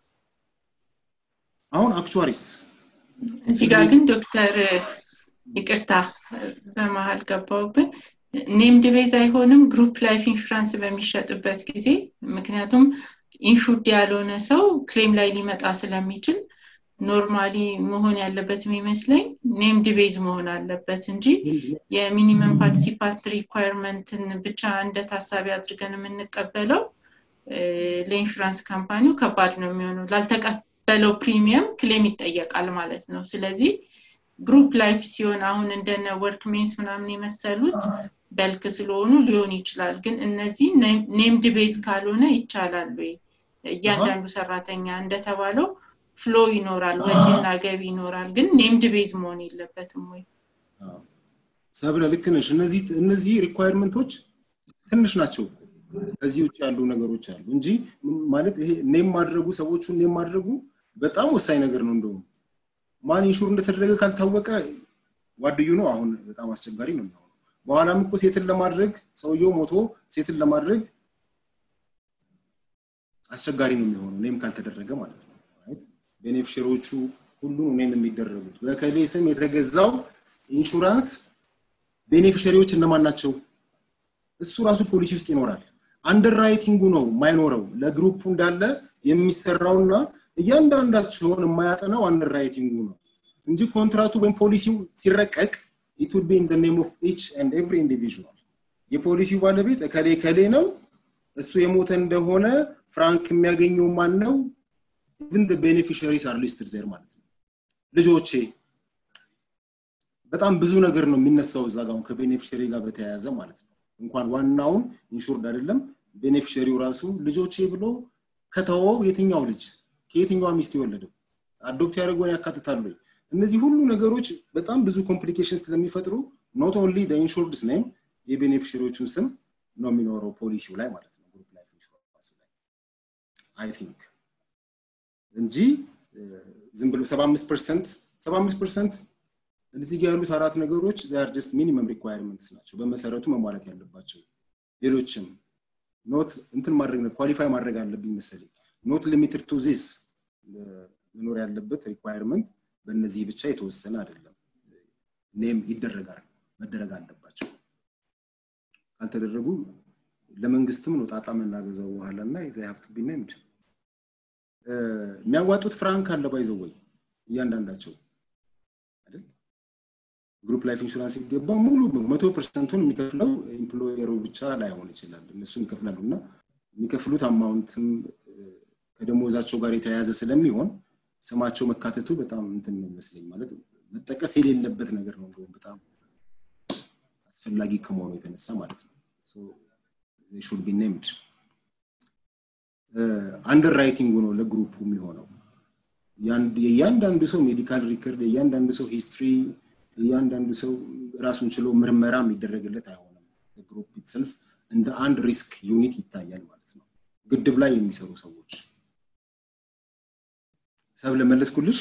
አሁን አክቹዋሪስ እዚህ ጋር ግን ዶክተር ይቅርታ በመሀል ገባውብን ኔምድ ቤዝ አይሆንም ግሩፕ ላይፍ ኢንሹራንስ በሚሸጥበት ጊዜ ምክንያቱም ኢንሹርድ ያልሆነ ሰው ክሌም ላይ ሊመጣ ስለሚችል ኖርማሊ መሆን ያለበት የሚመስለኝ ኔምድ ቤዝ መሆን አለበት እንጂ የሚኒመም ፓርቲሲፓንት ሪኳየርመንትን ብቻ እንደ ታሳቢ አድርገን የምንቀበለው ለኢንሹራንስ ካምፓኒው ከባድ ነው የሚሆነው ላልተቀበለው ፕሪሚየም ክሌም ይጠየቃል ማለት ነው ስለዚህ ግሩፕ ላይፍ ሲሆን አሁን እንደነ ወርክ ሜንስ ምናምን የመሰሉት በልክ ስለሆኑ ሊሆን ይችላል ግን እነዚህ ኔምድ ቤዝ ካልሆነ ይቻላል ወይ እያንዳንዱ ሰራተኛ እንደተባለው ፍሎ ይኖራል ወጪና ገቢ ይኖራል ግን ኔምድ ቤዝ መሆን የለበትም ወይ ሰብለ ልክ ነሽ እነዚህ እነዚህ ሪኳየርመንቶች ትንሽ ናቸው ከዚህ ውጭ ያሉ ነገሮች አሉ እንጂ ማለት ይሄ ኔም ማድረጉ ሰዎቹን ኔም ማድረጉ በጣም ወሳኝ ነገር ነው እንደውም ማን ኢንሹር እንደተደረገ ካልታወቀ ዋድዩ ነው አሁን በጣም አስቸጋሪ ነው የሚሆነው በኋላም እኮ ሴትን ለማድረግ ሰውየው ሞቶ ሴትን ለማድረግ አስቸጋሪ ነው የሚሆነው ኔም ካልተደረገ ማለት ነው ቤኔፊሽሪዎቹ ሁሉን ኔም የሚደረጉት በከሌ ስም የተገዛው ኢንሹራንስ ቤኔፊሽሪዎች እነማን ናቸው እሱ ራሱ ፖሊሲ ውስጥ ይኖራል አንደር ራይቲንጉ ነው ማይኖረው ለግሩፑ እንዳለ የሚሰራውና እያንዳንዳቸውን የማያጠናው አንደር ራይቲንጉ ነው እንጂ ኮንትራቱ ወይም ፖሊሲው ሲረቀቅ ኢት ውድ ቢ ኢን ኔም ኦፍ ኢች ኤንድ ኤቭሪ ኢንዲቪዥዋል የፖሊሲው ባለቤት እከሌ ከሌ ነው እሱ የሞተ እንደሆነ ፍራንክ የሚያገኘው ማን ነው ኢቭን ቤኔፊሻሪስ አር ሊስትድ ዜር ማለት ነው ልጆቼ በጣም ብዙ ነገር ነው የሚነሳው እዛ ጋር ከቤኔፊሸሪ ጋር በተያያዘ ማለት ነው እንኳን ዋናውን ኢንሹርድ አይደለም ቤኔፊሸሪው ራሱ ልጆቼ ብሎ ከተወው የትኛው ልጅ ከየትኛዋ ሚስት የወለደው አዶፕት ያደረገውን ያካትታሉ እነዚህ ሁሉ ነገሮች በጣም ብዙ ኮምፕሊኬሽን ስለሚፈጥሩ ኖት ኦንሊ ኢንሹርድስ ኔም የቤኔፊሽሪዎቹን ስም ነው የሚኖረው ፖሊሲው ላይ ማለት ነው ግሩፕ ላይፍ ኢንሹራንስ ላይ አይ ቲንክ እንጂ ዝም ብሎ 75 ፐርሰንት 75 ፐርሰንት እዚህ ጋር ያሉት አራት ነገሮች ዛር ጀስት ሚኒመም ሪኳየርመንትስ ናቸው በመሰረቱ መሟላት ያለባቸው ሌሎችም ኖት እንትን ማድረግ ኳሊፋይ ማድረግ አለብኝ መሰለኝ ኖት ሊሚትድ ቱ ዚስ መኖር ያለበት ሪኳየርመንት በእነዚህ ብቻ የተወሰነ አይደለም ኔም ይደረጋል መደረግ አለባቸው ካልተደረጉ ለመንግስትም ነው ጣጣ የምናገዛው በኋላ እና ዛ ሀብቱ ቢነምድ የሚያዋጡት ፍራንክ አለ ባይዘው ወይ እያንዳንዳቸው አይደል ግሩፕ ላይፍ ኢንሹራንስ ሲገባ ሙሉ መቶ ፐርሰንቱን የሚከፍለው ኤምፕሎየሩ ብቻ ላይሆን ይችላል እነሱም ይከፍላሉ እና የሚከፍሉት አማውንትም ከደሞዛቸው ጋር የተያያዘ ስለሚሆን ስማቸው መካተቱ በጣም እንትን ይመስለኝ ማለት መጠቀስ የሌለበት ነገር ነው እንደውም በጣም አስፈላጊ ከመሆኑ የተነሳ ማለት ነው ሹድ ቢ ኔምድ አንደር ራይቲንጉ ነው ለግሩፑ የሚሆነው የእያንዳንዱ ሰው ሜዲካል ሪከርድ የእያንዳንዱ ሰው ሂስትሪ የእያንዳንዱ ሰው ራሱን ችሎ ምርመራ የሚደረግለት አይሆንም ግሩፕ ኢትሰልፍ እንደ አንድ ሪስክ ዩኒት ይታያል ማለት ነው ግድብ ላይ የሚሰሩ ሰዎች ሰብ ለመለስኩልሽ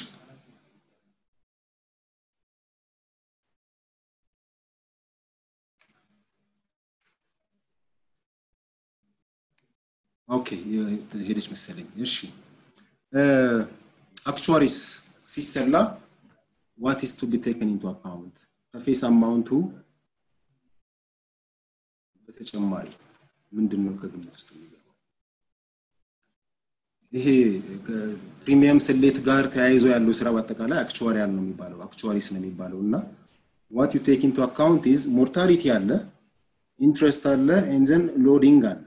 ኦኬ ሄደች መሰለኝ እሺ አክቹዋሪስ ሲሰላ ዋት ኢስ ቱ ቢ ቴክን ኢንቱ አካውንት ከፌስ አማውንቱ በተጨማሪ ምንድን ነው ከግምት ውስጥ የሚገባው ይሄ ከፕሪሚየም ስሌት ጋር ተያይዞ ያለው ስራ በአጠቃላይ አክቹዋሪያል ነው የሚባለው አክቹዋሪስ ነው የሚባለው እና ዋት ዩ ቴክ ኢንቱ አካውንት ኢዝ ሞርታሊቲ አለ ኢንትረስት አለ ኤንዘን ሎዲንግ አለ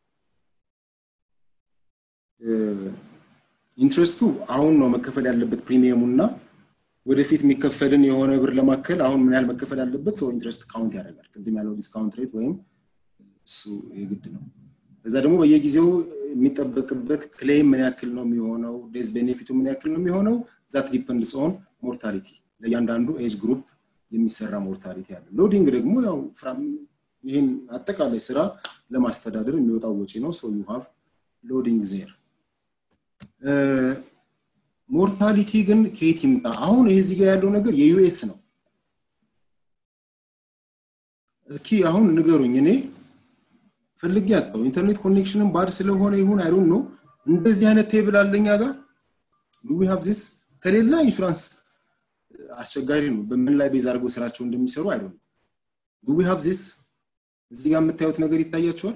ኢንትረስቱ አሁን ነው መከፈል ያለበት ፕሪሚየሙ እና ወደፊት የሚከፈልን የሆነ ብር ለማከል አሁን ምን ያህል መከፈል ያለበት ሰው ኢንትረስት ካውንት ያደርጋል ቅድም ያለው ዲስካውንት ሬት ወይም እሱ የግድ ነው እዛ ደግሞ በየጊዜው የሚጠበቅበት ክሌም ምን ያክል ነው የሚሆነው ዴዝ ቤኔፊቱ ምን ያክል ነው የሚሆነው ዛት ዲፐንድስ ኦን ሞርታሊቲ ለእያንዳንዱ ኤጅ ግሩፕ የሚሰራ ሞርታሊቲ አለ ሎዲንግ ደግሞ ያው ይህን አጠቃላይ ስራ ለማስተዳደር የሚወጣው ወጪ ነው ሰው ዩ ሃቭ ሎዲንግ ዜር ሞርታሊቲ ግን ከየት ይምጣ? አሁን ይህ እዚህ ጋር ያለው ነገር የዩኤስ ነው። እስኪ አሁን ንገሩኝ። እኔ ፈልጌ ያጣው ኢንተርኔት ኮኔክሽንን ባድ ስለሆነ ይሁን አይዶን ነው እንደዚህ አይነት ቴብል አለኛ ጋር ዱ ዊ ሃቭ ዚስ ከሌላ ኢንሹራንስ አስቸጋሪ ነው። በምን ላይ ቤዝ አድርገው ስራቸው እንደሚሰሩ አይዶን ዱ ዊ ሃቭ ዚስ እዚህ ጋር የምታዩት ነገር ይታያቸዋል።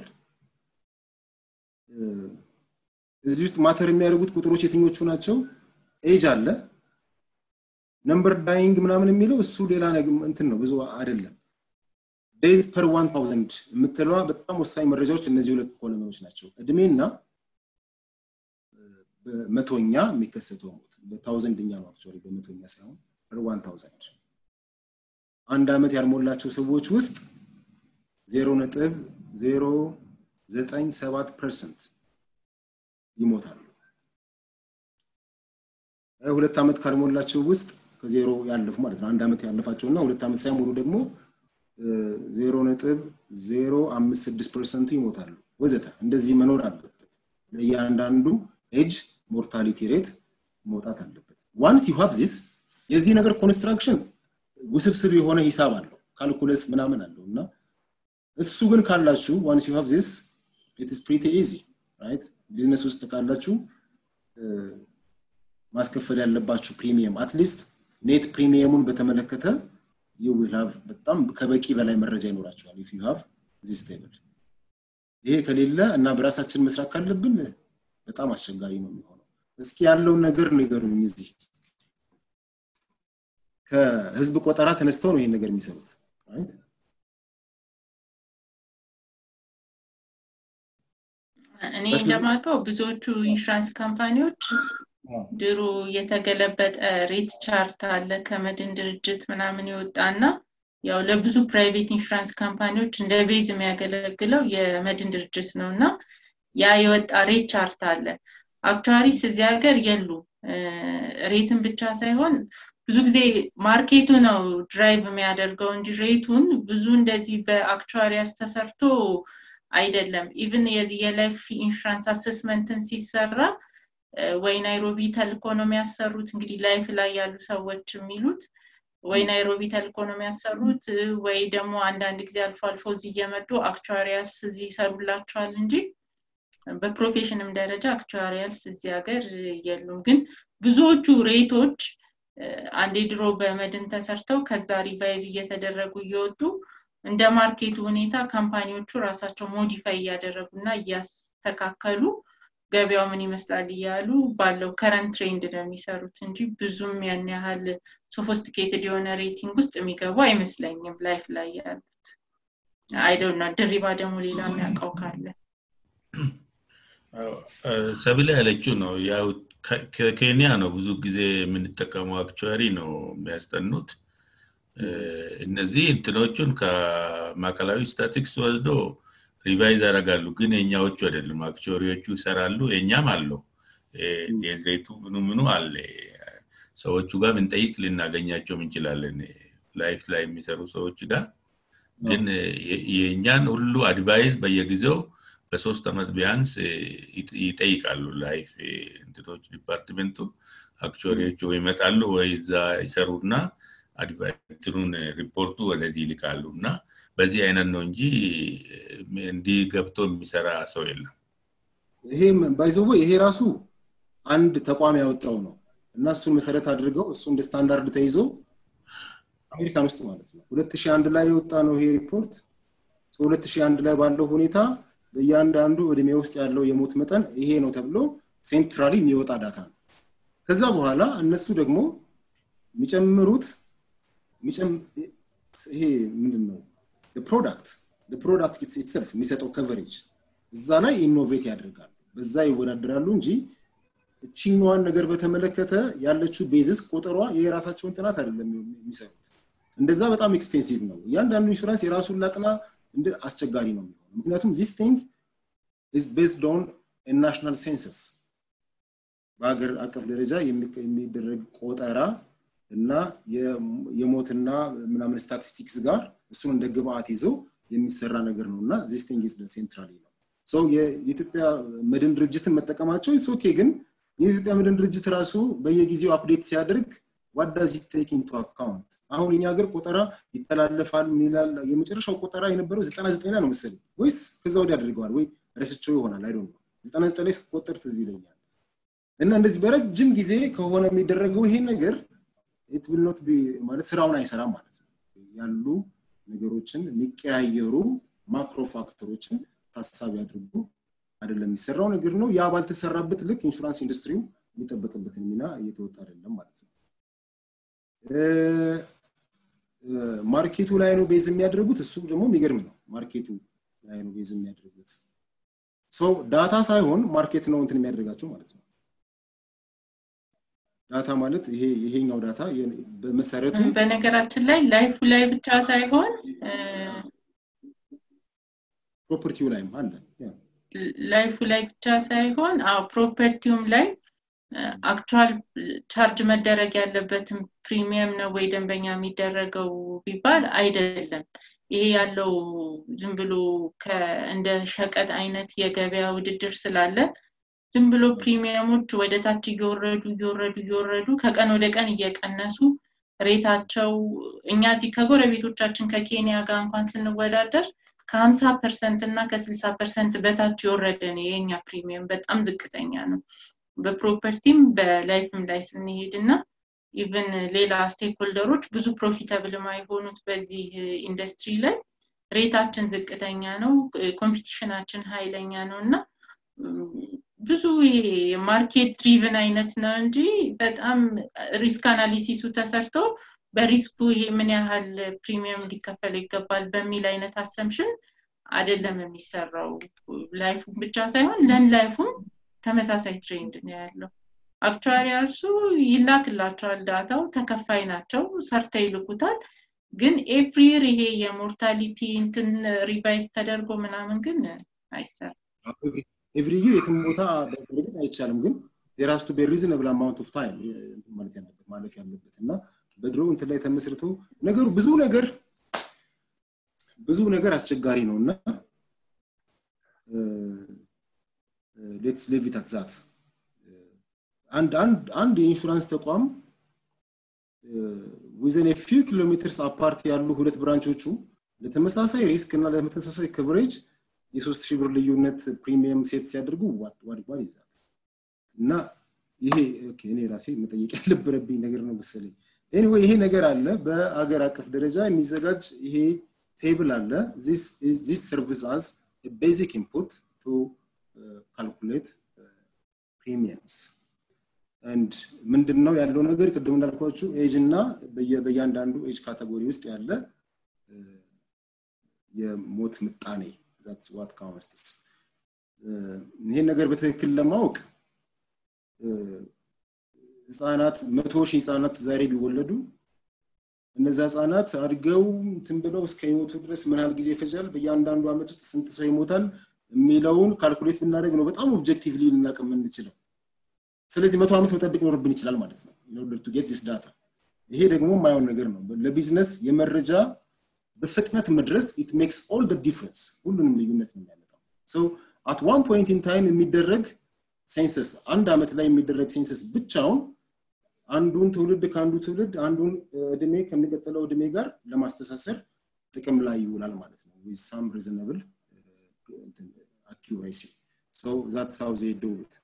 እዚህ ውስጥ ማተር የሚያደርጉት ቁጥሮች የትኞቹ ናቸው? ኤጅ አለ፣ ነምበር ዳይንግ ምናምን የሚለው እሱ ሌላ እንትን ነው፣ ብዙ አይደለም። ዴይዝ ፐር ዋን ታውዘንድ የምትለዋ በጣም ወሳኝ መረጃዎች እነዚህ ሁለት ኮሎኖች ናቸው። እድሜና በመቶኛ የሚከሰተው ሞት በታውዘንድኛ ነው አክቹዋሊ በመቶኛ ሳይሆን ፐር ዋን ታውዘንድ አንድ ዓመት ያልሞላቸው ሰዎች ውስጥ ዜሮ ነጥብ ዜሮ ዘጠኝ ሰባት ፐርሰንት ይሞታሉ። ሁለት ዓመት ካልሞላቸው ውስጥ ከዜሮ ያለፉ ማለት ነው። አንድ ዓመት ያለፋቸው እና ሁለት ዓመት ሳይሞሉ ደግሞ ዜሮ ነጥብ ዜሮ አምስት ስድስት ፐርሰንቱ ይሞታሉ ወዘተ። እንደዚህ መኖር አለበት። ለእያንዳንዱ ኤጅ ሞርታሊቲ ሬት መውጣት አለበት። ዋንስ ዩ ሃቭ ዚስ የዚህ ነገር ኮንስትራክሽን ውስብስብ የሆነ ሂሳብ አለው፣ ካልኩለስ ምናምን አለው እና እሱ ግን ካላችሁ ዋንስ ዩ ሃቭ ዚስ ኢትስ ፕሪቲ ኢዚ ራይት። ቢዝነስ ውስጥ ካላችሁ ማስከፈል ያለባችሁ ፕሪሚየም አትሊስት ኔት ፕሪሚየሙን በተመለከተ ዩ ዊል ሃቭ በጣም ከበቂ በላይ መረጃ ይኖራችኋል ኢፍ ዩ ሃቭ ዚስ ቴብል። ይሄ ከሌለ እና በራሳችን መስራት ካለብን በጣም አስቸጋሪ ነው የሚሆነው። እስኪ ያለውን ነገር ንገሩኝ። እዚህ ከህዝብ ቆጠራ ተነስተው ነው ይሄን ነገር የሚሰሩት ራይት። እኔ እንደማውቀው ብዙዎቹ ኢንሹራንስ ካምፓኒዎች ድሮ የተገለበጠ ሬት ቻርት አለ ከመድን ድርጅት ምናምን የወጣና ያው ለብዙ ፕራይቬት ኢንሹራንስ ካምፓኒዎች እንደ ቤዝ የሚያገለግለው የመድን ድርጅት ነው እና ያ የወጣ ሬት ቻርት አለ። አክቹዋሪስ እዚህ ሀገር የሉ ሬትን ብቻ ሳይሆን ብዙ ጊዜ ማርኬቱ ነው ድራይቭ የሚያደርገው እንጂ ሬቱን ብዙ እንደዚህ በአክቹዋሪያስ ተሰርቶ አይደለም። ኢቭን የዚህ የላይፍ ኢንሹራንስ አሰስመንትን ሲሰራ ወይ ናይሮቢ ተልኮ ነው የሚያሰሩት። እንግዲህ ላይፍ ላይ ያሉ ሰዎች የሚሉት ወይ ናይሮቢ ተልኮ ነው የሚያሰሩት፣ ወይ ደግሞ አንዳንድ ጊዜ አልፎ አልፎ እዚህ እየመጡ አክቹዋሪያስ እዚህ ይሰሩላቸዋል እንጂ በፕሮፌሽንም ደረጃ አክቹዋሪያልስ እዚህ ሀገር የሉም። ግን ብዙዎቹ ሬቶች አንዴ ድሮ በመድን ተሰርተው ከዛ ሪቫይዝ እየተደረጉ እየወጡ እንደ ማርኬቱ ሁኔታ ካምፓኒዎቹ ራሳቸው ሞዲፋይ እያደረጉ እና እያስተካከሉ ገበያው ምን ይመስላል እያሉ ባለው ከረንት ትሬንድ ነው የሚሰሩት እንጂ ብዙም ያን ያህል ሶፎስቲኬትድ የሆነ ሬቲንግ ውስጥ የሚገቡ አይመስለኝም ላይፍ ላይ ያሉት። አይደውና ድሪባ ደግሞ ሌላ የሚያውቀው ካለ ሰብለ ያለችው ነው። ያው ከኬንያ ነው ብዙ ጊዜ የምንጠቀመው አክቹዋሪ ነው የሚያስጠኑት። እነዚህ እንትኖቹን ከማዕከላዊ ስታቲክስ ወስዶ ሪቫይዝ ያደርጋሉ። ግን የኛዎቹ አይደሉም። አክቹዋሪዎቹ ይሰራሉ። የኛም አለው ዴዝሬቱ ምኑ ምኑ አለ። ሰዎቹ ጋር ብንጠይቅ ልናገኛቸውም እንችላለን። ላይፍ ላይ የሚሰሩ ሰዎች ጋር ግን የእኛን ሁሉ አድቫይዝ በየጊዜው በሶስት ዓመት ቢያንስ ይጠይቃሉ። ላይፍ እንትኖች ዲፓርትሜንቱ አክቹዋሪዎቹ ወይ ይመጣሉ ወይ እዛ ይሰሩና አድቫይትሩን ሪፖርቱ ወደዚህ ይልካሉ እና በዚህ አይነት ነው እንጂ እንዲህ ገብቶ የሚሰራ ሰው የለም። ይሄ ባይዘው ይሄ ራሱ አንድ ተቋም ያወጣው ነው እና እሱን መሰረት አድርገው እሱ እንደ ስታንዳርድ ተይዞ አሜሪካን ውስጥ ማለት ነው 2001 ላይ የወጣ ነው ይሄ ሪፖርት 2001 ላይ ባለው ሁኔታ በእያንዳንዱ እድሜ ውስጥ ያለው የሞት መጠን ይሄ ነው ተብሎ ሴንትራሊ የሚወጣ ዳታ ነው። ከዛ በኋላ እነሱ ደግሞ የሚጨምሩት ይሄ ምንድን ነው ፕሮዳክት ፕሮዳክት ኢትሰልፍ የሚሰጠው ከቨሬጅ እዛ ላይ ኢኖቬት ያደርጋሉ፣ በዛ ይወዳደራሉ እንጂ እችኛዋን ነገር በተመለከተ ያለችው ቤዝስ ቁጥሯ የራሳቸውን ጥናት አይደለም የሚሰሩት። እንደዛ በጣም ኤክስፔንሲቭ ነው። እያንዳንዱ ኢንሹራንስ የራሱን ላጥና እንደ አስቸጋሪ ነው የሚሆነው። ምክንያቱም ዚስ ቲንግ ኢዝ ቤዝድ ኦን ናሽናል ሴንሰስ በሀገር አቀፍ ደረጃ የሚደረግ ቆጠራ እና የሞትና ምናምን ስታቲስቲክስ ጋር እሱን እንደ ግብአት ይዞ የሚሰራ ነገር ነው እና ዚስ ቲንግ ኢዝ ሴንትራሊ ነው ሰው የኢትዮጵያ መድን ድርጅትን መጠቀማቸው ኦኬ ግን የኢትዮጵያ መድን ድርጅት ራሱ በየጊዜው አፕዴት ሲያደርግ ዋዳዝ ቴክ ኢንቱ አካውንት አሁን እኛ ሀገር ቆጠራ ይተላለፋል ምን ይላል የመጨረሻው ቆጠራ የነበረው ዘጠና ዘጠኝ ላይ ነው መሰለኝ ወይስ ከዛ ወዲያ አድርገዋል ወይ ረስቸው ይሆናል አይ ዘጠና ዘጠኝ ላይ ስቆጠር ትዝ ይለኛል እና እንደዚህ በረጅም ጊዜ ከሆነ የሚደረገው ይሄ ነገር ኢት ዊል ኖት ቢ ማለት ስራውን አይሰራም ማለት ነው ያሉ ነገሮችን የሚቀያየሩ ማክሮ ፋክተሮችን ታሳቢ አድርጎ አይደለም የሚሰራው ነገር ነው ያ ባልተሰራበት ልክ ኢንሹራንስ ኢንዱስትሪው የሚጠበቅበትን ሚና እየተወጣ አይደለም ማለት ነው ማርኬቱ ላይ ነው ቤዝ የሚያደርጉት እሱ ደግሞ የሚገርም ነው ማርኬቱ ላይ ነው ቤዝ የሚያደርጉት ሰው ዳታ ሳይሆን ማርኬት ነው እንትን የሚያደርጋቸው ማለት ነው ዳታ ማለት ይሄ ይሄኛው ዳታ በመሰረቱ በነገራችን ላይ ላይፉ ላይ ብቻ ሳይሆን ፕሮፐርቲው ላይም አለ ላይፉ ላይ ብቻ ሳይሆን አዎ ፕሮፐርቲውም ላይ አክቹዋል ቻርጅ መደረግ ያለበትም ፕሪሚየም ነው ወይ ደንበኛ የሚደረገው ቢባል አይደለም ይሄ ያለው ዝም ብሎ እንደ ሸቀጥ አይነት የገበያ ውድድር ስላለ ዝም ብሎ ፕሪሚየሞች ወደ ታች እየወረዱ እየወረዱ እየወረዱ ከቀን ወደ ቀን እየቀነሱ ሬታቸው እኛ እዚህ ከጎረቤቶቻችን ከኬንያ ጋር እንኳን ስንወዳደር ከሀምሳ ፐርሰንት እና ከስልሳ ፐርሰንት በታች የወረደ ነው የኛ ፕሪሚየም በጣም ዝቅተኛ ነው በፕሮፐርቲም በላይፍም ላይ ስንሄድ እና ኢቨን ሌላ ስቴክሆልደሮች ብዙ ፕሮፊታብል የማይሆኑት በዚህ ኢንዱስትሪ ላይ ሬታችን ዝቅተኛ ነው ኮምፒቲሽናችን ኃይለኛ ነው እና ብዙ ይሄ ማርኬት ድሪቭን አይነት ነው እንጂ በጣም ሪስክ አናሊሲሱ ተሰርቶ በሪስኩ ይሄ ምን ያህል ፕሪሚየም ሊከፈል ይገባል በሚል አይነት አሰምሽን አይደለም የሚሰራው ላይፉ ብቻ ሳይሆን ለን ላይፉም ተመሳሳይ ትሬንድ ነው ያለው አክቹዋሪያልሱ ይላክላቸዋል ዳታው ተከፋይ ናቸው ሰርተ ይልኩታል ግን ኤፕሪር ይሄ የሞርታሊቲ እንትን ሪቫይዝ ተደርጎ ምናምን ግን አይሰራም ኤቭሪ ይር የትም ቦታ በእርግጥ አይቻልም ግን የራስቱ በሪዝነብል አማውንት ኦፍ ታይም ማለት ያለበት ማለፍ ያለበት እና በድሮ እንትን ላይ ተመስርቶ ነገሩ ብዙ ነገር ብዙ ነገር አስቸጋሪ ነው እና ሌትስ ሌቪት አትዛት አንድ አንድ አንድ የኢንሹራንስ ተቋም ዊዘን ፊው ኪሎ ሜትርስ አፓርት ያሉ ሁለት ብራንቾቹ ለተመሳሳይ ሪስክ እና ለተመሳሳይ ከቨሬጅ የሶስት ሺህ ብር ልዩነት ፕሪሚየም ሴት ሲያደርጉ ዋድዋድ ይዛት እና ይሄ እኔ ራሴ መጠየቅ ያልነበረብኝ ነገር ነው መሰለኝ ኤኒዌይ ይሄ ነገር አለ በአገር አቀፍ ደረጃ የሚዘጋጅ ይሄ ቴብል አለ ዚስ ሰርቪስ አዝ ቤዚክ ኢንፑት ቱ ካልኩሌት ፕሪሚየምስ አንድ ምንድን ነው ያለው ነገር ቅድም እንዳልኳችሁ ኤጅ እና በእያንዳንዱ ኤጅ ካቴጎሪ ውስጥ ያለ የሞት ምጣኔ ዛት ዋት ካውንትስ ይሄን ነገር በትክክል ለማወቅ ህፃናት መቶ ሺህ ህፃናት ዛሬ ቢወለዱ እነዛ ህፃናት አድገው እንትን ብለው እስከ ህይወቱ ድረስ ምን ያህል ጊዜ ይፈጃል በእያንዳንዱ አመት ውስጥ ስንት ሰው ይሞታል የሚለውን ካልኩሌት ብናደርግ ነው በጣም ኦብጀክቲቭሊ ልናቅ የምንችለው ስለዚህ መቶ ዓመት መጠበቅ ይኖርብን ይችላል ማለት ነው ኢንኦርደር ቱ ጌት ዚስ ዳታ ይሄ ደግሞ የማየውን ነገር ነው ለቢዝነስ የመረጃ በፍጥነት መድረስ ኢት ሜክስ ኦል ደ ዲፍረንስ ሁሉንም ልዩነት ነው የሚያመጣው ሶ አት ዋን ፖይንት ኢን ታይም የሚደረግ ሴንሰስ አንድ አመት ላይ የሚደረግ ሴንሰስ ብቻውን አንዱን ትውልድ ከአንዱ ትውልድ አንዱን እድሜ ከሚቀጥለው እድሜ ጋር ለማስተሳሰር ጥቅም ላይ ይውላል ማለት ነው ዊዝ ሳም ሪዝነብል አኪሬሲ ሶ ዛት ሃው ዜ ዱ ኢት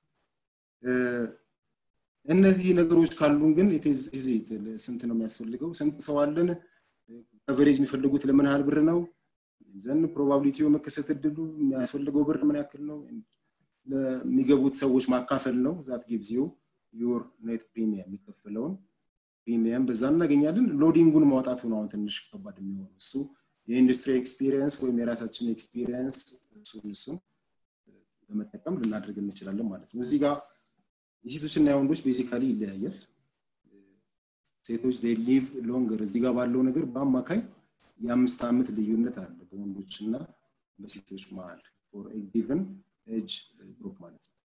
እነዚህ ነገሮች ካሉን ግን ስንት ነው የሚያስፈልገው ስንት ሰው አለን ከቨሬጅ የሚፈልጉት ለምን ያህል ብር ነው ዘን ፕሮባቢሊቲው መከሰት እድሉ የሚያስፈልገው ብር ምን ያክል ነው ለሚገቡት ሰዎች ማካፈል ነው ዛት ጊቭዚው ዩር ኔት ፕሪሚየም የሚከፍለውን ፕሪሚየም በዛ እናገኛለን ሎዲንጉን ማውጣቱ ነው አሁን ትንሽ ከባድ የሚሆኑ እሱ የኢንዱስትሪ ኤክስፒሪየንስ ወይም የራሳችን ኤክስፒሪየንስ እሱን እሱን በመጠቀም ልናደርግ እንችላለን ማለት ነው እዚህ ጋር የሴቶችና የወንዶች ቤዚካሊ ይለያያል ሴቶች ሊቭ ሎንገር እዚህ ጋር ባለው ነገር በአማካይ የአምስት ዓመት ልዩነት አለ በወንዶች እና በሴቶች መሀል ፎር ጊቨን ኤጅ ግሩፕ ማለት ነው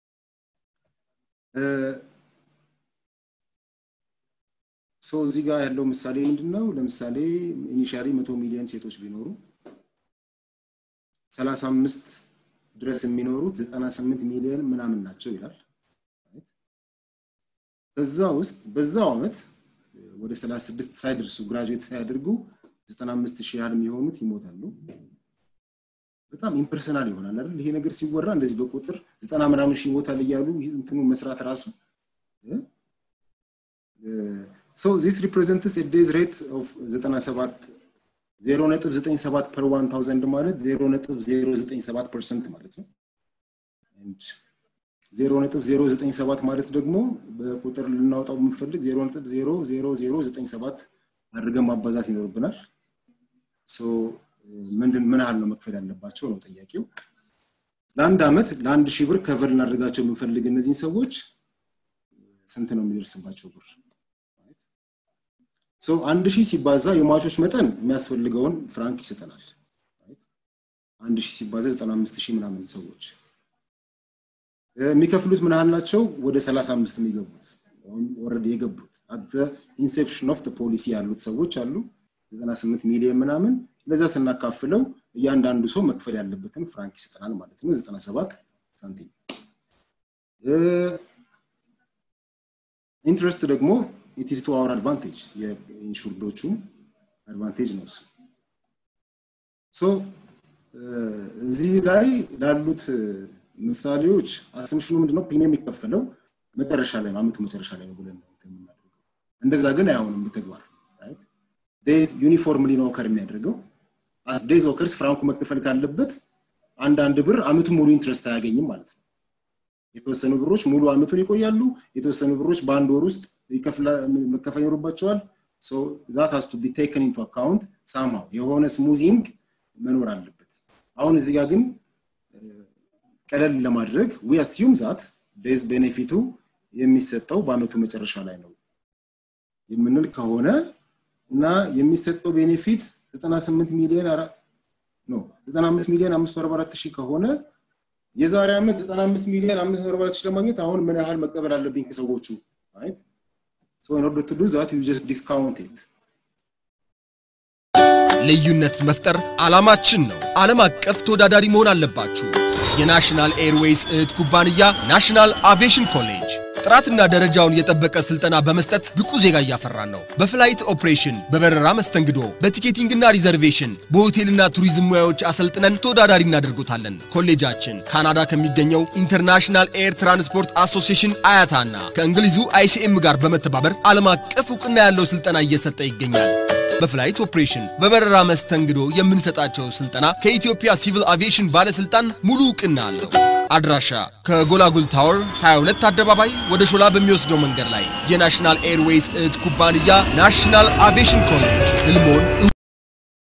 ሶ እዚህ ጋር ያለው ምሳሌ ምንድን ነው ለምሳሌ ኢኒሻሊ መቶ ሚሊዮን ሴቶች ቢኖሩ ሰላሳ አምስት ድረስ የሚኖሩት ዘጠና ስምንት ሚሊዮን ምናምን ናቸው ይላል ከዛ ውስጥ በዛው ዓመት ወደ 36 ሳይደርሱ ግራጁዌት ሳያደርጉ 95 ሺህ ያህል የሚሆኑት ይሞታሉ። በጣም ኢምፐርሰናል ይሆናል አይደል? ይሄ ነገር ሲወራ እንደዚህ በቁጥር ዘጠና ምናምን ሺህ ይሞታል እያሉ እንትኑ መስራት ራሱ ሶ ዚስ ሪፕሬዘንትስ ዴዝ ሬት ኦፍ 97 0.97 ፐር 1000 ማለት 0.097 ፐርሰንት ማለት ነው። 0.097 ማለት ደግሞ በቁጥር ልናወጣው የምንፈልግ 0.00097 አድርገን ማባዛት ይኖርብናል። ምንድን ምን ያህል ነው መክፈል ያለባቸው ነው ጥያቄው። ለአንድ ዓመት ለአንድ ሺህ ብር ከቨር ልናደርጋቸው የምንፈልግ እነዚህን ሰዎች ስንት ነው የሚደርስባቸው ብር? አንድ ሺህ ሲባዛ የሟቾች መጠን የሚያስፈልገውን ፍራንክ ይሰጠናል። አንድ ሺህ ሲባዛ ዘጠና አምስት ሺህ ምናምን ሰዎች የሚከፍሉት ምን ያህል ናቸው? ወደ ሰላሳ አምስት የሚገቡት ኦልሬዲ የገቡት አት ኢንሴፕሽን ኦፍ ፖሊሲ ያሉት ሰዎች አሉ። ዘጠና ስምንት ሚሊዮን ምናምን ለዛ ስናካፍለው እያንዳንዱ ሰው መክፈል ያለበትን ፍራንክ ይሰጠናል ማለት ነው። ዘጠና ሰባት ሳንቲም ኢንትረስት ደግሞ ኢትስ ቱ አወር አድቫንቴጅ የኢንሹርዶቹ አድቫንቴጅ ነው እሱ ሶ እዚህ ላይ ላሉት ምሳሌዎች አስምሽኑ ምንድነው ፕሪሚየም የሚከፈለው መጨረሻ ላይ ነው አመቱ መጨረሻ ላይ ነው ብለን የምናደርገው እንደዛ ግን አይሆንም በተግባር ዴዝ ዩኒፎርምሊ ነው ኦከር የሚያደርገው አስ ዴዝ ኦከርስ ፍራንኩ መከፈል ካለበት አንዳንድ ብር አመቱ ሙሉ ኢንትረስት አያገኝም ማለት ነው የተወሰኑ ብሮች ሙሉ አመቱን ይቆያሉ የተወሰኑ ብሮች በአንድ ወር ውስጥ መከፈል ይኖርባቸዋል ዛት ሀስ ቱ ቢ ቴክን ኢንቱ አካውንት ሳምሃው የሆነ ስሙዚንግ መኖር አለበት አሁን እዚህ ጋር ግን ቀለል ለማድረግ ዊ አስዩም ዛት ዴዝ ቤኔፊቱ የሚሰጠው በአመቱ መጨረሻ ላይ ነው የምንል ከሆነ እና የሚሰጠው ቤኔፊት 98 ሚሊዮን ኖ 95 ሚሊዮን 544 ሺህ ከሆነ የዛሬ ዓመት 95 ሚሊዮን 544 ሺህ ለማግኘት አሁን ምን ያህል መቀበል አለብኝ ከሰዎቹ right so in order to do that you just discount it ልዩነት መፍጠር ዓላማችን ነው። ዓለም አቀፍ ተወዳዳሪ መሆን አለባችሁ። የናሽናል ኤርዌይስ እህት ኩባንያ ናሽናል አቪዬሽን ኮሌጅ ጥራትና ደረጃውን የጠበቀ ስልጠና በመስጠት ብቁ ዜጋ እያፈራን ነው። በፍላይት ኦፕሬሽን፣ በበረራ መስተንግዶ፣ በቲኬቲንግና ሪዘርቬሽን፣ በሆቴልና ቱሪዝም ሙያዎች አሰልጥነን ተወዳዳሪ እናደርጎታለን። ኮሌጃችን ካናዳ ከሚገኘው ኢንተርናሽናል ኤር ትራንስፖርት አሶሲዬሽን አያታና ከእንግሊዙ አይሲኤም ጋር በመተባበር ዓለም አቀፍ እውቅና ያለው ስልጠና እየሰጠ ይገኛል። በፍላይት ኦፕሬሽን በበረራ መስተንግዶ የምንሰጣቸው ስልጠና ከኢትዮጵያ ሲቪል አቪዬሽን ባለስልጣን ሙሉ እውቅና አለው። አድራሻ ከጎላጉል ታወር 22 አደባባይ ወደ ሾላ በሚወስደው መንገድ ላይ የናሽናል ኤርዌይስ እህት ኩባንያ ናሽናል አቪዬሽን ኮሌጅ ህልሞን